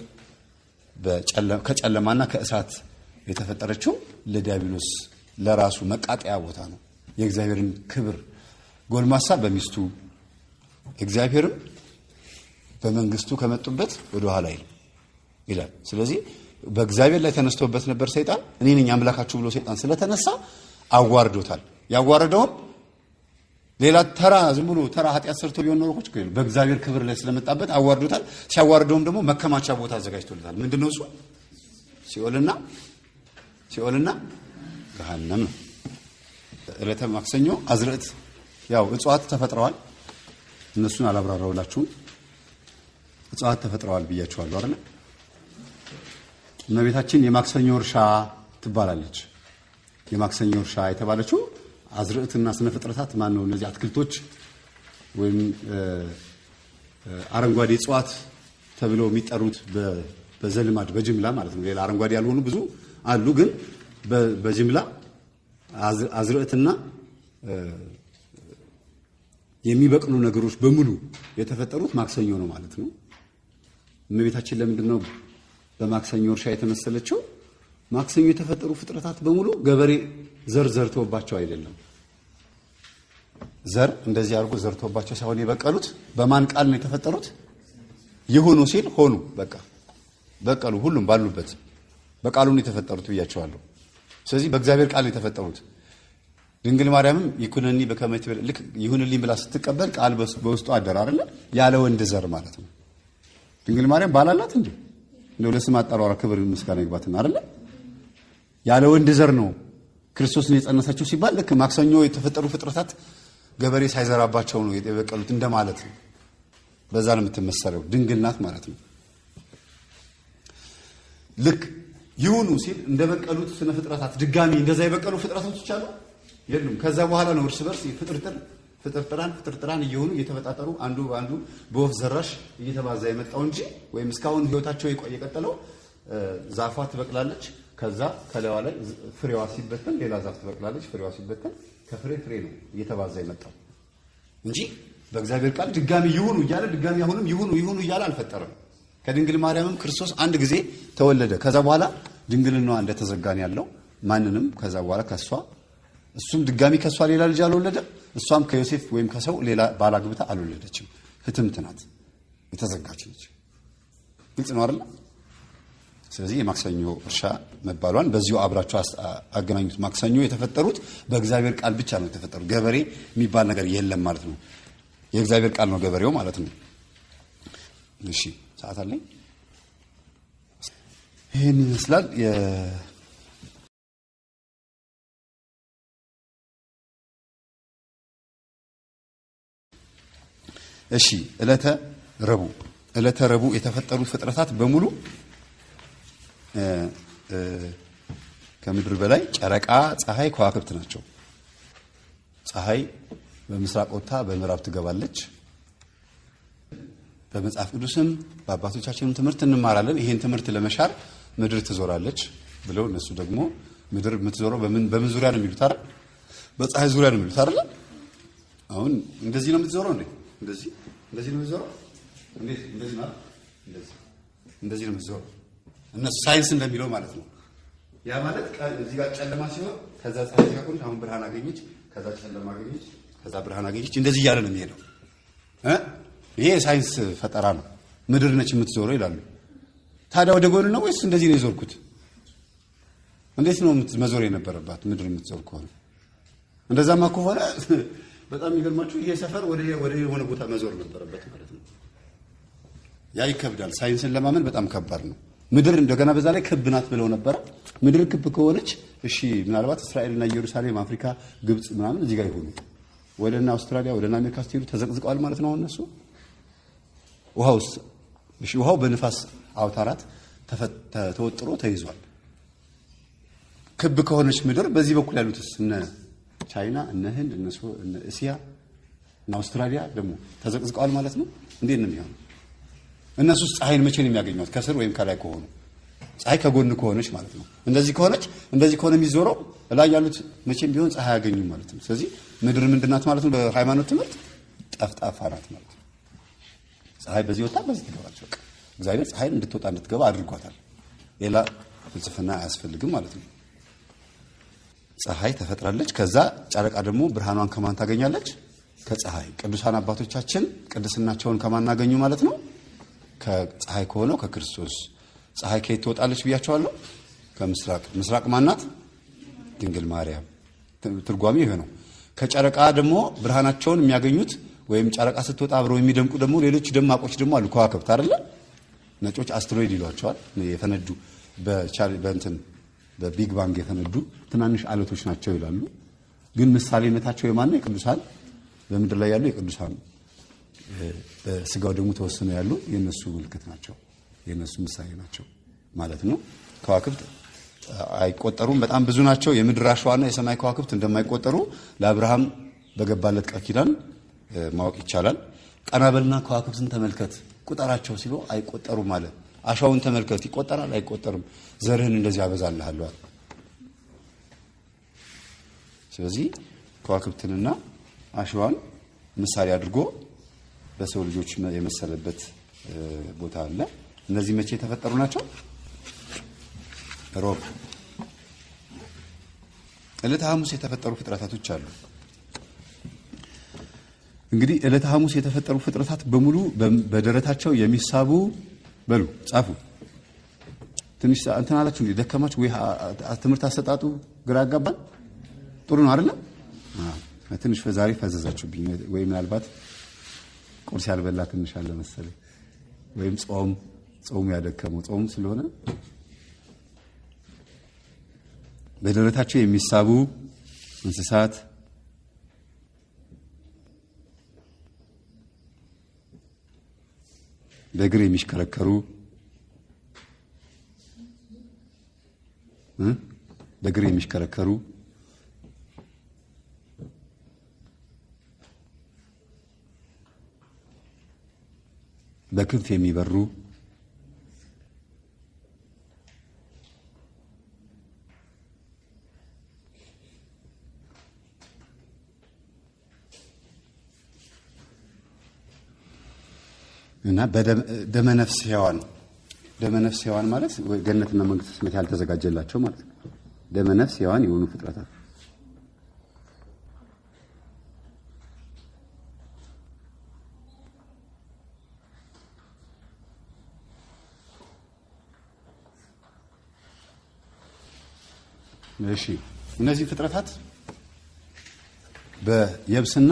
ከጨለማና ከእሳት የተፈጠረችው ለዲያብሎስ ለራሱ መቃጠያ ቦታ ነው። የእግዚአብሔርን ክብር ጎልማሳ በሚስቱ እግዚአብሔርም በመንግስቱ ከመጡበት ወደ ኋላ ይላል። ስለዚህ በእግዚአብሔር ላይ ተነስቶበት ነበር ሰይጣን። እኔ ነኝ አምላካችሁ ብሎ ሰይጣን ስለተነሳ አዋርዶታል። ያዋረደውም ሌላ ተራ ዝም ብሎ ተራ ኃጢአት ሰርቶ ቢሆን ኖሮ እኮ ችግር የለም። በእግዚአብሔር ክብር ላይ ስለመጣበት አዋርዶታል። ሲያዋርደውም ደግሞ መከማቻ ቦታ አዘጋጅቶለታል። ምንድን ነው እሱ? ሲኦልና ሲኦልና ገሃነም ነው። ዕለተ ማክሰኞ አዝርዕት ያው እጽዋት ተፈጥረዋል። እነሱን አላብራራውላችሁም። እጽዋት ተፈጥረዋል ብያችኋለሁ አይደል? እመቤታችን የማክሰኞ እርሻ ትባላለች። የማክሰኞ እርሻ የተባለችው አዝርዕትና ስነ ፍጥረታት ማን ነው? እነዚህ አትክልቶች ወይም አረንጓዴ እጽዋት ተብለው የሚጠሩት በዘልማድ በጅምላ ማለት ነው። ሌላ አረንጓዴ ያልሆኑ ብዙ አሉ፣ ግን በጅምላ አዝርዕትና የሚበቅሉ ነገሮች በሙሉ የተፈጠሩት ማክሰኞ ነው ማለት ነው። እመቤታችን ለምንድን ነው በማክሰኞ እርሻ የተመሰለችው? ማክሰኞ የተፈጠሩ ፍጥረታት በሙሉ ገበሬ ዘር ዘርቶባቸው አይደለም። ዘር እንደዚህ አድርጎ ዘርቶባቸው ሳይሆን የበቀሉት በማን ቃል ነው የተፈጠሩት? ይሁኑ ሲል ሆኑ። በቃ በቀሉ። ሁሉም ባሉበት በቃሉ ነው የተፈጠሩት ብያቸዋለሁ። ስለዚህ በእግዚአብሔር ቃል ነው የተፈጠሩት። ድንግል ማርያምም ይኩነኒ በከመ ትቤል ልክ ይሁንልኝ ብላ ስትቀበል ቃል በውስጡ አደረ አይደለ? ያለ ወንድ ዘር ማለት ነው። ድንግል ማርያም ባላላት እንዴ? እንደው ለስም አጠራሯ ክብር ምስጋና ይግባትና አይደለ? ያለ ወንድ ዘር ነው ክርስቶስን የጸነሰችው ሲባል ልክ ማክሰኞ የተፈጠሩ ፍጥረታት ገበሬ ሳይዘራባቸው ነው የበቀሉት እንደማለት ነው። በዛ ነው የምትመሰለው። ድንግል ናት ማለት ነው። ልክ ይሁኑ ሲል እንደበቀሉት ስነ ፍጥረታት ድጋሚ እንደዛ የበቀሉ ፍጥረቶች አሉ የሉም። ከዛ በኋላ ነው እርስ በርስ ፍጥርጥር ፍጥርጥራን ፍጥርጥራን እየሆኑ እየተፈጣጠሩ አንዱ በአንዱ በወፍ ዘራሽ እየተባዛ የመጣው እንጂ ወይም እስካሁን ህይወታቸው የቀጠለው ዛፏ ትበቅላለች። ከዛ ከላይዋ ላይ ፍሬዋ ሲበተን ሌላ ዛፍ ትበቅላለች። ፍሬዋ ሲበተን ከፍሬ ፍሬ ነው እየተባዛ የመጣው እንጂ በእግዚአብሔር ቃል ድጋሚ ይሁኑ እያለ ድጋሚ አሁንም ይሁኑ ይሁኑ እያለ አልፈጠረም። ከድንግል ማርያምም ክርስቶስ አንድ ጊዜ ተወለደ። ከዛ በኋላ ድንግልናዋ እንደተዘጋን ያለው ማንንም ከዛ በኋላ ከሷ እሱም ድጋሚ ከሷ ሌላ ልጅ አልወለደም። እሷም ከዮሴፍ ወይም ከሰው ሌላ ባል አግብታ አልወለደችም። ህትምት ናት፣ የተዘጋች ነች። ግልጽ ነው አይደል? ስለዚህ የማክሰኞ እርሻ መባሏን በዚሁ አብራቸው አገናኙት። ማክሰኞ የተፈጠሩት በእግዚአብሔር ቃል ብቻ ነው የተፈጠሩት። ገበሬ የሚባል ነገር የለም ማለት ነው። የእግዚአብሔር ቃል ነው ገበሬው ማለት ነው። እሺ ሰዓት አለኝ። ይህን ይመስላል። እሺ ዕለተ ረቡዕ ዕለተ ረቡዕ የተፈጠሩት ፍጥረታት በሙሉ ከምድር በላይ ጨረቃ፣ ፀሐይ፣ ከዋክብት ናቸው። ፀሐይ በምስራቅ ወጥታ በምዕራብ ትገባለች። በመጽሐፍ ቅዱስም በአባቶቻችንም ትምህርት እንማራለን። ይሄን ትምህርት ለመሻር ምድር ትዞራለች ብለው እነሱ ደግሞ ምድር የምትዞረው በምን ዙሪያ ነው የሚሉት አይደል? በፀሐይ ዙሪያ ነው የሚሉት አይደል? አሁን እንደዚህ ነው የምትዞረው እንዴ? እንደዚህ እንደዚህ ነው የምትዞረው? እንዴት እንደዚህ ነው? እንደዚህ እንደዚህ ነው የምትዞረው። እነሱ ሳይንስ እንደሚለው ማለት ነው። ያ ማለት እዚህ ጋር ጨለማ ሲሆን ከዛ ፀሐይ ጋር ቆንጆ አሁን ብርሃን አገኘች፣ ከዛ ጨለማ አገኘች፣ ከዛ ብርሃን አገኘች። እንደዚህ እያለ ነው የሚሄደው እ ይሄ የሳይንስ ፈጠራ ነው። ምድር ነች የምትዞረው ይላሉ። ታዲያ ወደ ጎን ነው ወይስ እንደዚህ ነው የዞርኩት? እንዴት ነው መዞር የነበረባት ምድር የምትዞር ከሆነ? እንደዛማ ከሆነ በጣም የሚገርማችሁ ይሄ ሰፈር ወደ ወደ የሆነ ቦታ መዞር ነበረበት ማለት ነው። ያ ይከብዳል። ሳይንስን ለማመን በጣም ከባድ ነው። ምድር እንደገና በዛ ላይ ክብ ናት ብለው ነበረ። ምድር ክብ ከሆነች እሺ፣ ምናልባት እስራኤልና ኢየሩሳሌም፣ አፍሪካ፣ ግብፅ ምናምን እዚህ ጋር ይሆኑ ወደና አውስትራሊያ ወደና አሜሪካ ስትሄዱ ተዘቅዝቀዋል ማለት ነው እነሱ ውሃው እሺ፣ ውሃው በንፋስ አውታራት ተወጥሮ ተይዟል። ክብ ከሆነች ምድር በዚህ በኩል ያሉትስ እነ ቻይና፣ እነ ህንድ፣ እነ እስያ እና አውስትራሊያ ደግሞ ተዘቅዝቀዋል ማለት ነው። እንዴት ነው የሚሆነው? እነሱስ ፀሐይን መቼ ነው የሚያገኟት? ከስር ወይም ከላይ ከሆኑ ፀሐይ ከጎን ከሆነች ማለት ነው። እንደዚህ ከሆነች እንደዚህ ከሆነ የሚዞረው ላይ ያሉት መቼም ቢሆን ፀሐይ አያገኙም ማለት ነው። ስለዚህ ምድር ምንድናት ማለት ነው? በሃይማኖት ትምህርት ጠፍጣፋ ናት ማለት ነው። ፀሐይ በዚህ ወጣ በዚህ ትገባለች። በቃ እግዚአብሔር ፀሐይን እንድትወጣ እንድትገባ አድርጓታል። ሌላ ፍልስፍና አያስፈልግም ማለት ነው። ፀሐይ ተፈጥራለች። ከዛ ጨረቃ ደግሞ ብርሃኗን ከማን ታገኛለች? ከፀሐይ። ቅዱሳን አባቶቻችን ቅድስናቸውን ከማን አገኙ ማለት ነው? ከፀሐይ ከሆነው ከክርስቶስ። ፀሐይ ከየት ትወጣለች ብያቸዋለሁ? ከምስራቅ። ምስራቅ ማናት? ድንግል ማርያም። ትርጓሜው ይሄ ነው። ከጨረቃ ደግሞ ብርሃናቸውን የሚያገኙት ወይም ጨረቃ ስትወጣ አብረው የሚደምቁ ደግሞ ሌሎች ደማቆች ደግሞ አሉ። ከዋክብት አይደለ? ነጮች አስትሮይድ ይሏቸዋል። የፈነዱ በእንትን በቢግ ባንግ የፈነዱ ትናንሽ አለቶች ናቸው ይላሉ። ግን ምሳሌነታቸው የማን ነው? የቅዱሳን በምድር ላይ ያሉ የቅዱሳን በስጋው ደግሞ ተወስነው ያሉ የነሱ ምልክት ናቸው፣ የነሱ ምሳሌ ናቸው ማለት ነው። ከዋክብት አይቆጠሩም፣ በጣም ብዙ ናቸው። የምድር አሸዋና የሰማይ ከዋክብት እንደማይቆጠሩ ለአብርሃም በገባለት ቃል ኪዳን ማወቅ ይቻላል። ቀናበልና ከዋክብትን ተመልከት ቁጠራቸው ሲሉ አይቆጠሩም አለ። አሸዋውን ተመልከት ይቆጠራል? አይቆጠርም። ዘርህን እንደዚህ አበዛልሃለሁ አለ። ስለዚህ ከዋክብትንና አሸዋን ምሳሌ አድርጎ በሰው ልጆች የመሰለበት ቦታ አለ። እነዚህ መቼ የተፈጠሩ ናቸው? ሮብ ዕለተ ሐሙስ የተፈጠሩ ፍጥረታቶች አሉ። እንግዲህ ዕለተ ሐሙስ የተፈጠሩ ፍጥረታት በሙሉ በደረታቸው የሚሳቡ በሉ ጻፉ። ትንሽ እንትን አላችሁ እንዴ? ደከማችሁ ወይ? ትምህርት አሰጣጡ ግራ ያጋባል። ጥሩ ነው አይደለም? ትንሽ ዛሬ ፈዘዛችሁብኝ። ወይ ምናልባት ቁርስ ያልበላ ትንሽ አለ መሰለኝ፣ ወይም ጾም ጾሙ ያደከመው ጾም ስለሆነ በደረታቸው የሚሳቡ እንስሳት በእግር የሚሽከረከሩ በእግር የሚሽከረከሩ በክንፍ የሚበሩ እና ደመነፍስ ሕያዋን ደመነፍስ ሕያዋን ማለት ገነትና መንግስተ ሰማያት ያልተዘጋጀላቸው ማለት ነው። ደመነፍስ ሕያዋን የሆኑ ፍጥረታት እሺ እነዚህ ፍጥረታት በየብስና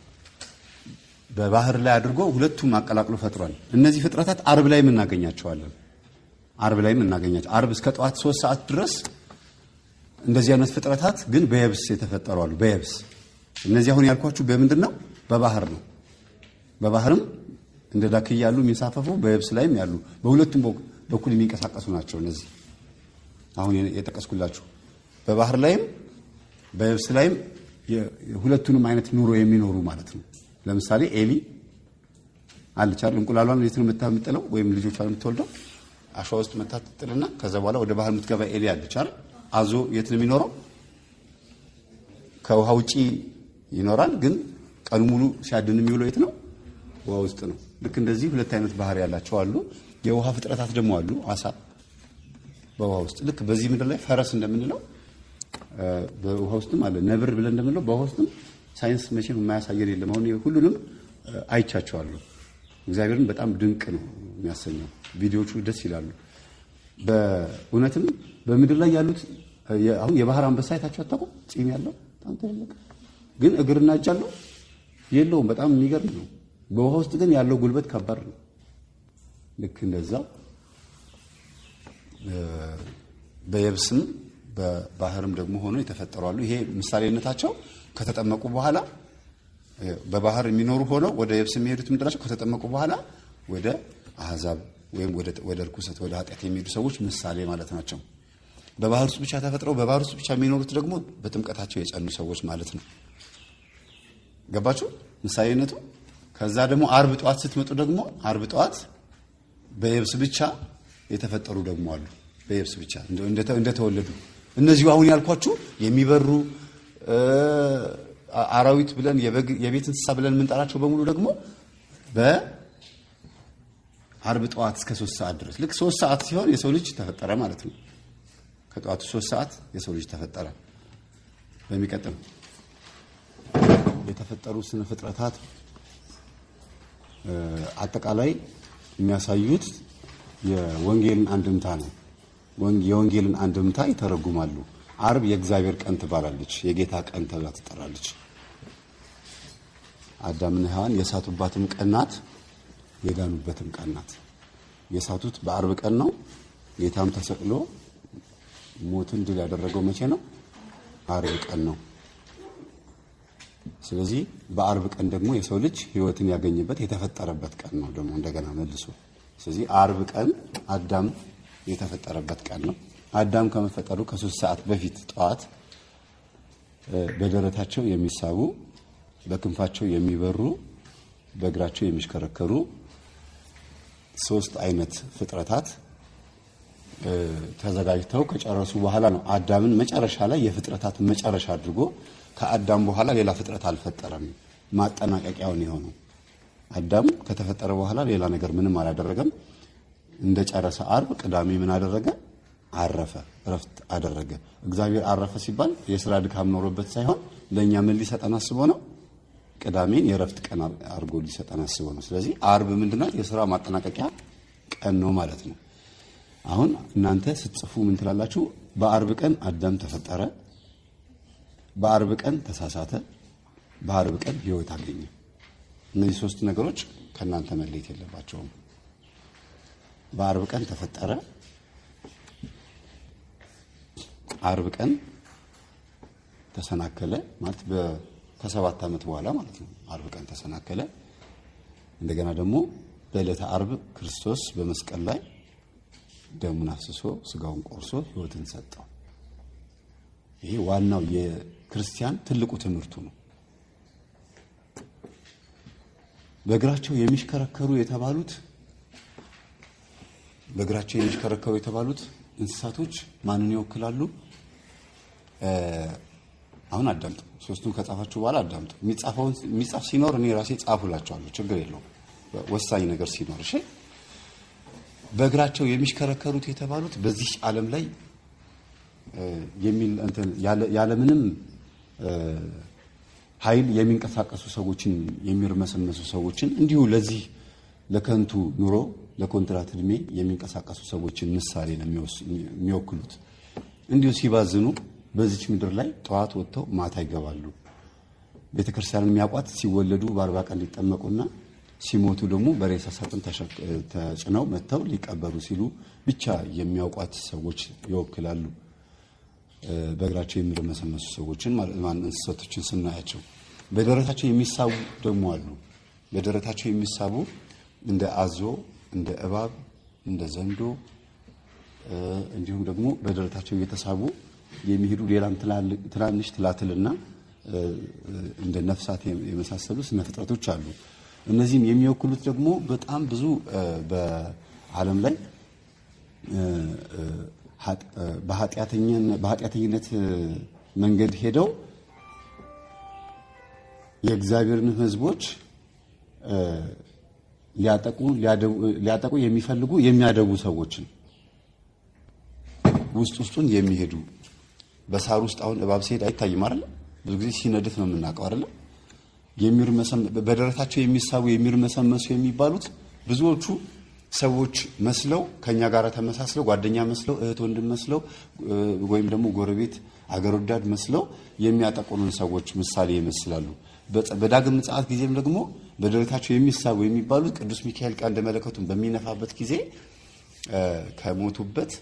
በባህር ላይ አድርጎ ሁለቱም አቀላቅሎ ፈጥሯል። እነዚህ ፍጥረታት አርብ ላይ እናገኛቸዋለን። አርብ ላይ እናገኛቸው አርብ እስከ ጠዋት ሶስት ሰዓት ድረስ እንደዚህ አይነት ፍጥረታት ግን በየብስ የተፈጠሩ አሉ። በየብስ እነዚህ አሁን ያልኳችሁ በምንድን ነው? በባህር ነው። በባህርም እንደ ዳክያ ያሉ የሚንሳፈፉ በየብስ ላይም ያሉ በሁለቱም በኩል የሚንቀሳቀሱ ናቸው። እነዚህ አሁን የጠቀስኩላችሁ በባህር ላይም በየብስ ላይም ሁለቱንም አይነት ኑሮ የሚኖሩ ማለት ነው። ለምሳሌ ኤሊ አለች አይደል? እንቁላሏን የት ነው የምትጥለው? ወይም ልጆቿን የምትወልደው አሸዋ ውስጥ መታ ትጥልና ከዛ በኋላ ወደ ባህር የምትገባ ኤሊ አለች አይደል? አዞ የት ነው የሚኖረው? ከውሃ ውጪ ይኖራል፣ ግን ቀኑ ሙሉ ሲያድን የሚውለው የት ነው? ውሃ ውስጥ ነው። ልክ እንደዚህ ሁለት አይነት ባህር ያላቸው አሉ። የውሃ ፍጥረታት ደግሞ አሉ። አሳ በውሃ ውስጥ ልክ በዚህ ምድር ላይ ፈረስ እንደምንለው በውሃ ውስጥም አለ። ነብር ብለን እንደምንለው በውሃ ውስጥም ሳይንስ መቼም የማያሳየን የለም። አሁን ሁሉንም አይቻቸዋለሁ። እግዚአብሔርን በጣም ድንቅ ነው የሚያሰኘው። ቪዲዮቹ ደስ ይላሉ። በእውነትም በምድር ላይ ያሉት አሁን የባህር አንበሳ አይታችሁ አታውቁም? ፂም ያለው በጣም ትልቅ ግን እግርና እጅ አለው የለውም። በጣም የሚገርም ነው። በውሃ ውስጥ ግን ያለው ጉልበት ከባድ ነው። ልክ እንደዛ በየብስም በባህርም ደግሞ ሆኖ የተፈጠሩ አሉ። ይሄ ምሳሌነታቸው ከተጠመቁ በኋላ በባህር የሚኖሩ ሆነው ወደ የብስ የሚሄዱት ምንድናቸው? ከተጠመቁ በኋላ ወደ አህዛብ ወይም ወደ ርኩሰት ወደ ኃጢአት የሚሄዱ ሰዎች ምሳሌ ማለት ናቸው። በባህር ውስጥ ብቻ ተፈጥረው በባህር ውስጥ ብቻ የሚኖሩት ደግሞ በጥምቀታቸው የጸኑ ሰዎች ማለት ነው። ገባችሁ ምሳሌነቱ? ከዛ ደግሞ አርብ ጠዋት ስትመጡ ደግሞ አርብ ጠዋት በየብስ ብቻ የተፈጠሩ ደግሞ አሉ። በየብስ ብቻ እንደተወለዱ እነዚሁ አሁን ያልኳችሁ የሚበሩ አራዊት ብለን የቤት እንስሳ ብለን የምንጠራቸው በሙሉ ደግሞ በአርብ ጠዋት እስከ ሶስት ሰዓት ድረስ ልክ ሶስት ሰዓት ሲሆን የሰው ልጅ ተፈጠረ ማለት ነው። ከጠዋቱ ሶስት ሰዓት የሰው ልጅ ተፈጠረ። በሚቀጥል የተፈጠሩ ስነ ፍጥረታት አጠቃላይ የሚያሳዩት የወንጌልን አንድምታ ነው። የወንጌልን አንድምታ ይተረጉማሉ። አርብ የእግዚአብሔር ቀን ትባላለች፣ የጌታ ቀን ተብላ ትጠራለች። አዳምና ሔዋን የሳቱባትም ቀን ናት፣ የዳኑበትም ቀን ናት። የሳቱት በአርብ ቀን ነው። ጌታም ተሰቅሎ ሞትን ድል ያደረገው መቼ ነው? አርብ ቀን ነው። ስለዚህ በአርብ ቀን ደግሞ የሰው ልጅ ሕይወትን ያገኘበት የተፈጠረበት ቀን ነው ደግሞ እንደገና መልሶ። ስለዚህ አርብ ቀን አዳም የተፈጠረበት ቀን ነው። አዳም ከመፈጠሩ ከሶስት ሰዓት በፊት ጠዋት በደረታቸው የሚሳቡ በክንፋቸው የሚበሩ በእግራቸው የሚሽከረከሩ ሶስት አይነት ፍጥረታት ተዘጋጅተው ከጨረሱ በኋላ ነው አዳምን መጨረሻ ላይ የፍጥረታት መጨረሻ አድርጎ ከአዳም በኋላ ሌላ ፍጥረት አልፈጠረም። ማጠናቀቂያውን የሆነው አዳም ከተፈጠረ በኋላ ሌላ ነገር ምንም አላደረገም። እንደ ጨረሰ አርብ ቅዳሜ ምን አደረገ? አረፈ፣ እረፍት አደረገ። እግዚአብሔር አረፈ ሲባል የስራ ድካም ኖሮበት ሳይሆን ለእኛ ምን ሊሰጠን አስቦ ነው? ቅዳሜን የእረፍት ቀን አድርጎ ሊሰጠን አስቦ ነው። ስለዚህ አርብ ምንድናት? የስራ ማጠናቀቂያ ቀን ነው ማለት ነው። አሁን እናንተ ስትጽፉ ምን ትላላችሁ? በአርብ ቀን አዳም ተፈጠረ፣ በአርብ ቀን ተሳሳተ፣ በአርብ ቀን ህይወት አገኘ። እነዚህ ሶስት ነገሮች ከእናንተ መለየት የለባቸውም። በአርብ ቀን ተፈጠረ፣ አርብ ቀን ተሰናከለ ማለት ከሰባት ዓመት በኋላ ማለት ነው። አርብ ቀን ተሰናከለ። እንደገና ደግሞ በዕለተ አርብ ክርስቶስ በመስቀል ላይ ደሙን አፍስሶ ስጋውን ቆርሶ ህይወትን ሰጠው። ይሄ ዋናው የክርስቲያን ትልቁ ትምህርቱ ነው። በእግራቸው የሚሽከረከሩ የተባሉት በእግራቸው የሚሽከረከሩ የተባሉት እንስሳቶች ማንን ይወክላሉ? አሁን አዳምጡ። ሶስቱን ከጻፋችሁ በኋላ አዳምጡ። የሚጻፈውን የሚጻፍ ሲኖር እኔ ራሴ ጻፉላችኋለሁ፣ ችግር የለውም። ወሳኝ ነገር ሲኖር እሺ። በእግራቸው የሚሽከረከሩት የተባሉት በዚህ ዓለም ላይ የሚል እንትን ያለምንም ኃይል የሚንቀሳቀሱ ሰዎችን የሚርመሰመሱ ሰዎችን እንዲሁ ለዚህ ለከንቱ ኑሮ ለኮንትራት እድሜ የሚንቀሳቀሱ ሰዎችን ምሳሌ ነው የሚወክሉት። እንዲሁ ሲባዝኑ በዚች ምድር ላይ ጠዋት ወጥተው ማታ ይገባሉ። ቤተ ክርስቲያንን የሚያውቋት ሲወለዱ በአርባ ቀን ሊጠመቁና ሲሞቱ ደግሞ በሬሳ ሳጥን ተጭነው መጥተው ሊቀበሩ ሲሉ ብቻ የሚያውቋት ሰዎች ይወክላሉ። በእግራቸው የሚርመሰመሱ ሰዎችን እንስሳቶችን ስናያቸው በደረታቸው የሚሳቡ ደግሞ አሉ። በደረታቸው የሚሳቡ እንደ አዞ፣ እንደ እባብ፣ እንደ ዘንዶ እንዲሁም ደግሞ በደረታቸው እየተሳቡ የሚሄዱ ሌላም ትናንሽ ትላትልና እንደ ነፍሳት የመሳሰሉ ስነ ፍጥረቶች አሉ። እነዚህም የሚወክሉት ደግሞ በጣም ብዙ በዓለም ላይ በኃጢአተኝነት መንገድ ሄደው የእግዚአብሔርን ሕዝቦች ሊያጠቁ የሚፈልጉ የሚያደቡ ሰዎችን ውስጥ ውስጡን የሚሄዱ በሳር ውስጥ አሁን እባብ ሲሄድ አይታይም አይደለ? ብዙ ጊዜ ሲነድፍ ነው የምናውቀው አይደለ? በደረታቸው የሚሳቡ የሚርመሰመሱ የሚባሉት ብዙዎቹ ሰዎች መስለው ከኛ ጋር ተመሳስለው ጓደኛ መስለው እህት ወንድም መስለው ወይም ደግሞ ጎረቤት አገር ወዳድ መስለው የሚያጠቁንን ሰዎች ምሳሌ ይመስላሉ። በዳግም ምጽአት ጊዜም ደግሞ በደረታቸው የሚሳቡ የሚባሉት ቅዱስ ሚካኤል ቀንደ መለከቱን በሚነፋበት ጊዜ ከሞቱበት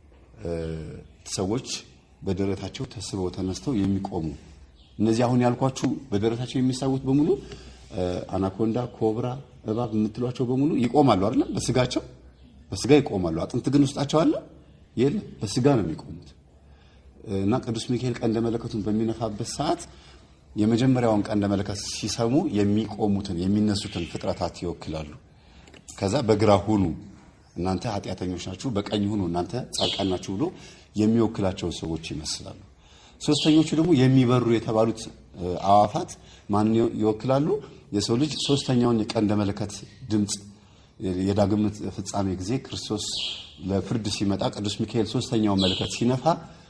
ሰዎች በደረታቸው ተስበው ተነስተው የሚቆሙ እነዚህ አሁን ያልኳችሁ በደረታቸው የሚሳቡት በሙሉ አናኮንዳ፣ ኮብራ፣ እባብ የምትሏቸው በሙሉ ይቆማሉ አይደለም? በስጋቸው በስጋ ይቆማሉ። አጥንት ግን ውስጣቸው አለ የለም። በስጋ ነው የሚቆሙት እና ቅዱስ ሚካኤል ቀንደ መለከቱን በሚነፋበት ሰዓት የመጀመሪያውን ቀንደ መለከት ሲሰሙ የሚቆሙትን የሚነሱትን ፍጥረታት ይወክላሉ። ከዛ በግራ ሁኑ እናንተ ኃጢአተኞች ናችሁ፣ በቀኝ ሁኑ እናንተ ጻድቃን ናችሁ ብሎ የሚወክላቸውን ሰዎች ይመስላሉ። ሶስተኞቹ ደግሞ የሚበሩ የተባሉት አዋፋት ማንን ይወክላሉ? የሰው ልጅ ሶስተኛውን የቀንደ መለከት ድምፅ የዳግም ፍጻሜ ጊዜ ክርስቶስ ለፍርድ ሲመጣ ቅዱስ ሚካኤል ሶስተኛውን መለከት ሲነፋ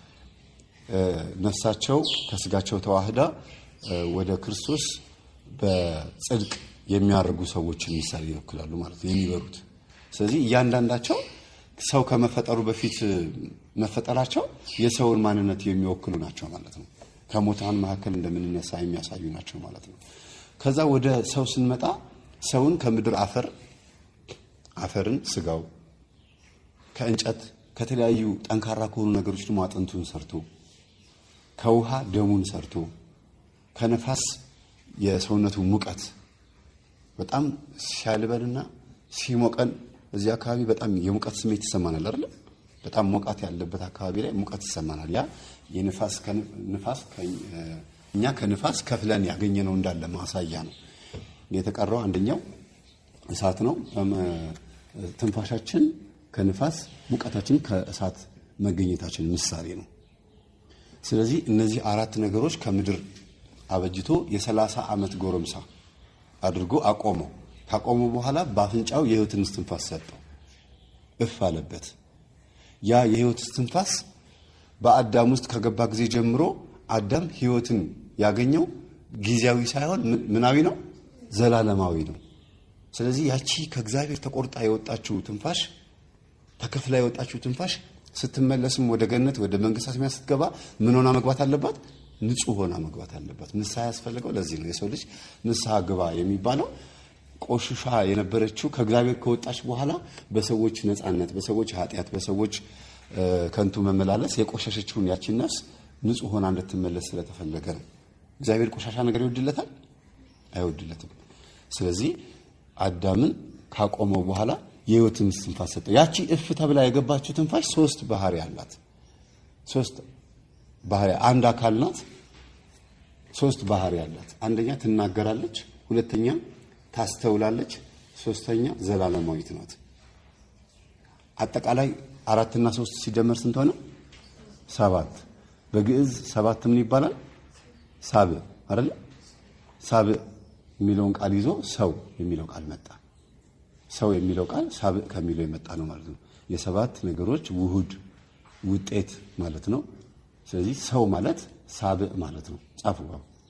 ነፍሳቸው ከስጋቸው ተዋህዳ ወደ ክርስቶስ በጽድቅ የሚያደርጉ ሰዎችን ምሳሌ ይወክላሉ ማለት ነው የሚበሩት። ስለዚህ እያንዳንዳቸው ሰው ከመፈጠሩ በፊት መፈጠራቸው የሰውን ማንነት የሚወክሉ ናቸው ማለት ነው። ከሙታን መካከል እንደምንነሳ የሚያሳዩ ናቸው ማለት ነው። ከዛ ወደ ሰው ስንመጣ ሰውን ከምድር አፈር አፈርን ስጋው ከእንጨት ከተለያዩ ጠንካራ ከሆኑ ነገሮች ደግሞ አጥንቱን ሰርቶ ከውሃ ደሙን ሰርቶ ከነፋስ የሰውነቱ ሙቀት በጣም ሲያልበንና ሲሞቀን እዚህ አካባቢ በጣም የሙቀት ስሜት ይሰማናል አይደል? በጣም ሞቃት ያለበት አካባቢ ላይ ሙቀት ይሰማናል። ያ የንፋስ ንፋስ እኛ ከንፋስ ከፍለን ያገኘነው እንዳለ ማሳያ ነው። የተቀረው አንደኛው እሳት ነው። ትንፋሻችን ከንፋስ ሙቀታችን ከእሳት መገኘታችን ምሳሌ ነው። ስለዚህ እነዚህ አራት ነገሮች ከምድር አበጅቶ የሰላሳ ዓመት ጎረምሳ አድርጎ አቆመው። ካቆመው በኋላ በአፍንጫው የሕይወትን እስትንፋስ ሰጠው፣ እፍ አለበት። ያ የሕይወት እስትንፋስ በአዳም ውስጥ ከገባ ጊዜ ጀምሮ አዳም ሕይወትን ያገኘው ጊዜያዊ ሳይሆን ምናዊ ነው፣ ዘላለማዊ ነው። ስለዚህ ያቺ ከእግዚአብሔር ተቆርጣ የወጣችው ትንፋሽ ተከፍላ የወጣችው ትንፋሽ ስትመለስም ወደ ገነት ወደ መንግስተ ሰማያት ስትገባ ምን ሆና መግባት አለባት? ንጹህ ሆና መግባት አለባት። ንስሐ ያስፈልገው ለዚህ ነው። የሰው ልጅ ንስሐ ግባ የሚባለው ቆሽሻ የነበረችው ከእግዚአብሔር ከወጣች በኋላ በሰዎች ነፃነት፣ በሰዎች ኃጢአት፣ በሰዎች ከንቱ መመላለስ የቆሸሸችውን ያቺን ነፍስ ንጹህ ሆና እንድትመለስ ስለተፈለገ ነው። እግዚአብሔር ቆሻሻ ነገር ይወድለታል? አይወድለትም። ስለዚህ አዳምን ካቆመው በኋላ የህይወትን ትንፋሽ ሰጠው። ያቺ እፍ ተብላ የገባችው ትንፋሽ ሶስት ባህሪ አላት። ሶስት ባህሪ አንድ አካል ናት። ሶስት ባህሪ አላት። አንደኛ ትናገራለች፣ ሁለተኛ ታስተውላለች፣ ሶስተኛ ዘላለማዊት ናት። አጠቃላይ አራትና ሶስት ሲደመር ስንት ሆነ? ሰባት። በግዕዝ ሰባት ምን ይባላል? ሳብዕ አይደለ? ሳብዕ የሚለውን ቃል ይዞ ሰው የሚለው ቃል መጣ። ሰው የሚለው ቃል ሳብዕ ከሚለው የመጣ ነው ማለት ነው። የሰባት ነገሮች ውሁድ ውጤት ማለት ነው። ስለዚህ ሰው ማለት ሳብዕ ማለት ነው። ጻፉ።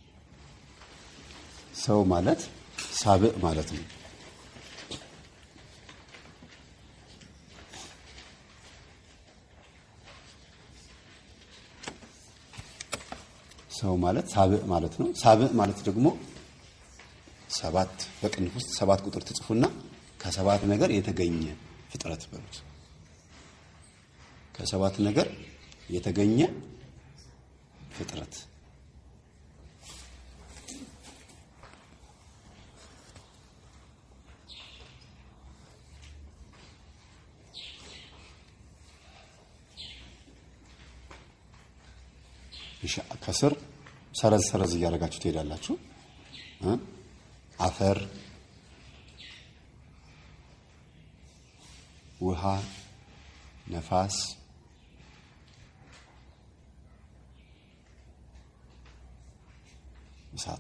ሰው ማለት ሳብዕ ማለት ነው። ሰው ማለት ሳብዕ ማለት ነው። ሳብዕ ማለት ደግሞ ሰባት በቅንፍ ውስጥ ሰባት ቁጥር ትጽፉና ከሰባት ነገር የተገኘ ፍጥረት በሉት። ከሰባት ነገር የተገኘ ፍጥረት ከስር ሰረዝ ሰረዝ እያደረጋችሁ ትሄዳላችሁ። አፈር፣ ውሃ፣ ነፋስ፣ እሳት።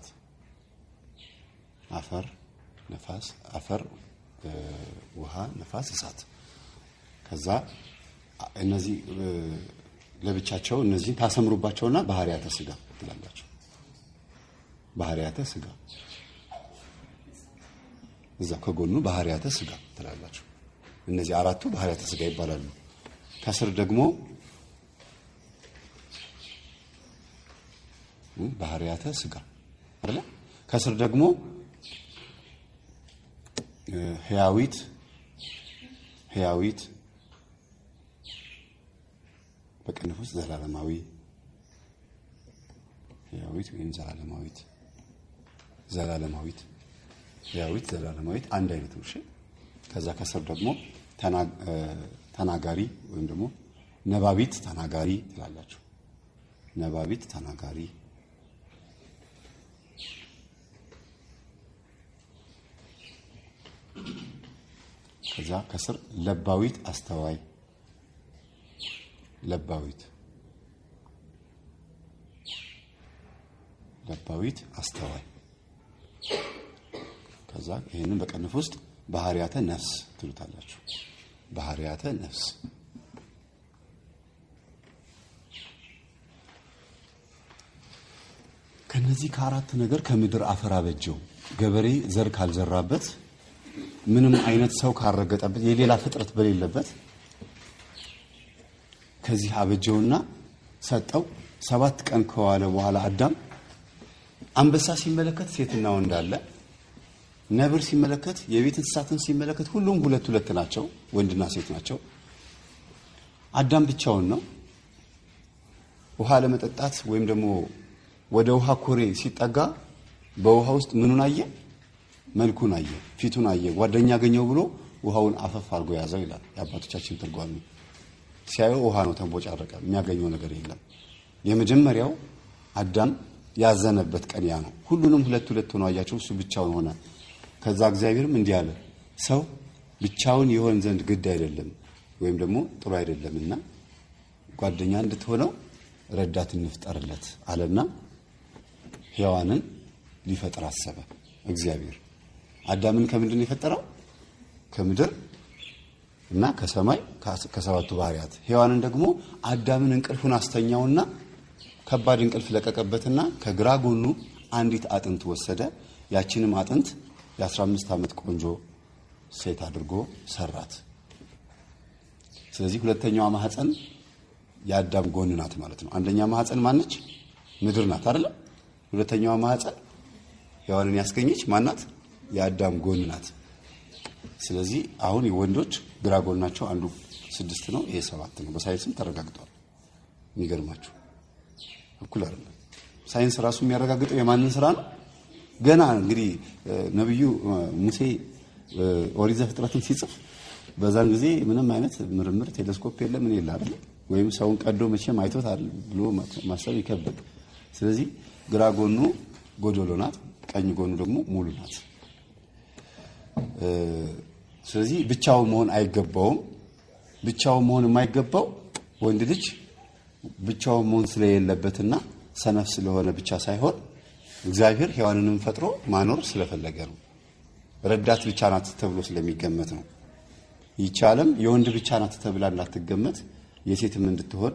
አፈር፣ ነፋስ፣ አፈር፣ ውሃ፣ ነፋስ፣ እሳት። ከዛ እነዚህ ለብቻቸው እነዚህ ታሰምሩባቸውና ባህሪያተ ስጋ ትላላችሁ። ባህሪያተ ስጋ እዛ ከጎኑ ባህሪያተ ስጋ ትላላችሁ። እነዚህ አራቱ ባህሪያተ ስጋ ይባላሉ። ከስር ደግሞ ባህሪያተ ስጋ አይደለ? ከስር ደግሞ ህያዊት ህያዊት በቅንፍ ውስጥ ዘላለማዊ ህያዊት ወይም ዘላለማዊት ዘላለማዊት ህያዊት ዘላለማዊት አንድ አይነት ነው። እሺ ከዛ ከስር ደግሞ ተናጋሪ ወይም ደግሞ ነባቢት ተናጋሪ ትላላችሁ። ነባቢት ተናጋሪ ከዛ ከስር ለባዊት አስተዋይ ለባዊት ለባዊት አስተዋይ ከዛ ይህንን በቅንፍ ውስጥ ባህሪያተ ነፍስ ትሉታላችሁ። ባህሪያተ ነፍስ ከነዚህ ከአራት ነገር ከምድር አፈር አበጀው። ገበሬ ዘር ካልዘራበት፣ ምንም አይነት ሰው ካልረገጠበት፣ የሌላ ፍጥረት በሌለበት ከዚህ አበጀውና ሰጠው። ሰባት ቀን ከዋለ በኋላ አዳም አንበሳ ሲመለከት ሴትና ወንድ አለ። ነብር ሲመለከት የቤት እንስሳትን ሲመለከት ሁሉም ሁለት ሁለት ናቸው፣ ወንድና ሴት ናቸው። አዳም ብቻውን ነው። ውሃ ለመጠጣት ወይም ደግሞ ወደ ውሃ ኮሬ ሲጠጋ በውሃ ውስጥ ምኑን አየ? መልኩን አየ፣ ፊቱን አየ። ጓደኛ አገኘው ብሎ ውሃውን አፈፍ አድርጎ ያዘው ይላል የአባቶቻችን ትርጓሚ። ሲያየው ውሃ ነው፣ ተንቦጫረቀ። የሚያገኘው ነገር የለም። የመጀመሪያው አዳም ያዘነበት ቀን ያ ነው። ሁሉንም ሁለት ሁለት ሆኖ አያቸው፣ እሱ ብቻውን ሆነ። ከዛ እግዚአብሔርም እንዲህ አለ፣ ሰው ብቻውን የሆን ዘንድ ግድ አይደለም ወይም ደግሞ ጥሩ አይደለምና ጓደኛ እንድትሆነው ረዳት እንፍጠርለት አለና ሔዋንን ሊፈጥር አሰበ እግዚአብሔር። አዳምን ከምንድን ነው የፈጠረው? ከምድር እና ከሰማይ ከሰባቱ ባህሪያት። ሔዋንን ደግሞ አዳምን እንቅልፉን አስተኛውና ከባድ እንቅልፍ ለቀቀበትና ከግራ ጎኑ አንዲት አጥንት ወሰደ። ያችንም አጥንት የ15 ዓመት ቆንጆ ሴት አድርጎ ሰራት። ስለዚህ ሁለተኛዋ ማህፀን የአዳም ጎን ናት ማለት ነው። አንደኛ ማህፀን ማነች? ምድር ናት አይደለ? ሁለተኛዋ ማህፀን ሔዋንን ያስገኘች ማናት? የአዳም ጎን ናት። ስለዚህ አሁን የወንዶች ግራ ጎናቸው አንዱ ስድስት ነው፣ ይሄ ሰባት ነው። በሳይንስም ተረጋግጧል። የሚገርማችሁ እኩል አይደለም። ሳይንስ ራሱ የሚያረጋግጠው የማንን ስራ ነው? ገና እንግዲህ ነብዩ ሙሴ ኦሪት ዘፍጥረትን ሲጽፍ በዛን ጊዜ ምንም አይነት ምርምር ቴሌስኮፕ የለ ምን የለ አይደል? ወይም ሰውን ቀዶ መቼም አይቶታል ብሎ ማሰብ ይከብዳል። ስለዚህ ግራ ጎኑ ጎዶሎ ናት፣ ቀኝ ጎኑ ደግሞ ሙሉ ናት። ስለዚህ ብቻው መሆን አይገባውም። ብቻው መሆን የማይገባው ወንድ ልጅ ብቻው መሆን ስለሌለበትና ሰነፍ ስለሆነ ብቻ ሳይሆን እግዚአብሔር ሔዋንንም ፈጥሮ ማኖር ስለፈለገ ነው። ረዳት ብቻ ናት ተብሎ ስለሚገመት ነው። ይህች ዓለም የወንድ ብቻ ናት ተብላ እንዳትገመት የሴትም እንድትሆን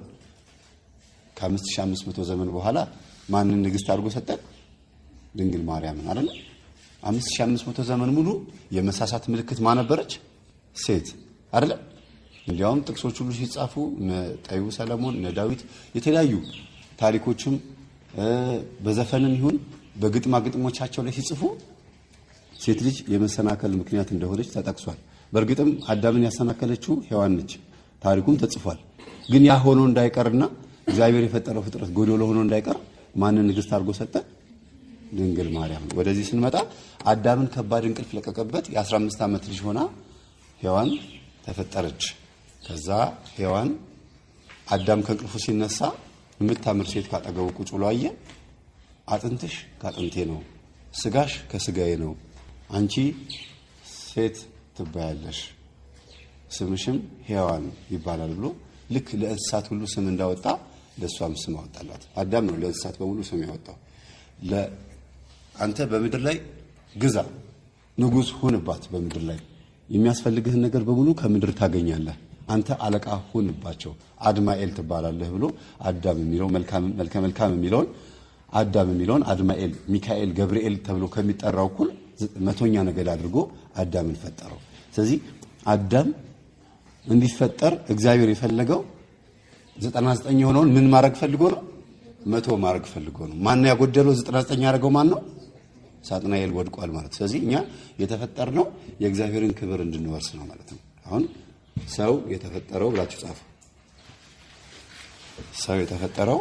ከ5500 ዘመን በኋላ ማንን ንግሥት አድርጎ ሰጠን? ድንግል ማርያምን አይደለ? 5500 ዘመን ሙሉ የመሳሳት ምልክት ማነበረች ሴት አይደለ? እንዲያውም ጥቅሶች ሁሉ ሲጻፉ እነ ጠቢቡ ሰለሞን እነ ዳዊት የተለያዩ ታሪኮችም በዘፈንም ይሁን በግጥማ ግጥሞቻቸው ላይ ሲጽፉ ሴት ልጅ የመሰናከል ምክንያት እንደሆነች ተጠቅሷል። በእርግጥም አዳምን ያሰናከለችው ሔዋን ነች። ታሪኩም ተጽፏል። ግን ያ ሆኖ እንዳይቀርና እግዚአብሔር የፈጠረው ፍጥረት ጎዶሎ ሆኖ እንዳይቀር ማንን ንግሥት አድርጎ ሰጠ? ድንግል ማርያም። ወደዚህ ስንመጣ አዳምን ከባድ እንቅልፍ ለቀቀበት። የ15 ዓመት ልጅ ሆና ሔዋን ተፈጠረች። ከዛ ሔዋን አዳም ከእንቅልፉ ሲነሳ የምታምር ሴት ካጠገቡ ቁጭ ብሎ አየ። አጥንትሽ ከአጥንቴ ነው፣ ስጋሽ ከስጋዬ ነው፣ አንቺ ሴት ትባያለሽ፣ ስምሽም ሔዋን ይባላል ብሎ ልክ ለእንስሳት ሁሉ ስም እንዳወጣ ለእሷም ስም አወጣላት። አዳም ነው ለእንስሳት በሙሉ ስም ያወጣው። አንተ በምድር ላይ ግዛ፣ ንጉሥ ሁንባት። በምድር ላይ የሚያስፈልግህን ነገር በሙሉ ከምድር ታገኛለህ። አንተ አለቃ ሁንባቸው፣ አድማኤል ትባላለህ ብሎ አዳም የሚለው መልከ መልካም የሚለውን አዳም የሚለውን አድማኤል፣ ሚካኤል፣ ገብርኤል ተብሎ ከሚጠራው እኩል መቶኛ ነገድ አድርጎ አዳምን ፈጠረው። ስለዚህ አዳም እንዲፈጠር እግዚአብሔር የፈለገው ዘጠና ዘጠኝ የሆነውን ምን ማድረግ ፈልጎ ነው? መቶ ማድረግ ፈልጎ ነው። ማን ያጎደለው? ዘጠና ዘጠኝ ያደረገው ማን ነው? ሳጥናኤል ወድቋል ማለት። ስለዚህ እኛ የተፈጠርነው የእግዚአብሔርን ክብር እንድንወርስ ነው ማለት ነው። አሁን ሰው የተፈጠረው ብላችሁ ጻፉ። ሰው የተፈጠረው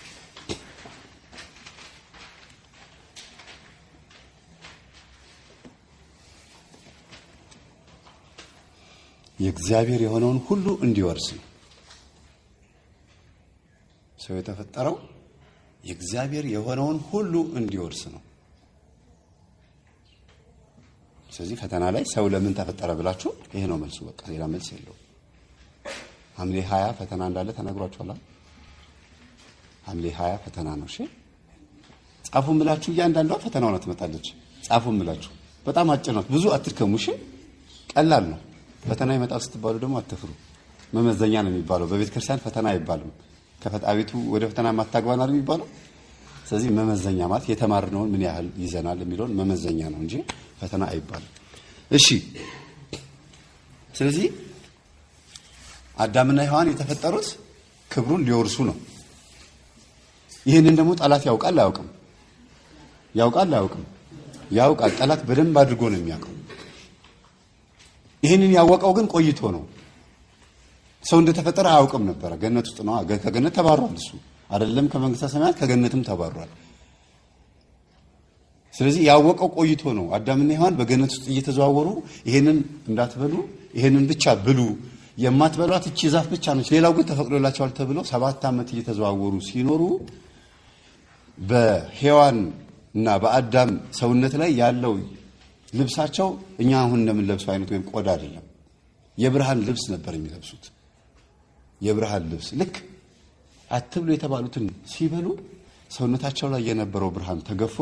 የእግዚአብሔር የሆነውን ሁሉ እንዲወርስ ነው። ሰው የተፈጠረው የእግዚአብሔር የሆነውን ሁሉ እንዲወርስ ነው። ስለዚህ ፈተና ላይ ሰው ለምን ተፈጠረ ብላችሁ ይሄ ነው መልሱ። በቃ ሌላ መልስ የለውም። ሐምሌ ሀያ ፈተና እንዳለ ተነግሯችኋል። ሐምሌ ሀያ ፈተና ነው። እሺ ጻፉም ብላችሁ እያንዳንዷ ፈተናው ነው ትመጣለች። ጻፉም ብላችሁ በጣም አጭር ናት። ብዙ አትድከሙ። እሺ ቀላል ነው። ፈተና ይመጣል ስትባሉ ደግሞ አትፍሩ። መመዘኛ ነው የሚባለው። በቤተ ክርስቲያን ፈተና አይባልም። ከፈጣሪቱ ወደ ፈተና ማታግባና ነው የሚባለው። ስለዚህ መመዘኛ ማለት የተማርነውን ምን ያህል ይዘናል የሚለውን መመዘኛ ነው እንጂ ፈተና አይባልም። እሺ ስለዚህ አዳምና ሔዋን የተፈጠሩት ክብሩን ሊወርሱ ነው። ይህንን ደግሞ ጠላት ያውቃል አያውቅም? ያውቃል አያውቅም? ያውቃል። ጠላት በደንብ አድርጎ ነው የሚያውቀው። ይህንን ያወቀው ግን ቆይቶ ነው። ሰው እንደተፈጠረ አያውቅም ነበረ። ገነት ውስጥ ነው። ከገነት ተባሯል። እሱ አይደለም ከመንግስተ ሰማያት ከገነትም ተባሯል። ስለዚህ ያወቀው ቆይቶ ነው። አዳምና ሔዋን በገነት ውስጥ እየተዘዋወሩ ይሄንን እንዳትበሉ፣ ይሄንን ብቻ ብሉ፣ የማትበሏት እቺ ዛፍ ብቻ ነች፣ ሌላው ግን ተፈቅዶላቸዋል ተብለው ሰባት ዓመት እየተዘዋወሩ ሲኖሩ በሔዋን እና በአዳም ሰውነት ላይ ያለው ልብሳቸው እኛ አሁን እንደምንለብሰው አይነት ወይም ቆዳ አይደለም። የብርሃን ልብስ ነበር የሚለብሱት። የብርሃን ልብስ ልክ አትብሉ የተባሉትን ሲበሉ ሰውነታቸው ላይ የነበረው ብርሃን ተገፎ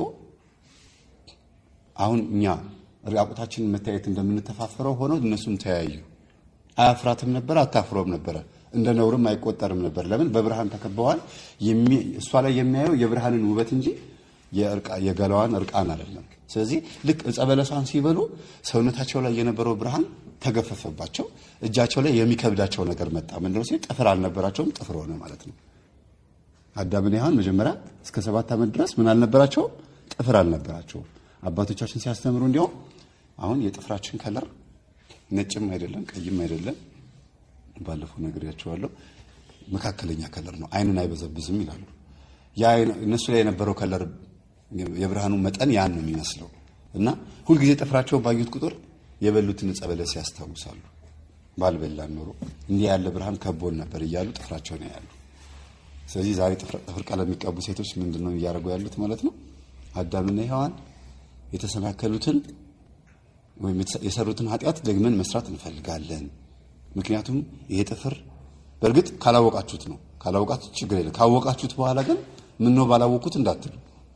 አሁን እኛ ራቁታችንን መታየት እንደምንተፋፈረው ሆኖ እነሱም ተያዩ። አያፍራትም ነበር፣ አታፍሮም ነበረ። እንደ ነውርም አይቆጠርም ነበር። ለምን? በብርሃን ተከበዋል። እሷ ላይ የሚያየው የብርሃንን ውበት እንጂ የገላዋን እርቃን አይደለም። ስለዚህ ልክ ዕፀ በለሷን ሲበሉ ሰውነታቸው ላይ የነበረው ብርሃን ተገፈፈባቸው። እጃቸው ላይ የሚከብዳቸው ነገር መጣ። ምንድነው ሲል ጥፍር አልነበራቸውም፣ ጥፍር ሆነ ማለት ነው። አዳምን ሔዋን መጀመሪያ እስከ ሰባት ዓመት ድረስ ምን አልነበራቸውም? ጥፍር አልነበራቸውም። አባቶቻችን ሲያስተምሩ እንዲያውም አሁን የጥፍራችን ከለር ነጭም አይደለም ቀይም አይደለም፣ ባለፈው ነግሬያቸዋለሁ። መካከለኛ ከለር ነው፣ አይንን አይበዘብዝም ይላሉ። ያ እነሱ ላይ የነበረው ከለር የብርሃኑ መጠን ያን ነው የሚመስለው እና ሁልጊዜ ጥፍራቸውን ባዩት ቁጥር የበሉትን ዕፀ በለስ ያስታውሳሉ። ባልበላን ኖሮ እንዲህ ያለ ብርሃን ከቦን ነበር እያሉ ጥፍራቸውን ያያሉ። ስለዚህ ዛሬ ጥፍር ቀለም የሚቀቡ ሴቶች ምንድን ነው እያደረጉ ያሉት ማለት ነው? አዳምና ሔዋን የተሰናከሉትን ወይም የሰሩትን ኃጢአት ደግመን መስራት እንፈልጋለን። ምክንያቱም ይሄ ጥፍር በእርግጥ ካላወቃችሁት ነው። ካላወቃችሁት ችግር የለም። ካወቃችሁት በኋላ ግን ምን ነው ባላወቁት እንዳትሉ።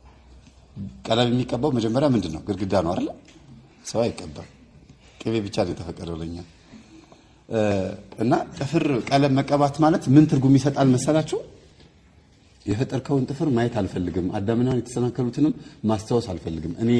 ቀለም የሚቀባው መጀመሪያ ምንድን ነው? ግድግዳ ነው አይደለ? ሰው አይቀባም። ቅቤ ብቻ ነው የተፈቀደው ለኛ እና ጥፍር ቀለም መቀባት ማለት ምን ትርጉም ይሰጣል መሰላችሁ? የፈጠርከውን ጥፍር ማየት አልፈልግም። አዳምና የተሰናከሉትንም ማስታወስ አልፈልግም። እኔ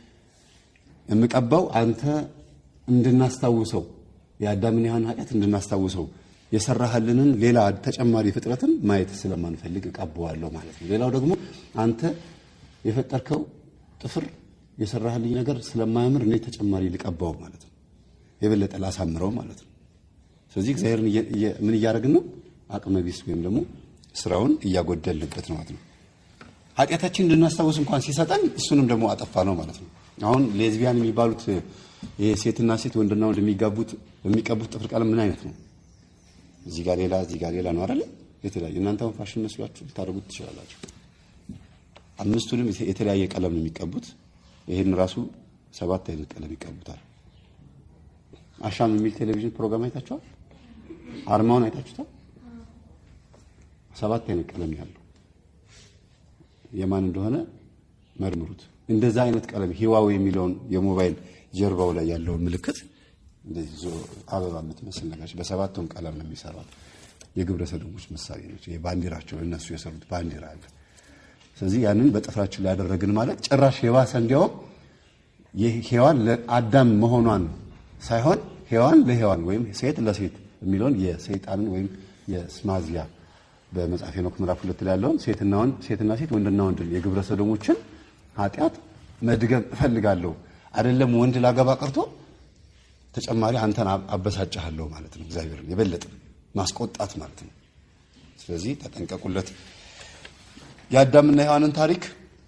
የምቀባው አንተ እንድናስታውሰው የአዳምን ሔዋን ኃጢአት እንድናስታውሰው የሰራህልንን ሌላ ተጨማሪ ፍጥረትን ማየት ስለማንፈልግ እቀባዋለሁ ማለት ነው። ሌላው ደግሞ አንተ የፈጠርከው ጥፍር የሰራህልኝ ነገር ስለማያምር እኔ ተጨማሪ ልቀባው ማለት ነው። የበለጠ ላሳምረው ማለት ነው። ስለዚህ እግዚአብሔርን ምን እያደረግን ነው? አቅመ ቢስ ወይም ደግሞ ስራውን እያጎደልንበት ነው ማለት ነው። ኃጢአታችን እንድናስታውስ እንኳን ሲሰጠን እሱንም ደግሞ አጠፋ ነው ማለት ነው። አሁን ሌዝቢያን የሚባሉት ይሄ ሴትና ሴት ወንድና ወንድ የሚጋቡት የሚቀቡት ጥፍር ቀለም ምን አይነት ነው? እዚህ ጋር ሌላ እዚህ ጋር ሌላ ነው አይደለ? የተለያየ እናንተም ፋሽን መስሏችሁ ልታደርጉት ትችላላችሁ። አምስቱንም የተለያየ ቀለም ነው የሚቀቡት። ይሄን ራሱ ሰባት አይነት ቀለም ይቀቡታል። አሻም የሚል ቴሌቪዥን ፕሮግራም አይታችኋል? አርማውን አይታችሁታል? ሰባት አይነት ቀለም ያለው የማን እንደሆነ መርምሩት። እንደዛ አይነት ቀለም ሂዋዌ የሚለውን የሞባይል ጀርባው ላይ ያለውን ምልክት እንደዚህ ዞ አበባ የምትመስል ነገር በሰባቱም ቀለም ነው የሚሰራት። የግብረ ሰዶሞች ምሳሌ ነች። ይሄ ባንዲራቸው እነሱ የሰሩት ባንዲራ አለ። ስለዚህ ያንን በጥፍራችን ላይ ያደረግን ማለት ጭራሽ የባሰ እንዲያውም ሔዋን ለአዳም መሆኗን ሳይሆን ሔዋን ለሔዋን ወይም ሴት ለሴት የሚለውን የሰይጣንን ወይም የስማዚያ በመጽሐፈ ሄኖክ ምዕራፍ ሁለት ላይ ያለውን ሴትና ወንድ ሴትና ሴት ወንድና ወንድን የግብረ ሰዶሞችን ኃጢአት መድገም እፈልጋለሁ። አይደለም ወንድ ላገባ ቀርቶ ተጨማሪ አንተን አበሳጭሃለሁ ማለት ነው። እግዚአብሔርን የበለጠ ማስቆጣት ማለት ነው። ስለዚህ ተጠንቀቁለት። የአዳምና ሔዋንን ታሪክ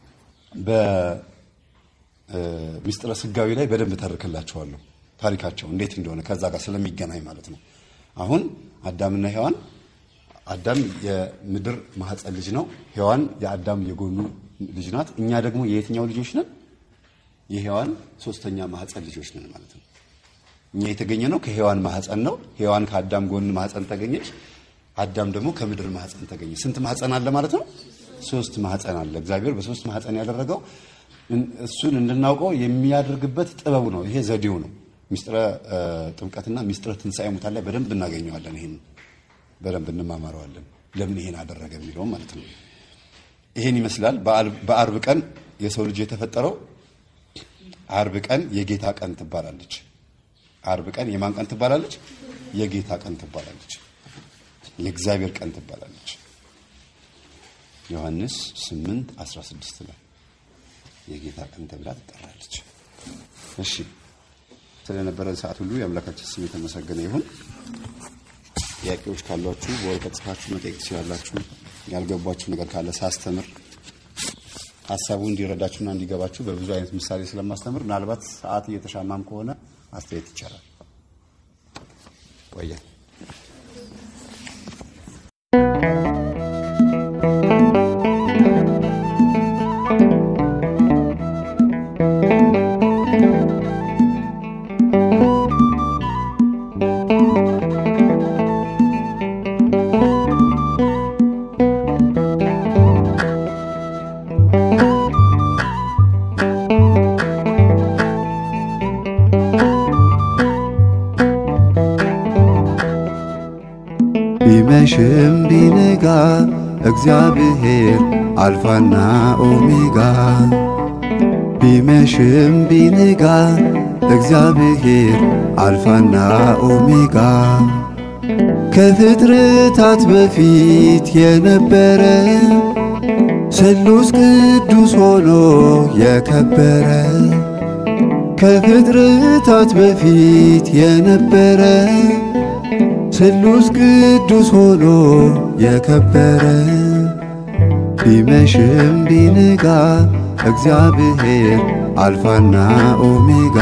በሚስጥረ ስጋዊ ላይ በደንብ ተርክላቸዋለሁ። ታሪካቸው እንዴት እንደሆነ ከዛ ጋር ስለሚገናኝ ማለት ነው። አሁን አዳምና ሔዋን አዳም የምድር ማህፀን ልጅ ነው። ሔዋን የአዳም የጎኑ ልጅ ናት። እኛ ደግሞ የየትኛው ልጆች ነን? የሔዋን ሶስተኛ ማህፀን ልጆች ነን ማለት ነው። እኛ የተገኘ ነው ከሔዋን ማህፀን ነው። ሔዋን ከአዳም ጎን ማህፀን ተገኘች። አዳም ደግሞ ከምድር ማህፀን ተገኘ። ስንት ማህፀን አለ ማለት ነው? ሶስት ማህፀን አለ። እግዚአብሔር በሶስት ማህፀን ያደረገው እሱን እንድናውቀው የሚያደርግበት ጥበቡ ነው። ይሄ ዘዴው ነው። ሚስጥረ ጥምቀትና ሚስጥረ ትንሣኤ ሙታን ላይ በደንብ እናገኘዋለን። ይሄን በደንብ እንማማረዋለን። ለምን ይሄን አደረገ የሚለውም ማለት ነው። ይሄን ይመስላል። በአርብ ቀን የሰው ልጅ የተፈጠረው አርብ ቀን የጌታ ቀን ትባላለች። አርብ ቀን የማን ቀን ትባላለች? የጌታ ቀን ትባላለች። የእግዚአብሔር ቀን ትባላለች። ዮሐንስ 8 16 ላይ የጌታ ቀን ተብላ ትጠራለች። እሺ ስለነበረን ሰዓት ሁሉ የአምላካችን ስም የተመሰገነ ይሁን። ጥያቄዎች ካሏችሁ በወረቀት ጽፋችሁ መጠየቅ ትችላላችሁ። ያልገባችሁ ነገር ካለ ሳስተምር ሀሳቡ እንዲረዳችሁና እንዲገባችሁ በብዙ አይነት ምሳሌ ስለማስተምር ምናልባት ሰዓት እየተሻማም ከሆነ አስተያየት ይቻላል። ቆየ ቢመሽም ቢነጋ እግዚአብሔር አልፋና ኦሜጋ ቢመሽም ቢነጋ እግዚአብሔር አልፋና ኦሜጋ ከፍጥረታት በፊት የነበረ ስሉስ ቅዱስ ሆኖ የከበረ ከፍጥረታት በፊት የነበረ ስሉስ ቅዱስ ሆኖ የከበረ ቢመሽም ቢነጋ እግዚአብሔር አልፋና ኦሜጋ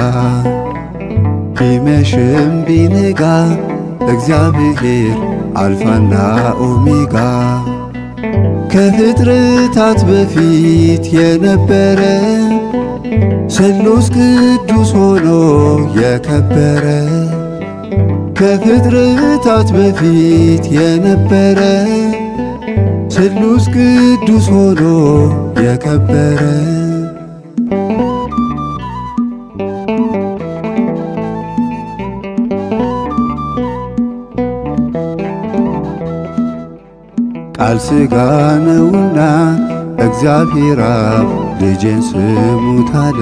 ቢመሽም ቢነጋ እግዚአብሔር አልፋና ኦሜጋ ከፍጥረታት በፊት የነበረ ስሉስ ቅዱስ ሆኖ የከበረ ከፍጥረታት በፊት የነበረ ስሉስ ቅዱስ ሆኖ የከበረ ቃል ሥጋ ነውና እግዚአብሔር አብ ልጄን ስሙት አለ።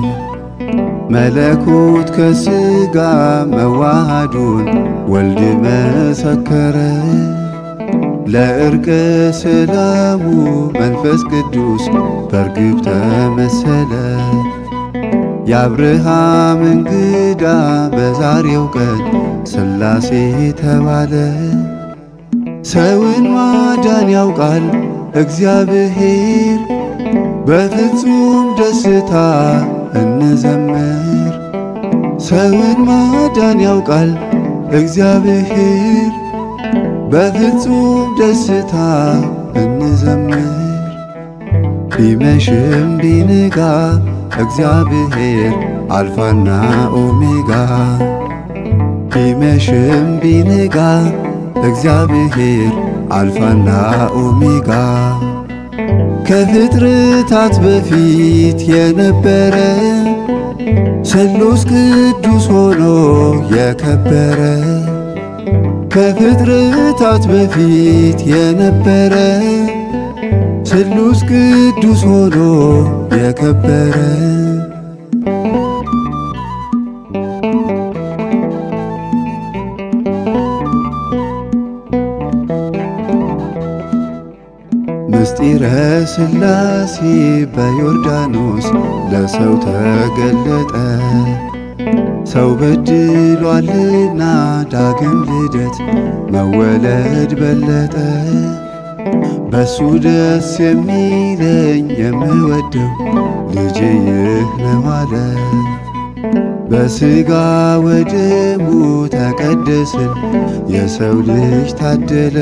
መለኮት ከሥጋ መዋሃዱን ወልድ መሰከረ። ለእርቀ ሰላሙ መንፈስ ቅዱስ በርግብ ተመሰለ። የአብርሃም እንግዳ በዛሬው ቀን ሥላሴ ተባለ። ሰውን ማዳን ያውቃል እግዚአብሔር፣ በፍጹም ደስታ እንዘምር። ሰውን ማዳን ያውቃል እግዚአብሔር፣ በፍጹም ደስታ እንዘምር። ቢመሽም ቢነጋ እግዚአብሔር አልፋና ኦሜጋ ቢመሽም ቢነጋ እግዚአብሔር አልፋና ኦሜጋ ከፍጥረታት በፊት የነበረ ስሉስ ቅዱስ ሆኖ የከበረ ከፍጥረታት በፊት የነበረ ስሉስ ቅዱስ ሆኖ የከበረ ምስጢረ ሥላሴ በዮርዳኖስ ለሰው ተገለጠ። ሰው በድሏልና ዳግም ልደት መወለድ በለጠ። በሱ ደስ የሚለኝ የምወደው ልጄ ይህ ነው አለ። በሥጋ ወደሙ ተቀደስን የሰው ልጅ ታደለ።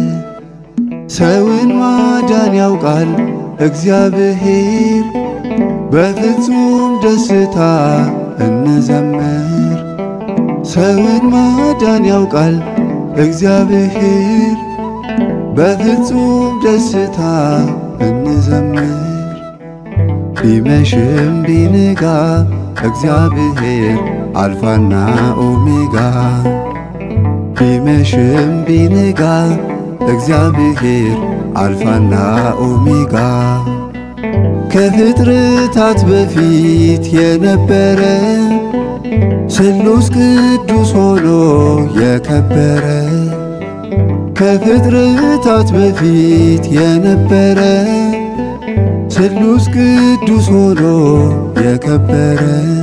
ሰውን ማዳን ያውቃል እግዚአብሔር፣ በፍጹም ደስታ እንዘምር። ሰውን ማዳን ያውቃል እግዚአብሔር፣ በፍጹም ደስታ እንዘምር። ቢመሽም ቢነጋ እግዚአብሔር አልፋና ኦሜጋ ቢመሽም ቢነጋ እግዚአብሔር አልፋና ኦሜጋ ከፍጥረታት በፊት የነበረ ስሉስ ቅዱስ ሆኖ የከበረ ከፍጥረታት በፊት የነበረ ስሉስ ቅዱስ ሆኖ የከበረ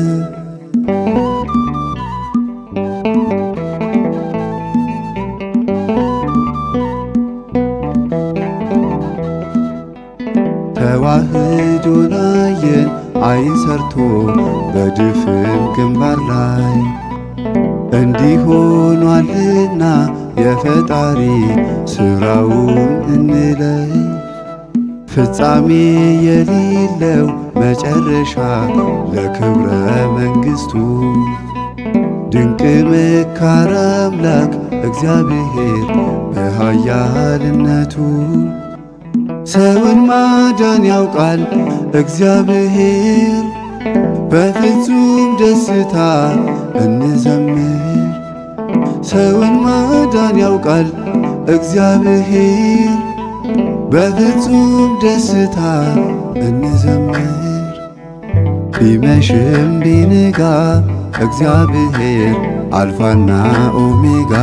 ተዋህዶን አየን አይን ሰርቶ በድፍን ግንባር ላይ እንዲህ ሆኗልና የፈጣሪ ሥራውን እንለይ። ፍጻሜ የሌለው መጨረሻ ለክብረ መንግሥቱ ድንቅ መካር አምላክ እግዚአብሔር በኃያልነቱ ሰውን ማዳን ያውቃል እግዚአብሔር፣ በፍጹም ደስታ እንዘምር። ሰውን ማዳን ያውቃል እግዚአብሔር፣ በፍጹም ደስታ እንዘምር ቢመሽም ቢነጋ እግዚአብሔር አልፋና ኦሜጋ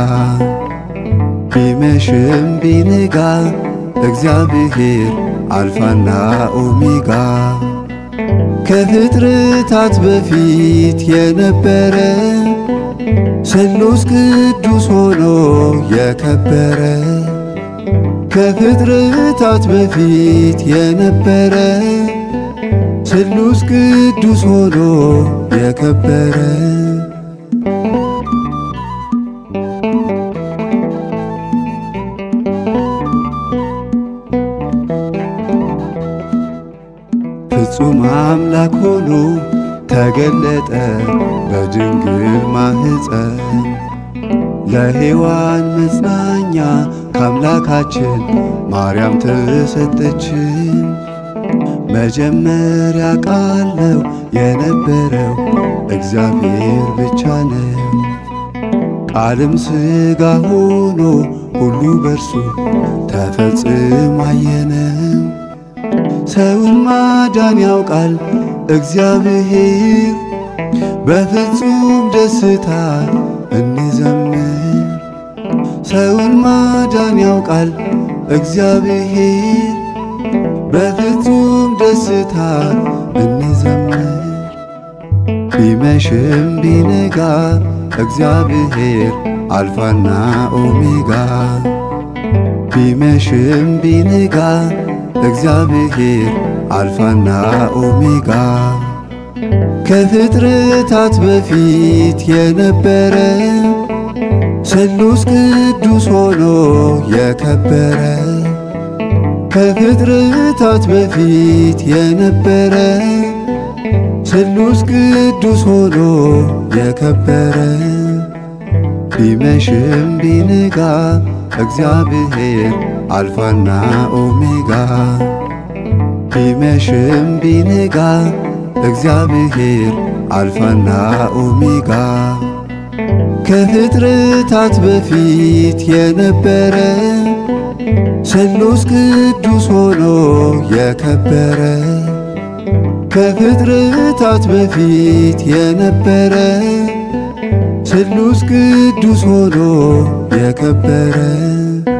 ቢመሽም ቢነጋ እግዚአብሔር አልፋና ኦሜጋ ከፍጥረታት በፊት የነበረ ስሉስ ቅዱስ ሆኖ የከበረ ከፍጥረታት በፊት የነበረ ስሉስ ቅዱስ ሆኖ የከበረ ፍጹም አምላክ ሆኖ ተገለጠ በድንግል ማህፀን ለሔዋን መጽናኛ ከአምላካችን ማርያም ተሰጠችን። መጀመሪያ ቃል ነው የነበረው እግዚአብሔር ብቻ ነው። ቃልም ሥጋ ሆኖ ሁሉ በርሱ ተፈጽሞ አየነው። ሰውን ማዳን ያውቃል እግዚአብሔር በፍጹም ደስታ እንዘምር። ሰውን ማዳን ያውቃል እግዚአብሔር በፍጹም ደስታ እንዘምር። ቢመሽም ቢነጋ እግዚአብሔር አልፋና ኦሜጋ ቢመሽም ቢነጋ እግዚአብሔር አልፋና ኦሜጋ ከፍጥረታት በፊት የነበረ ስሉስ ቅዱስ ሆኖ የከበረ ከፍጥረታት በፊት የነበረ ስሉስ ቅዱስ ሆኖ የከበረ ቢመሽም ቢነጋ እግዚአብሔር አልፋና ኦሜጋ ቢመሽም ቢነጋ እግዚአብሔር አልፋና ኦሜጋ ከፍጥረታት በፊት የነበረ ስሉስ ቅዱስ ሆኖ የከበረ ከፍጥረታት በፊት የነበረ ስሉስ ቅዱስ ሆኖ የከበረ